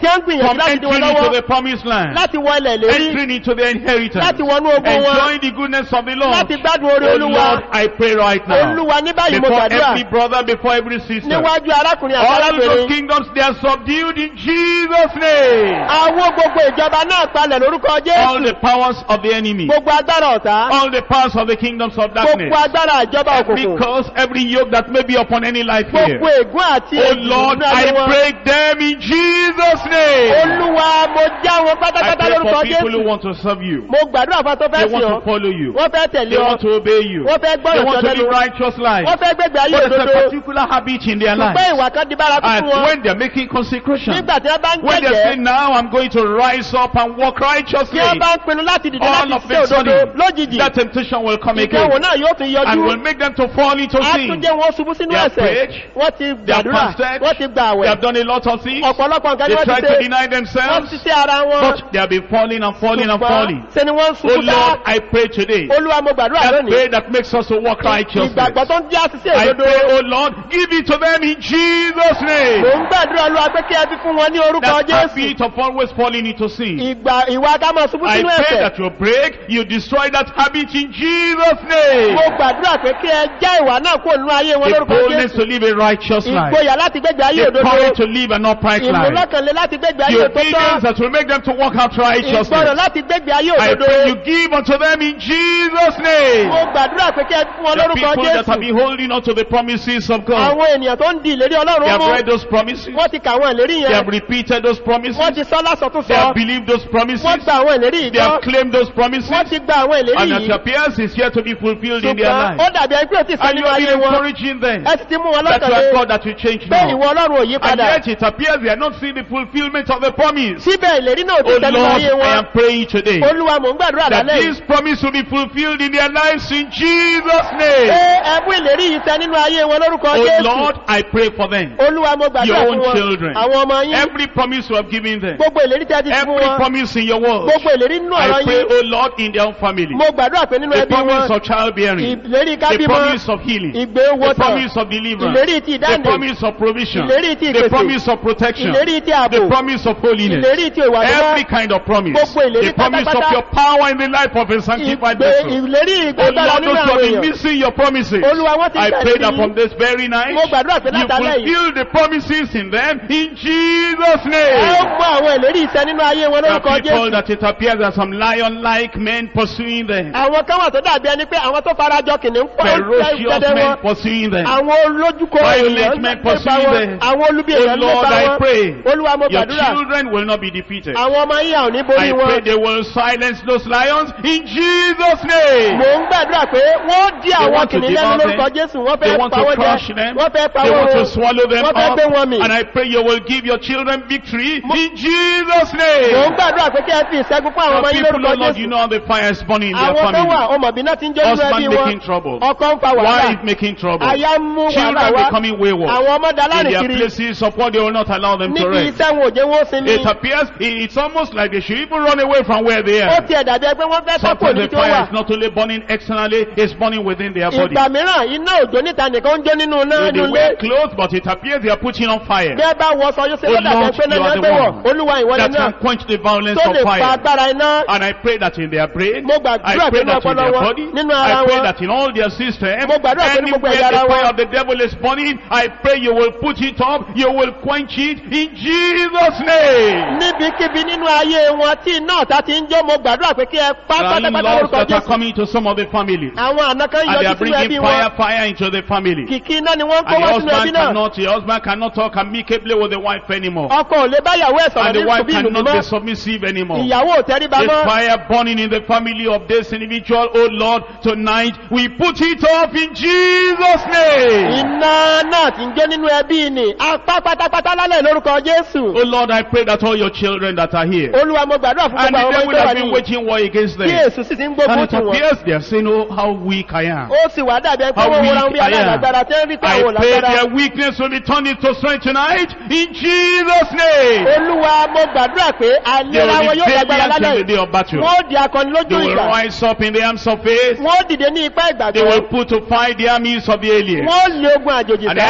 tí ó ń gbìyànjú from láti dí wọn entering into lọ́wọ́ the promised land, láti wọ ilẹ̀ lérí entering into the inheritance, láti wọnú ogun wọn enjoying the goodness of the Lord. láti gbádùn orí Oh olúwa Lord, I pray right now. olúwa ní báyìí mo Before gbàdúrà every brother, before every sister, níwájú arákùnrin àti all those arábìnrin kingdoms they are subdued in Jesus' name. àwọn gbogbo ìjọba náà palẹ̀ lórúkọ All jésù the powers of the enemy, gbogbo agbára ọ̀tá all the powers of the kingdoms of darkness, gbogbo agbára ìjọba every òkùnkùn curse, every yoke that may be upon any life here. gbogbo ègún àti Oh ègún Lord, nínú ayé I wọn break them in Jesus' name. olúwa mo já wọn I pátápátá pray lórúkọ for people who jésù want to serve you. mo gbàdúrà fún tó They fẹ́ sí want ọ to follow you. wọ́n fẹ́ tẹ̀lé They ọ want to obey you. wọ́n fẹ́ They gbọ́rọ̀ want sí to ọ live lẹ́nu righteous life. wọ́n fẹ́ gbégbé ayé But there's a òdodo particular habit in their ṣùgbọ́n life. ìwà kan di bárakú And fún wọn when they're making consecration, nígbà tí wọ́n bá ń when they say, jẹ́jẹ́ now I'm going to rise up and walk tí righteously, wọ́n bá ń pinnu láti dìde all láti of ṣe a òdodo sudden, lójijì that temptation will come ìdánwò again náà yóò tún and yọjú will make them to fall into á sin. tún jẹ́ wọn ṣubú sínú They have ẹ̀ṣẹ̀ prayed. wọ́n ti They have gbàdúrà fasted. wọ́n ti gbà They àwẹ̀ have done a lot of things. ọ̀pọ̀lọpọ̀ nǹkan ni They wọ́n try ti to ṣe deny wọ́n themselves, ti ṣe ara wọn but they have been falling and falling and falling. ṣe ni wọ́n ń Oh ṣubú ká Lord, I pray today. olúwa mo gbàdúrà That lónìí prayer that makes us to walk righteously. ìgbàgbọ́ tó ń jẹ́ àṣìṣe I òdodo pray, oh Lord, give it to them in Jesus' mò name. ń gbàdúrà olúwa pé kí ẹ fi fún wọn ní orúkọ That jésù habit of always falling into sin. ìgbà ìwà ká máa ṣubú I sínú pray ẹ̀ṣẹ̀ that you break, you destroy that habit in Jesus' name. mo gbàdúrà pé kí ẹ já ìwà náà kúrò nínú ayé wọn The lórúkọ boldness jésù to live a righteous life. ìgboyà láti gbégbé ayé The òdodo courage to live an upright life. ìmúlọ́kànlé láti gbégbé ayé The òtítọ́ obedience that will make them to walk out ìgbọràn righteousness. láti gbégbé ayé I òdodo pray you give unto them in Jesus' name. mo gbàdúrà pé kí ẹ fún wọn The lórúkọ people that have jésù been holding on to the promises of God. àwọn ènìyàn tó ń di ìlérí They ọlọ́run have mú read those promises. wọ́n ti kà àwọn ìlérí They have yẹn repeated those promises. wọ́n ti sọ lásọ tó They sọ have believed those promises. wọ́n gba àwọn ìlérí yìí They have gbọ́ claimed those promises. wọ́n ti gba àwọn ìlérí And it yìí appears it's yet to be fulfilled in their ṣùgbọ́n ó life. dàbí ẹni pé ó ti sọ And you nínú have ayé been wọn encouraging them ẹ sì ti mú wọn that you lọ́kàn are lé God that will change pé ìwọ now. ọlọ́run ò yí And padà yet it appears they are not seeing the fulfillment of the promise. síbẹ̀ ìlérí náà ò ti Oh sọ nínú Lord, ayé I wọn am praying today olúwa mò ń gbàdúrà that lálẹ́ this yìí promise will be fulfilled in their lives in Jesus' name. pé ẹbú ìlérí yìí sẹ nínú ayé wọn lórúkọ Oh jésù Lord, I pray for them. olúwa mo gbàdúrà Your fún own wọn children. àwọn ọmọ yín Every promise you have given them. gbogbo ìlérí tí a ti fún Every wọn promise in your word. gbogbo ìlérí nínú ọ̀rọ̀ I pray, yín oh Lord, in their own family. mo gbàdúrà pé nínú The ẹbí promise wọn of childbearing. ìlérí The kábímọ promise of healing. ìgbé The wọtọ promise of deliverance. ìlérí ti The ìdáǹdè promise of provision. ìlérí ti The ìpèsè promise of protection. ìlérí ti ààbò The promise of holiness. ìlérí ti ìwà Every mímọ́ kind of promise. Gbogbo ìlérí The promise of pátápátá. your power in the life of a sanctified ìgbé vessel. ìlérí Oh ìgbàgbára Lord, nínú those who àwọn have been èèyàn missing your promises. olúwa wọn ti I gbà pray sí that from this very night, mo gbàdúrà pé you látàlẹ́ yìí fulfill the promises in them in Jesus' ẹ ó name. mú àwọn ìlérí ìṣẹ nínú ayé wọn There lórúkọ are people jésù that it appears that some lion-like men pursuing them. àwọn kan wà tó dàbí ẹni pé àwọn tó farajọ kìnìún pọ̀ Ferocious jẹ́jẹ́ men wọn pursuing them. àwọn olójúkọ Violent èèyàn men lépa pursuing wọn them. àwọn olubi Oh èèyàn Lord, lépa I wọn pray olúwa mo your gbàdúrà children will not be defeated. àwọn ọmọ yín àwọn ní I borí pray wọn they will silence those lions in Jesus' name. mò ń gbàdúrà pé wọ́n dí They àwọn want to kìnìún devour lẹ́nu lórúkọ them. jésù wọ́n They fẹ́ want pa to wọ́n crush jẹ them. wọ́n fẹ́ pa They wọ́n want to run swallow them wọ́n fẹ́ up. gbé wọn mì And I pray you will give your children victory in Jesus' mò ń name. gbàdúrà pé kí ẹ fi ìṣẹ́gun fún àwọn ọmọ Some yín people, lórúkọ oh Lord, you jésù know how the fire is burning in their àwọn kan wà family. ọmọbìnrin náà ti ń jó nínú Husband ẹbí wọn making trouble. ọkọ ń fa wàhálà Wife making trouble. aya ń mú wàhálà Children wá becoming wayward. àwọn ọmọ In dalárìn their kiri places of what they will not allow them to níbi rest. iṣẹ́ wọn ò jẹ́ wọ́n sinmi It appears it's almost like they should even run away from where they ó are. tiẹ̀ dàbí ẹgbẹ́ wọ́n fẹ́ sápò Sometimes níbi the tí ó wà fire is not only burning externally, it's burning within their body. ìgbà mìíràn iná òjò níta nìkan ń jó nínú náà So they nínú wear ilé clothes, but it appears they are putting on fire. bí ẹ bá wọ sọ yóò ṣe Oh lọ́dà Lord, bẹ́ẹ̀ pé náà you are ní the ẹgbẹ́ wọ̀ one olúwa ìwọ ni That náà can quench the violence tó of lè pa fire. agbára iná And I pray that in their brain, Mo I gbàdúrà pray pé that in ọpọlọ their wọn, body, nínú ara I pray wọn. that in all their system, Mo gbàdúrà pé ní gbogbo anywhere ẹ̀yà the ara fire wọn. of the devil is burning, I pray you will put it up, you will quench it in Jesus' name. níbikíbi nínú ayé wọn tí iná ọ̀tá ti ń jó mo gbàdúrà pé kí ẹ pa There are pátápátá laws lórúkọ that are jésù coming to some of the families. àwọn àna kan And they yọjú are sínú ẹbí bringing wọn fire, fire into the family. kìkì iná ni wọ́n ń kó And the wá sínú ẹbí husband náà cannot, the husband cannot talk amicably with the wife anymore. ọkọ ò lè báyàwó ẹ̀ sọ̀rọ̀ And the ní wife ìlú ìlú cannot be mímọ́ submissive anymore. ìyàwó ò tẹríba There's mọ́ fire burning in the family of this individual. Oh Lord, tonight we put it off in Jesus' name. iná náà ti ń jó nínú ẹbí ni apá pátápátá lálẹ́ lórúkọ jésù Oh Lord, I pray that all your children that are here olúwa mo gbàdúrà fún and gbogbo the àwọn ọmọ devil ìgbé wà has been ní waging war against tí them. èsù sì ti ń And gbógun it tì wọ́n appears they are saying, Oh, how weak I am. ó sì wá dàbí ẹgbẹ́ How wọn wọ́n ra weak bí I am. alágbára tí ń rí pé I àwọn pray lágbára their weakness will be turned into strength tonight in Jesus' name. olúwa mo gbàdúrà pé They àlera will wọn be yóò lágbára valiant in lálẹ́ the day yìí of battle. wọ́n ó di akọni lójú They will ìgbà rise up in the arms of faith. wọ́n ó dìde ní ipá They ìgbàgbọ́ will put to fight the armies of the alien. wọ́n ó lé ogun àjòjì And sá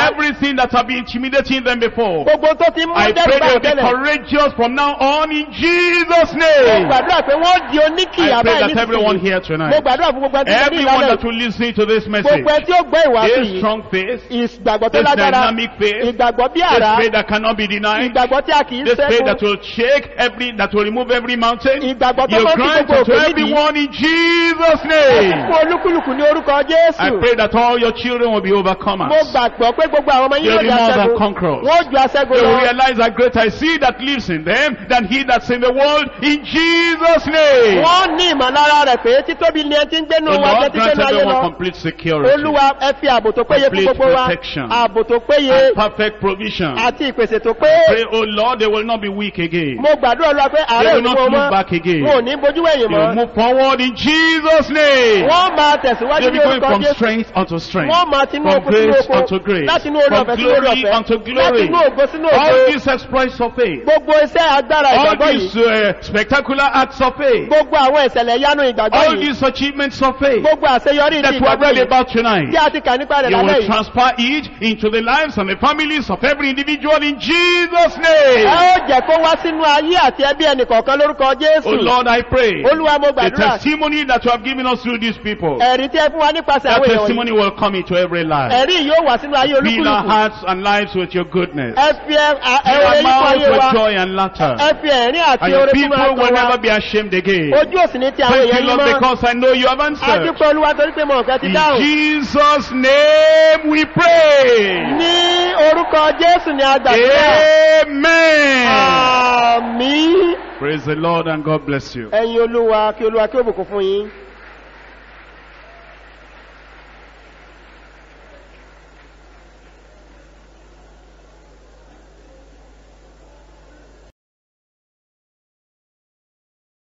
Everything that have been intimidating them before. gbogbo tó ti mú I dẹ́rù pray bá they'll be tẹ́lẹ̀ courageous from now on in Jesus' mo name. gbàdúrà pé wọ́n di oníkìyà I pray báyìí that everyone nísinsìnyí here mo tonight, gbàdúrà fún gbogbo ẹni tó ní everyone ìlànà that will listen to this message, gbogbo ẹni tí ó gbọ́ ìwà a sí strong faith, ìgbàgbọ́ tó this lágbára dynamic faith, ìgbàgbọ́ bí this àrá faith that cannot be denied, ìgbàgbọ́ tí a kì í this faith that sẹ́kù will shake every, that will remove every mountain. ìgbàgbọ́ tó You mọ́ sí grant gbogbo it to òfin everyone in Jesus' name. fún olúkúlùkù ní orúkọ I jésù pray that all your children will be mo overcomers. gbàgbọ́ pé gbogbo àwọn ọmọ yín They'll yóò be di more than aṣẹ́gun conquerors. wọ́n ju aṣẹ́gun They will lọ realize that greater is he that lives in them than he that's in the world in Jesus' name. wọ́n ní ìmọ̀lára rẹ̀ pé títóbi ni ẹ ti ń gbénu The wa jẹ́ Lord ti grant gbénu ayé everyone lọ complete security, olúwa ẹ fi ààbò tó péye fún Complete gbogbo wa protection. ààbò tó péye and perfect provision. àti ìpèsè tó pé Pray, oh Lord, they will not be weak again. mo gbàdúrà olúwa pé They àárẹ̀ will òní not wọn look mọ́ back again. wọn ò ní bójú wẹ̀yìn They will mọ́ move forward in Jesus' name. wọ́n máa tẹ̀síwájú They'll ní be going orúkọ from jésù strength unto strength, wọ́n máa tinú from oko sínú grace oko unto grace, láti inú orí from ọ̀fẹ́ sínú orí glory ọ̀fẹ́ unto láti glory. inú ògo sínú All ògo these exploits of faith, gbogbo iṣẹ́ agbára all ìgbàgbọ́ these yìí uh, spectacular acts of faith, gbogbo àwọn ìṣẹ̀lẹ̀ yanu ìgbàgbọ́ all yìí these achievements of faith gbogbo àṣeyọrí that ti we have ìgbàgbọ́ read yìí about tonight. tí a ti kà nípa rẹ̀ You lálẹ́ will yìí transfer it into the lives and the families of every individual in Jesus' ẹ name. ó jẹ́ kó wá sínú ayé àti ẹbí ẹnìkọ̀ọ̀kan lórúkọ Oh jésù Lord, I pray. olúwa mo The gbàdúrà testimony that you have given us through these people, ẹ̀rí tí ẹ fún wa nípasẹ̀ that àwọn èèyàn testimony wọ̀nyí will come into every life. ẹ̀rí yóò wá sínú ayé Fill our olúkúlùkù hearts and lives with your goodness. ẹ fi ẹ- a- ẹ Fill oore our yípo mouths ayé wa with joy and laughter. ẹ fi ẹ̀rín àti And your oore fún people will ọkàn wa never be ashamed again. ojú òsì ní ti àwọn Thank èèyàn you, yìí Lord, mọ́ because I know you have answered. adúpẹ́ olúwa torí pé mo ọ̀fẹ́ ti In dáhùn Jesus' name we pray. ní orúkọ jésù ni a gbàdúrà Amen. àmì Praise the Lord and God bless you. ẹ̀yin olúwa kí olúwa kí ó bùkún fún yín